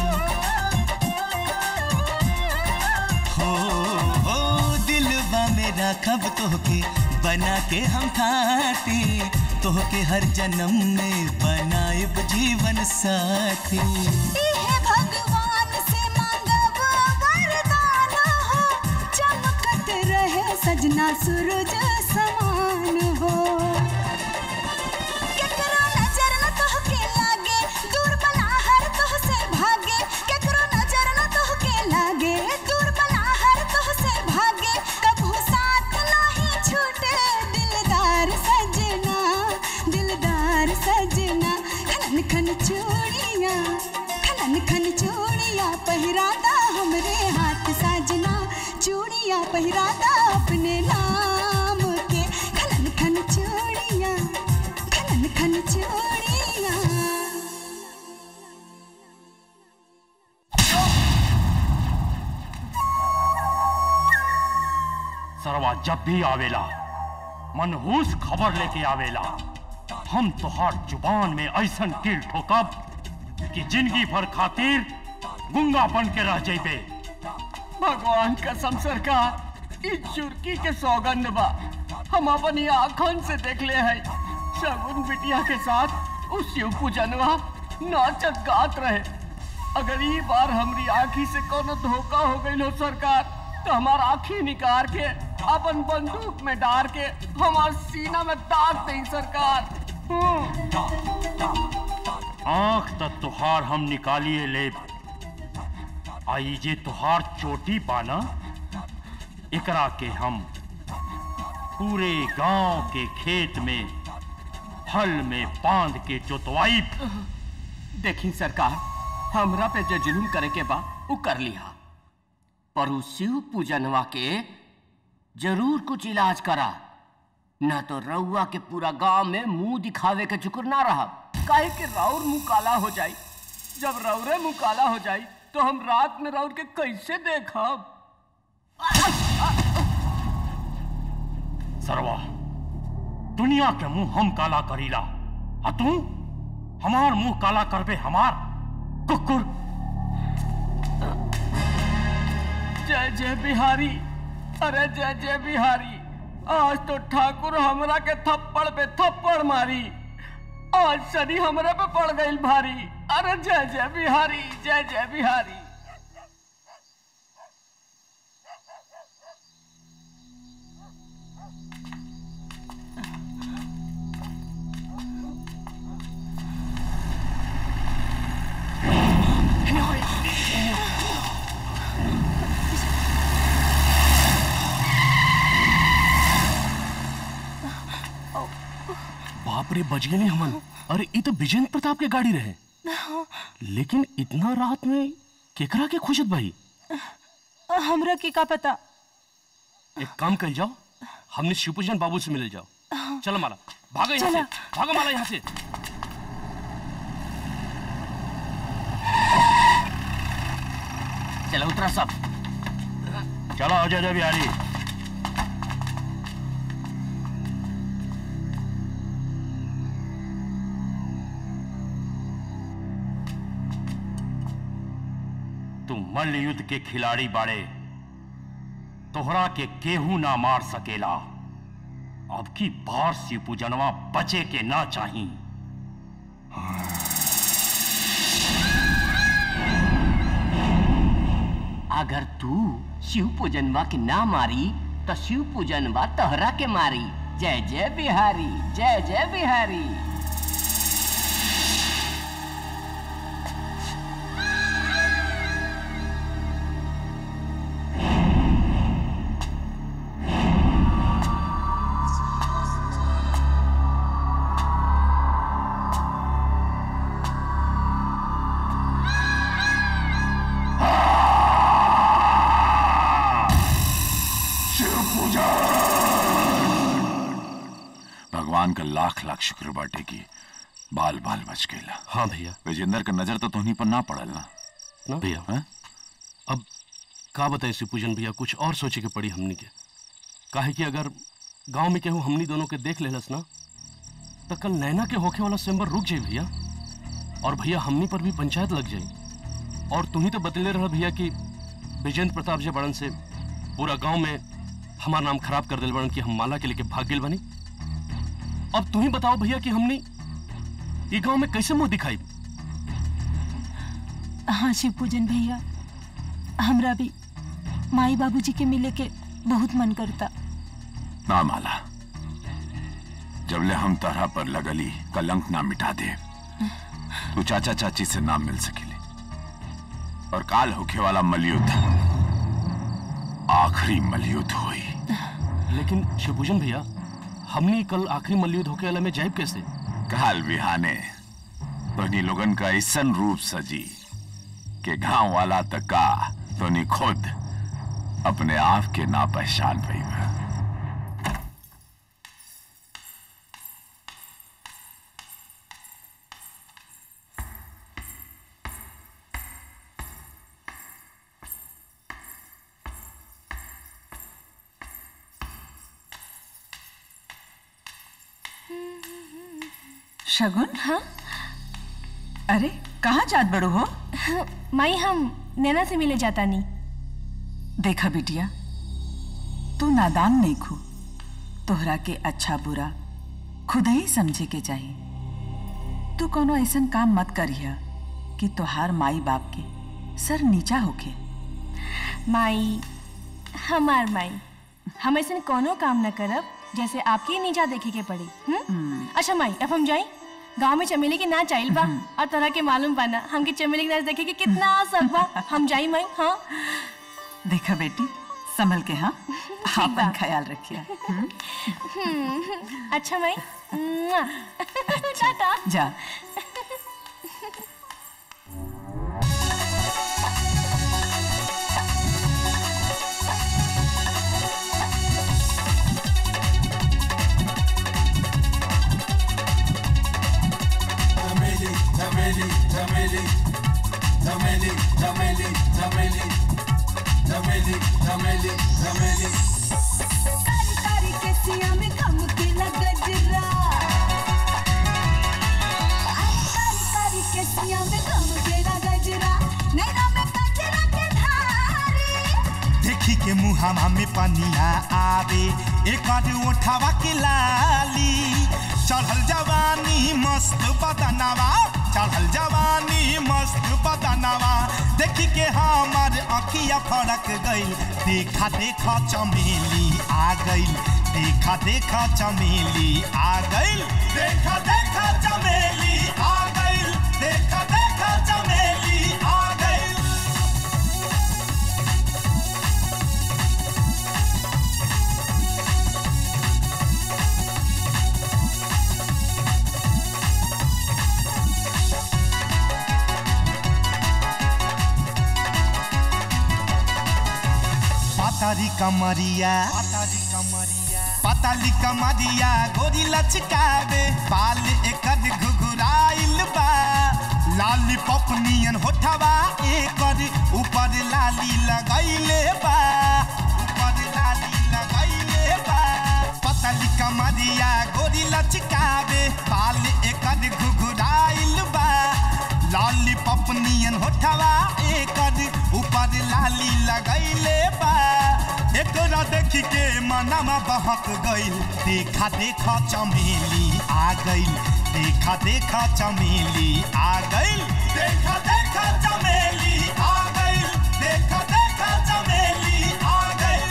L: हो हो दिलवा मेरा कब तोहके बना के हम खाती तोहके हर जन्म में बनाएब जीवन साथी
M: इहे भगवान से मांगब वरदान हो चमकत रहे सजना सूरज समान हो केकरो नजर न तोहके लागे दूर बला हर तोह से भागे केकरो नजर न तोहके लागे दूर बला हर तोह से भागे कभू साथ नहीं छूटे दिलदार सजना दिलदार सजना खनन खन चूड़िया खनन खनन खन चूड़िया पहिरादा हमरे हाथ साजना चूड़िया पहिरादा अपने नाम के खनन खन चूड़िया खनन खन चूड़िया
G: सरवा जब भी आवेला मनहूस खबर लेके आवेला हम तोहार जुबान में ऐसन कील ठोकब कि जिंदगी भर खातिर गुंगा बन के रह जइबे
F: भगवान कसम सरकार इस चुरकी के सौगंध बा हम अपनी आंखन से देख ले है शगुन बिटिया के साथ उस शिव पूजनवा नाचत गात रहे अगर ये बार हमारी आंखी से कोनो धोखा हो गई हो सरकार तो हमार आंखी निकाल के अपन बंदूक में डार के हमार सीना में दाग दे सरकार
G: आंख तक तुहार हम निकालिए ले आई जे तुहार चोटी पाना एकरा के हम पूरे गांव के खेत में हल में बांध के जोतवाई
F: देखी सरकार हमरा पे जो जुलूम करे के बा वो कर लिया पर उस शिव पूजनवा के जरूर कुछ इलाज करा न तो रउआ के पूरा गांव में मुंह दिखावे के चुकुर ना रहा काहे कि राउर मुंह काला हो जाई जब रौरे मुंह काला हो जाई तो हम रात में राउर के कैसे देखब
G: सरवा दुनिया के मुंह हम काला करीला आ तू हमार मुंह काला करबे हमार कुकुर
F: जय जय बिहारी अरे जय जय बिहारी आज तो ठाकुर हमरा के थप्पड़ पे थप्पड़ मारी आज शनि हमरा पे पड़ गई भारी अरे जय जय बिहारी जय जय बिहारी
J: बाप रे बच गए हमन अरे ये तो विजेंद्र प्रताप के गाड़ी रहे लेकिन इतना रात में केकरा के खुशत भाई
P: हमरा के का पता
J: एक काम कर जाओ हमने शिवपूजन बाबू से मिल जाओ चलो माला भागो यहाँ से
P: चला।
J: भागो माला यहाँ से
F: चलो उतरा सब
G: चलो अजय जय बिहारी तुम मल्ल युद्ध के खिलाड़ी बाड़े तोहरा के केहू ना मार सकेला अब की बार शिव पूजनवा बचे के ना चाही
F: अगर तू शिव पूजनवा के ना मारी तो शिव पूजनवा तोहरा के मारी जय जय बिहारी जय जय बिहारी
C: भगवान का लाख लाख शुक्र बाटे की बाल बाल बच गईला
J: हाँ भैया
C: विजेंद्र का नजर तो तुहनी पर ना पड़ल ना
J: ना भैया
C: हैं?
J: अब का बताए शिवपूजन भैया कुछ और सोचे के पड़ी हमनी के काहे कि अगर गांव में केहू हमनी दोनों के देख लेलस ना तो कल नैना के होखे वाला स्वयंवर रुक जाए भैया और भैया हमनी पर भी पंचायत लग जाए और तुम ही तो बतले रहा भैया कि विजेंद्र प्रताप जी बड़न से पूरा गांव में हमारा नाम खराब कर दिल बड़न कि हम माला के लेके भाग गेल बनी अब तुम ही बताओ भैया कि हमने ये गांव में कैसे मुंह दिखाई
P: हाँ शिव पूजन भैया हमरा भी माई बाबूजी के मिले के बहुत मन करता
C: ना माला जबले हम तरह पर लगली कलंक ना मिटा दे तू चाचा चाची से ना मिल सकेले और काल होखे वाला मलयुद्ध आखिरी मलयुद्ध हुई
J: लेकिन शिवपूजन भैया हमने कल आखिरी मल्लयुद्ध होके वाला में जाइब कैसे
C: काल बिहाने तोहनी लोगन का ऐसन रूप सजी कि गांव वाला तक का तो नी खुद अपने आप के ना पहचान पाई
E: शगुन हाँ अरे कहाँ जात बड़ो हो
H: माई हम नैना से मिले जाता नहीं
E: देखा बिटिया तू नादान नहीं खू तोहरा के अच्छा बुरा खुद ही समझे के चाहिए तू कोनो ऐसन काम मत करिया कि तोहार माई बाप के सर नीचा होके
H: माई हमार माई हम ऐसे कोनो काम न करब जैसे आपकी नीचा देखे के पड़ी हम्म? अच्छा माई अब हम जाई गांव में चमेली के नाच आइल बा और तरह के मालूम पाना हमके चमेली के नाच देखे के कितना आसक बा हम जाई माई हाँ
E: देखा बेटी संभल के हाँ
H: बा।
E: अपन ख्याल रखिया हम्म?
H: हम्म, अच्छा माई मुआ। टाटा
E: जा
O: Tameli, Tameli, Tameli, Tameli, Tameli, Tameli, Tameli, Tameli, Tameli.
M: कारी कारी केसिया में खम के लगजरा कारी कारी केसिया में खम के लगजरा नैना में कजरा के धारी
L: देखी के मुहामा में पनिया आवे एक उठावा के लाली चढ़ल जवानी मस्त बदनवा चढ़ल जवानी मस्त बदनवा देखी के हमार अखिया फड़क गइल देखा देखा चमेली आ गइल देखा देखा चमेली आ गइल देखा देखा चमेली आ गइल देखा देखा चमेली आ गइल पातारी कमरिया पाताली कमरिया गोरी लचकावे बाल एकर घुघुराइल बा लाली पपनियन होठवा एकर ऊपर लाली लगैले बा ऊपर लाली लगैले बा पाताली कमरिया गोरी लचकावे बाल एकर घुघुराइल बा लाली पपनियन होठवा एकर ऊपर लाली लगैले बा एकरा देख के मनमा बहक गइल देखा देखा चमेली आ गइल देखा देखा चमेली आ गइल देखा देखा चमेली आ गइल देखा देखा चमेली आ गइल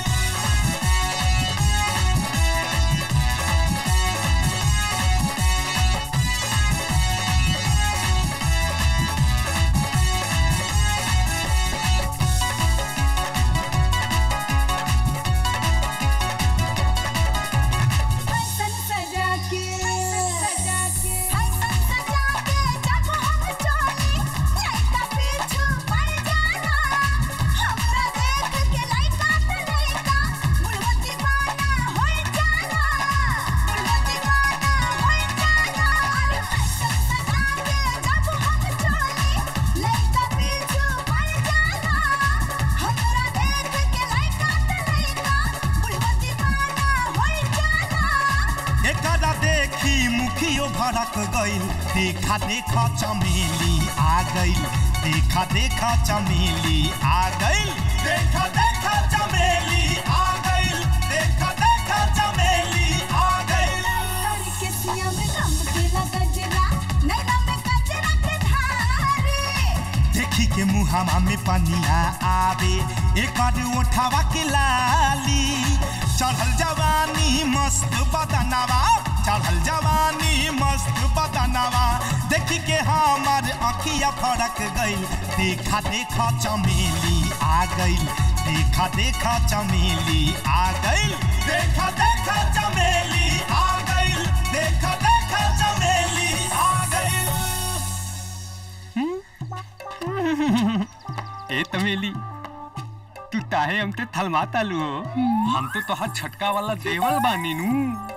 M: फैशन सजा के सजा के फैशन सजा के जब हम चली लइका पीछू पड़ जाना हमरा देख के लइका त लइका बुढ़वा दीवाना हो जाना बुढ़वा दीवाना हो जाना अरे फैशन सजा के जब हम चली लइका पीछू पड़ जाना हमरा देख के लइका त लइका बुढ़वा दीवाना हो जाना
L: एकरा देखी मुखियो भड़क गइल देखा देखा चमेली आ गइल देखा देखा चमेली आ गइल देखा देखा चमेली आ गइल देखा देखा चमेली आ गइल
M: कारी केसिया में खम के लगजरा नैना में कजरा के धारी
L: देखी के मुहामा में पनिया आवे एकर उठावा के लाली चढ़ल जवानी मस्त बदनवा चढ़ल जवानी मस्त बदनवा देखी के हमार अखिया फड़क गइल देखा देखा चमेली आ गइल देखा देखा चमेली आ गइल देखा देखा चमेली आ गइल देखा देखा चमेली आ गइल
R: ए तमेली तू ताहे हमते थलमा तालू हो हम तो तोहार छटका वाला देवल बानी नू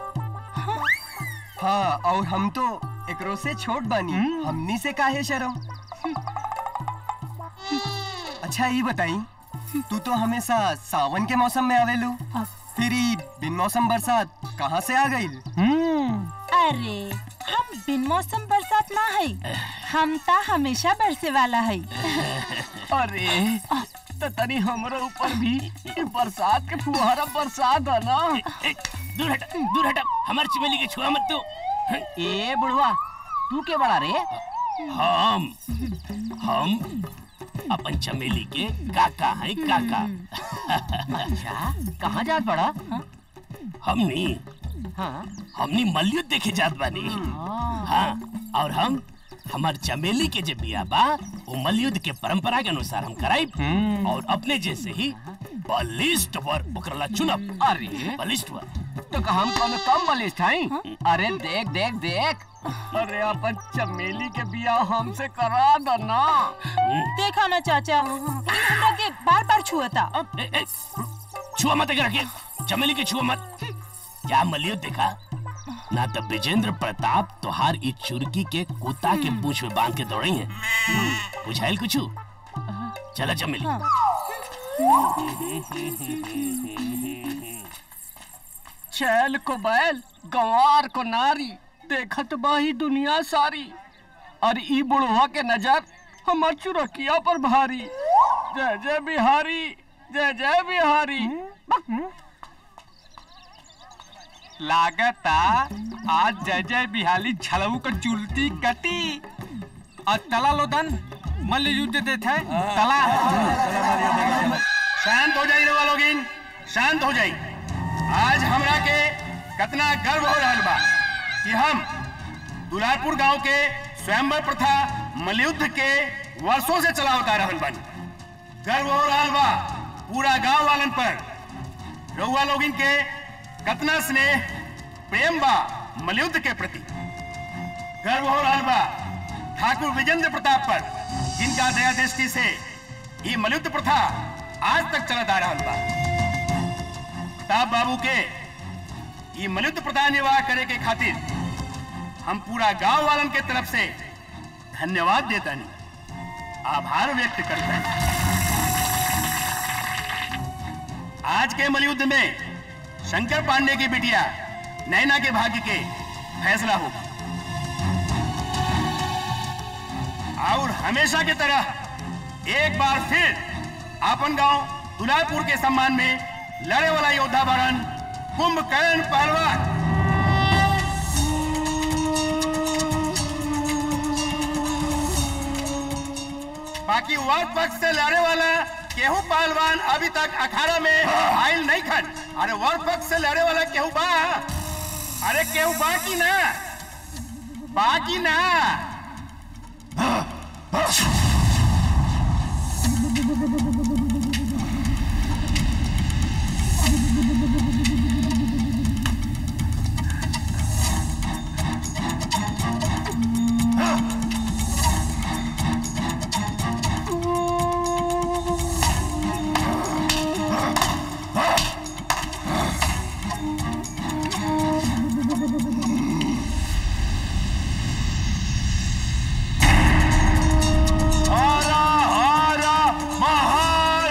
S: हाँ और हम तो एकरो से छोट बानी हमनी से काहे शर्म अच्छा ये बताई तू तो हमेशा सावन के मौसम में आवेलू फिर ई बिन मौसम बरसात कहाँ से आ गई
P: अरे हम बिन मौसम बरसात ना है हम ता हमेशा बरसे वाला है
F: अरे तो तनी हमरो ऊपर भी ये बरसात के फुहारा बरसात है ना
V: दूर हट दूर हट हमार चमेली के छुआ मत तू
F: ए बुढ़वा तू के बड़ा रे
V: हम हम अपन चमेली के काका है काका
F: अच्छा कहाँ जात बड़ा
V: हमनी
F: हाँ
V: हमनी मलयुद्ध देखे जात बानी हाँ और हम हमार चमेली के जे बिया बा वो मलयुद्ध के परंपरा के अनुसार हम कराई और अपने जैसे ही बलिष्ठ वर ओकरला चुनब
F: अरे
V: बलिष्ठ वर
F: तो का हम कौन कम बलिष्ठ हैं अरे देख देख देख अरे अपन चमेली के बिया हमसे करा दो ना
P: देखा ना चाचा इन हमरा के बार बार छुअता
V: छुआ मत अगर के चमेली के छुआ मत क्या मलयुद्ध देखा ना तो विजेंद्र प्रताप तोहार ई चुरकी के कुत्ता के पूछ में बांध के दौड़ई है बुझाइल कुछ चला चमेली
F: छैल को बैल गंवार को नारी देखत बाही दुनिया सारी और ई बुढ़वा के नजर हमर चुरकिया पर भारी जय जय बिहारी जय जय बिहारी
R: लागता आज जय जय बिहाली छलऊ का चुलती कटी और तला लोदन मल्ल युद्ध देते थे तला
W: शांत हो जाई रउआ लोगिन शांत हो जाई आज हमरा के कितना गर्व हो रहल बा कि हम दुलारपुर गांव के स्वयंवर प्रथा मलयुद्ध के वर्षों से चलावता रहल बानी गर्व हो रहल बा पूरा गांव वालन पर रउआ लोगिन के कितना स्नेह प्रेम बा मलयुद्ध के प्रति गर्व हो रहल बा ठाकुर विजेंद्र प्रताप पर जिनका दया दृष्टि से ये मलयुद्ध प्रथा आज तक चलत आ रहल बा प्रताप बाबू के ये मलयुद्ध प्रथा निर्वाह करे के खातिर हम पूरा गांव वालन के तरफ से धन्यवाद देता नहीं आभार व्यक्त करता है आज के मलयुद्ध में शंकर पांडे की बिटिया नैना के भाग्य के फैसला होगा और हमेशा की तरह एक बार फिर आपन गांव दुलारपुर के सम्मान में लड़े वाला योद्धा बरन कुंभकर्ण पहलवान बाकी वर्ग पक्ष से लड़े वाला केहू पहलवान अभी तक अखाड़ा में आयल नहीं खन अरे वर्ग पक्ष से लड़े वाला केहू बा अरे केहू बा की ना बाकी ना हरा हरा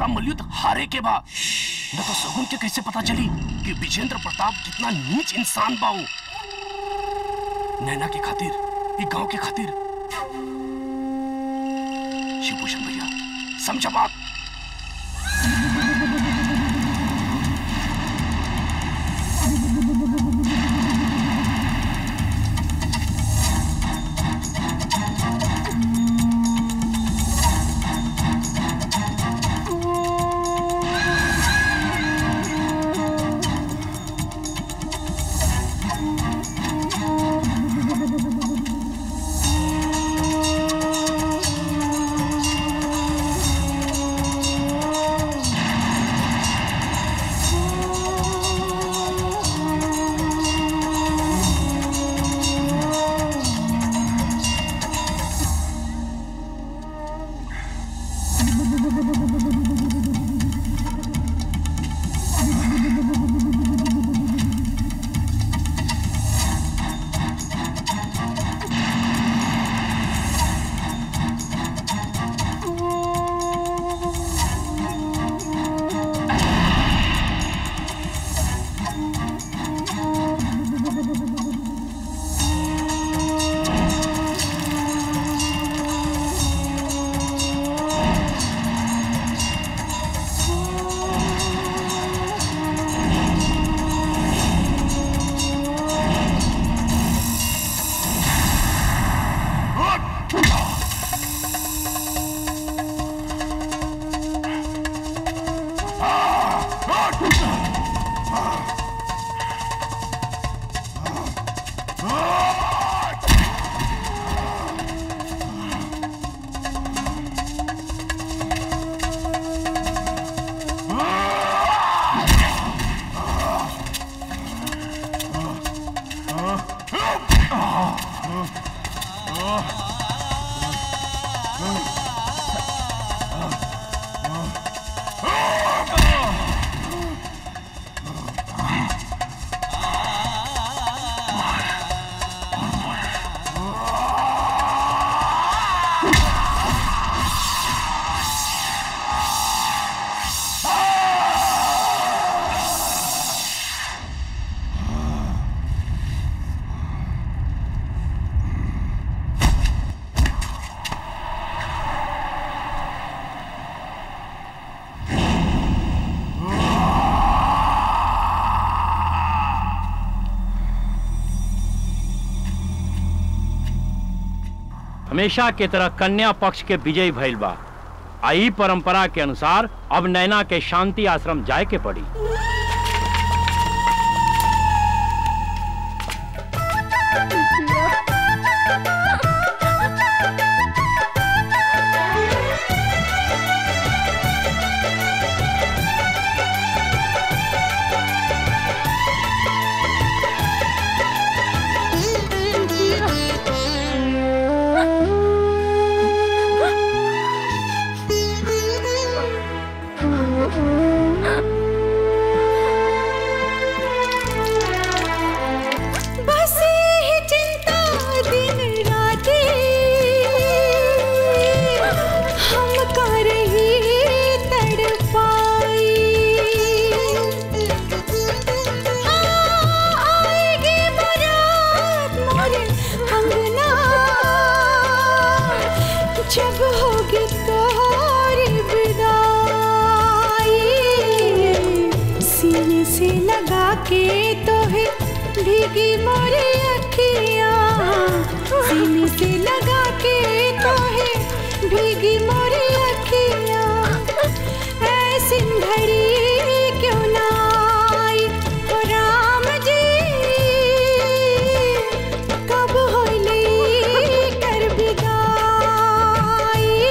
V: तोहरा मलयुद्ध हारे के बा न तो सगुन के कैसे पता चली कि विजेंद्र प्रताप कितना नीच इंसान बाऊ नैना के खातिर ई गांव के खातिर शिवभूषण भैया समझा बात
G: हमेशा के तरह कन्या पक्ष के विजयी भइल बा आई परंपरा के अनुसार अब नैना के शांति आश्रम जाए के पड़ी
M: बस ही चिंता दिन राती हम कर ही तड़पाई हाँ, आएगी बारात मोरे अंगना जब होगी तोरी विदाई सीने से लगा के तो है भीगी मोरी अखियाँ सीने से लगा के तो है भीगी मोरी अखियाँ ऐसी घड़ी क्यों ना आई ओ राम जी कब होली कर बिदाई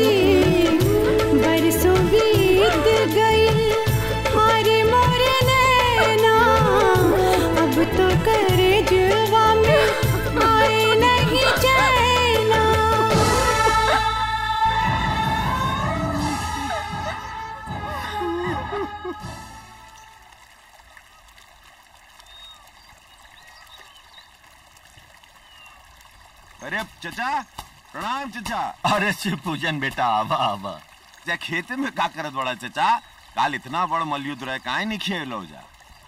M: बरसों बीत गई हारे मोरे नैना अब तो करे जुआ में आए नहीं चैना
C: अरे चचा प्रणाम चचा
B: अरे शिव पूजन बेटा आवा आवा
C: जा खेते में का करत बड़ा चचा काल इतना बड़ मलयुद्ध रहे काहे नहीं खेल लो जा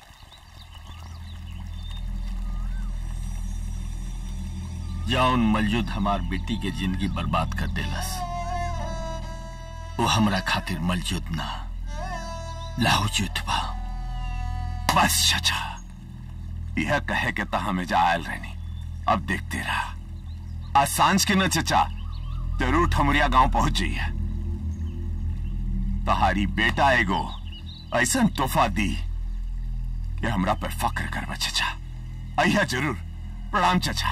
B: जौन मलयुद्ध हमार बेटी के जिंदगी बर्बाद कर देलस वो हमरा खातिर मलयुद्ध ना लाहुयुद्ध बा
C: बस चचा यह कहे के ता हमें जा आयल रहनी अब देखते रहा आज सांझ के न चचा जरूर ठमुरिया गांव पहुंच जाइए तहारी बेटा एगो ऐसा तोहफा दी कि हमरा पर फक्र करबा चचा अहिया जरूर प्रणाम चचा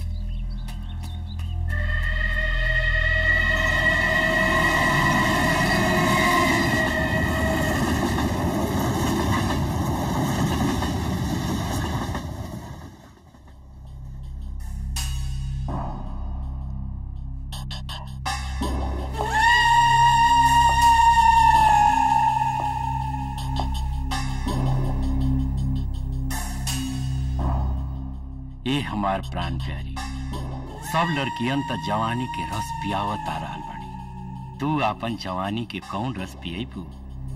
G: ए हमार प्राण प्यारी सब लड़कियन त जवानी के रस पियावत आ रहल बाड़ी तू आपन जवानी के कौन रस पियबू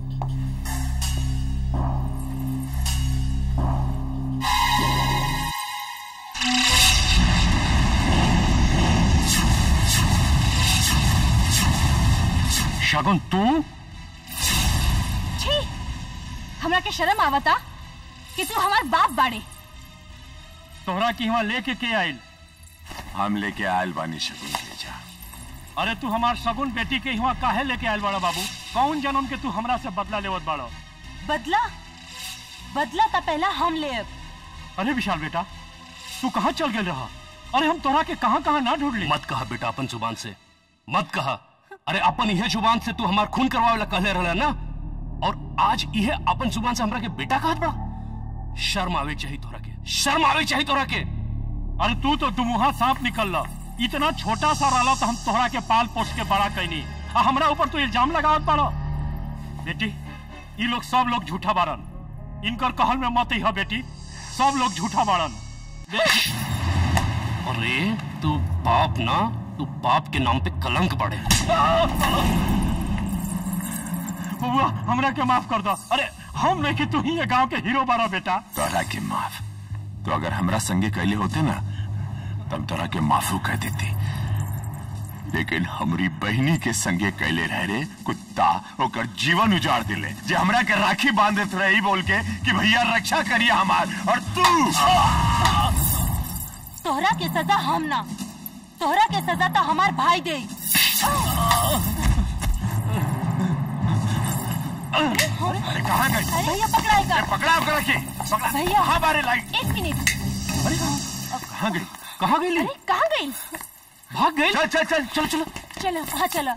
G: शगुन तू
H: छी हमरा के शर्म आवता कि तू हमार बाप बाड़े
U: तोहरा की वहाँ लेके के आयल
C: हम लेके आयल बानी शगुन के जा
U: अरे तू हमार सगुन बेटी के यहाँ काहे लेके आयल बड़ा बाबू कौन जन्म के तू हमरा से बदला लेवत बड़ा
P: बदला बदला तो पहला हम ले
U: अरे विशाल बेटा तू कहाँ चल गए रहा अरे हम तोहरा के कहाँ कहाँ ना ढूंढ ली
V: मत कहा बेटा अपन जुबान से मत कहा अरे अपन यह जुबान से तू हमार खून करवावे ला कहले रहला ना और आज यह अपन जुबान से हमरा के बेटा कहत बड़ा शर्म आवे के चाहिए तोहरा के शर्म आवे के चाहिए तोहरा के
U: अरे तू तो दुमुहा सांप निकल ला इतना छोटा सा रहला तो हम तोहरा के पाल पोस के बड़ा कैनी आ हमरा ऊपर तो इल्जाम लगावत बाड़ा बेटी ये लोग सब लोग झूठा बारन इनकर कहल में मत ही है बेटी सब लोग झूठा बारन
V: अरे तू बाप ना तू बाप के नाम पे कलंक बढ़े
U: बबुआ हमरा के माफ कर दो अरे हम नहीं कि तू ही ये गांव के हीरो बारा बेटा
C: तोरा के माफ तो अगर हमरा संगे कैले होते ना तब तोरा के माफू कह देती लेकिन हमरी बहनी के संगे कैले रह रे कुत्ता ओकर जीवन उजाड़ दिले जे हमरा के राखी बांधत रही बोल के कि भैया रक्षा करिए हमार और तू
P: तोहरा के सजा हम ना तोहरा के सजा तो हमार भाई दे
C: अरे कहाँ गई
P: भैया पकड़ाएगा
C: पकड़ा पकड़ा के पकड़ा
P: भैया
C: कहाँ बारे लाइट
H: एक मिनट
C: कहाँ गई
V: कहाँ गई
H: अरे कहाँ गई
V: भाग गई
C: चल चल चल चलो चलो
P: चलो हाँ चलो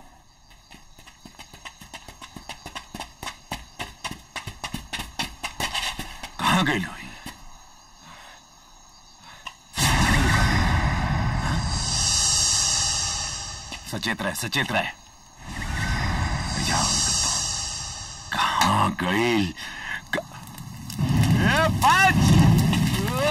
C: कहाँ गई लोई सचेत रहे सचेत रहे जाओ कहाँ गई क- ए, बच!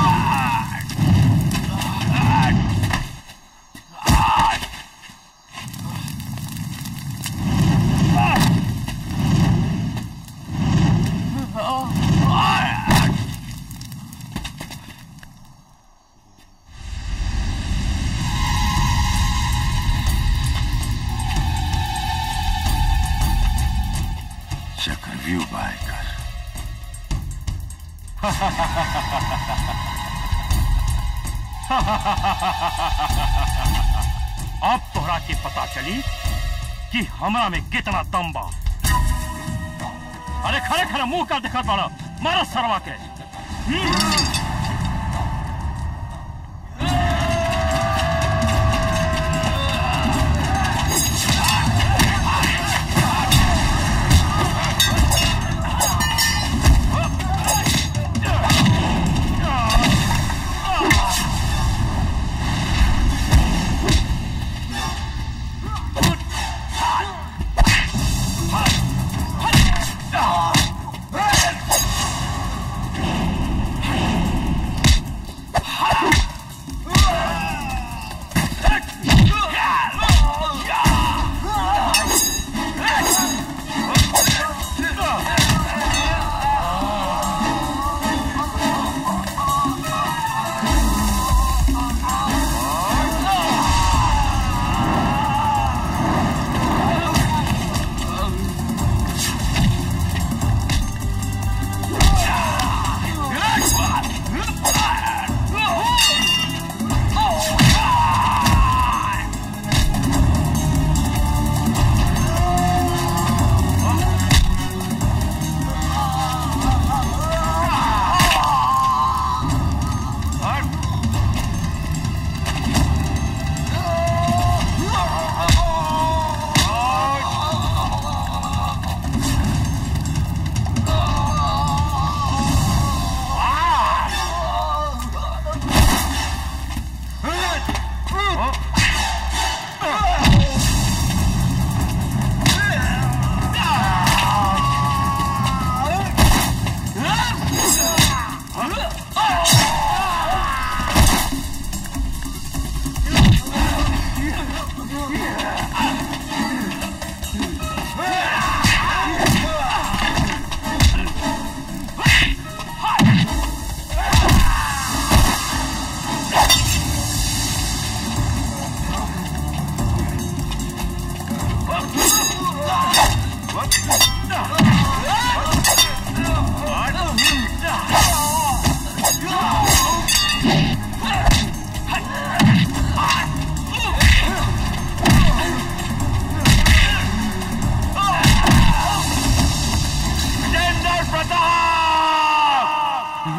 C: चक्रव्यूह बाय कर
U: अब तोहरा के पता चली कि हमरा में कितना दम बा अरे खड़े खड़े मुंह का दिखत बाड़ा मारा सरवा के हम्म।
C: Ah!
U: विजेंद्र प्रताप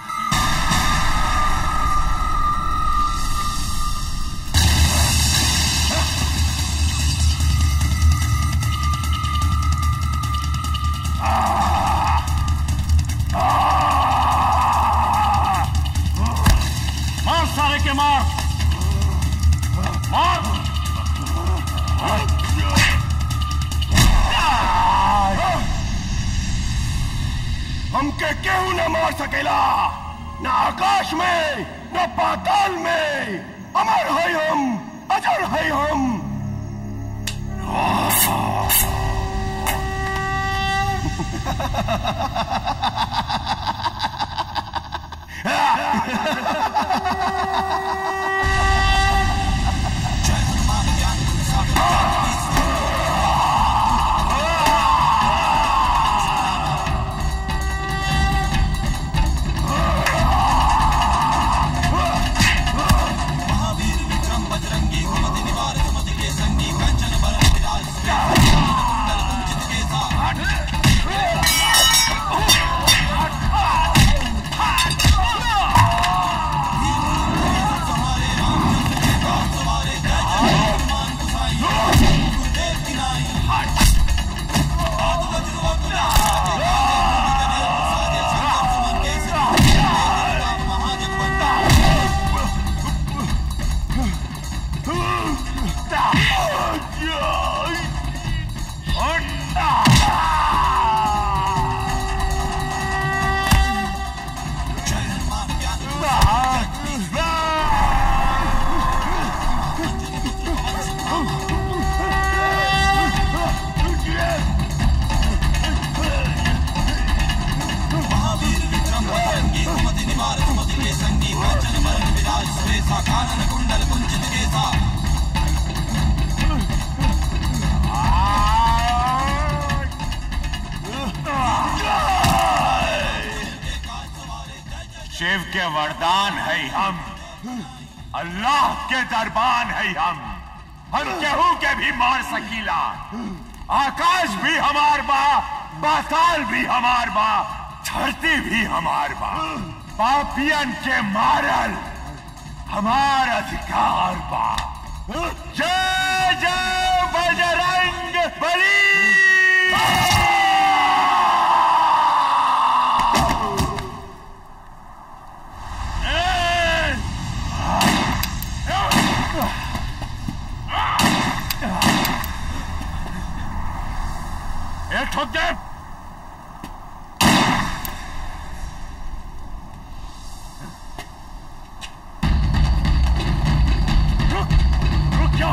U: मार सारे के मार मार
W: हमके केहू न मार सकेला न आकाश में न पाताल में अमर है हम अजर है हम
U: शिव के वरदान है हम अल्लाह के दरबान है हम हम केहू के भी मार सकीला आकाश भी हमार बा पाताल भी हमार बा धरती भी हमार बा पापियन के मारल हमार अधिकार बा जय जय बजरंग बली ए ठोक दे रुक रुक जा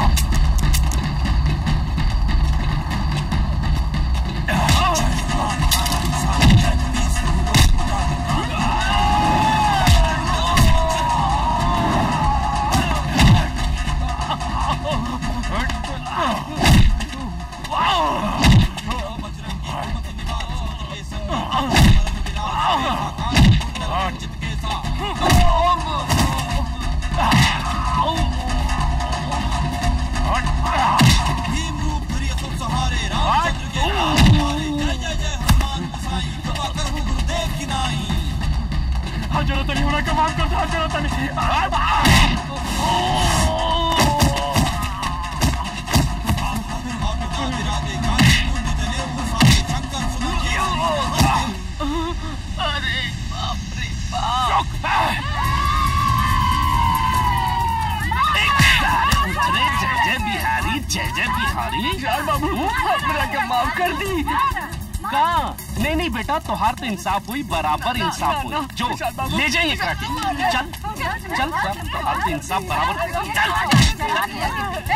U: जरूरत नहीं होना कमाल करता जरूरत नहीं
V: अरे बाप रे बाप
J: अरे जय जय बिहारी जय जय बिहारी
F: यार बाबू हमरा के माफ कर दी
J: का नहीं नहीं बेटा तोहार तो इंसाफ हुई बराबर इंसाफ हुई जो ले जाइए एकरा के चल चल चल तोहार तो इंसाफ बराबर चल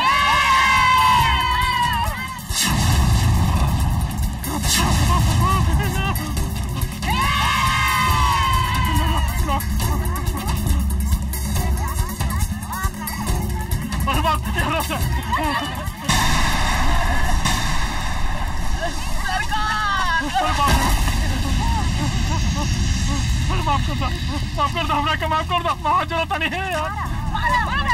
U: अरे बाप रे, हमरा से अरे बाप रे। अरे बाप कर दो माफ कर दो हमरा के माफ कर दो वहाँ जरूरत नहीं है यार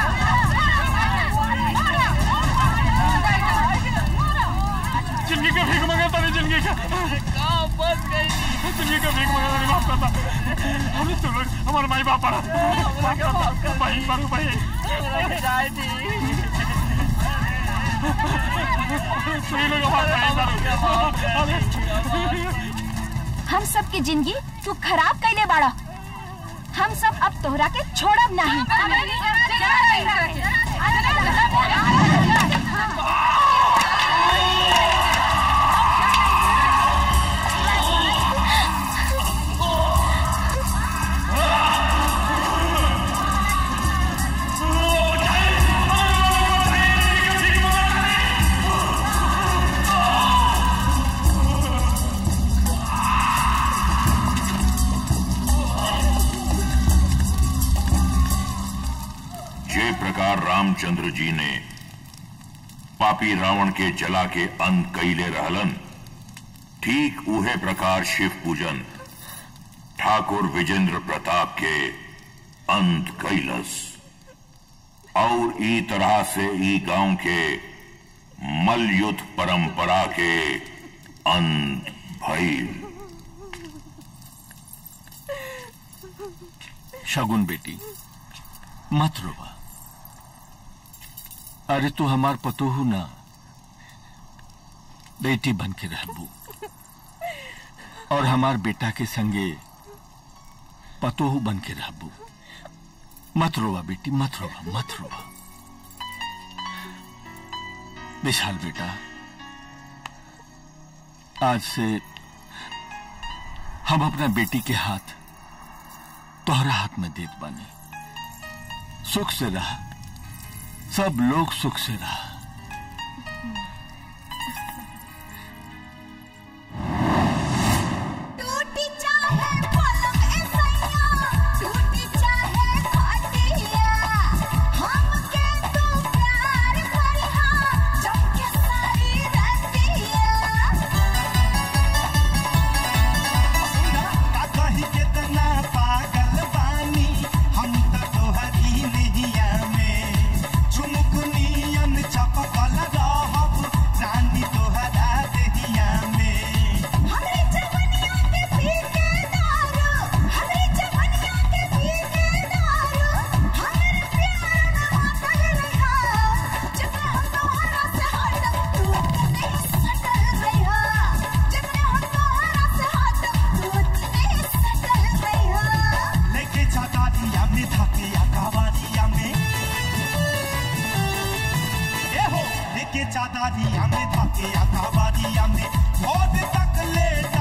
U: जिंदगी का भीख मंगाता नहीं जिंदगी का
F: बस गई
U: जिंदगी का भीख मंगाता नहीं माफ करता हमने तो लोग हमारे माई बाप पड़ा माफ करता भाई मारू भाई सही लोग हमारे भाई मारू
K: हम सब की जिंदगी तू खराब कैले बाड़ा हम सब अब तोहरा के छोड़ब
I: जे प्रकार रामचंद्र जी ने पापी रावण के जला के अंत कैले रहलन ठीक उहे प्रकार शिव पूजन ठाकुर विजेंद्र प्रताप के अंत कैलस और ई तरह से ई गांव के मलयुद्ध परंपरा के अंत भइल
B: शगुन बेटी मत रोवा अरे तू हमार पतोहू ना बेटी बन के रहबू और हमार बेटा के संगे पतोहू बन के रहबू मत रोवा बेटी मत रोवा मत रोवा विशाल बेटा आज से हम अपना बेटी के हाथ तोहरा हाथ में देत बानी सुख से रहा सब लोग सुख से रहा
M: टूटी चाहे पलंग ए सैया टूटी चाहे खटिया हमके तू प्यार करिहा चमके सारी रतिया
L: का कही कितना पागल बानी हम त तोहरी नैया में झुमुक नियन चपकल रहब रानी तोहरा देहिया में
M: हमरे जवनिया के पी के दारू हमरे जवनिया के पी के दारू हमरे प्यार में मातल रहा जब हम तोहरा से हट तू नहीं सटल रहा जब हम तोहरा से हट तू नहीं सटल रहा
L: लेके जाता दिया में धकिया कवारिया में ए हो लेके जाता दिया में धकिया कवारिया में बहुत तक ले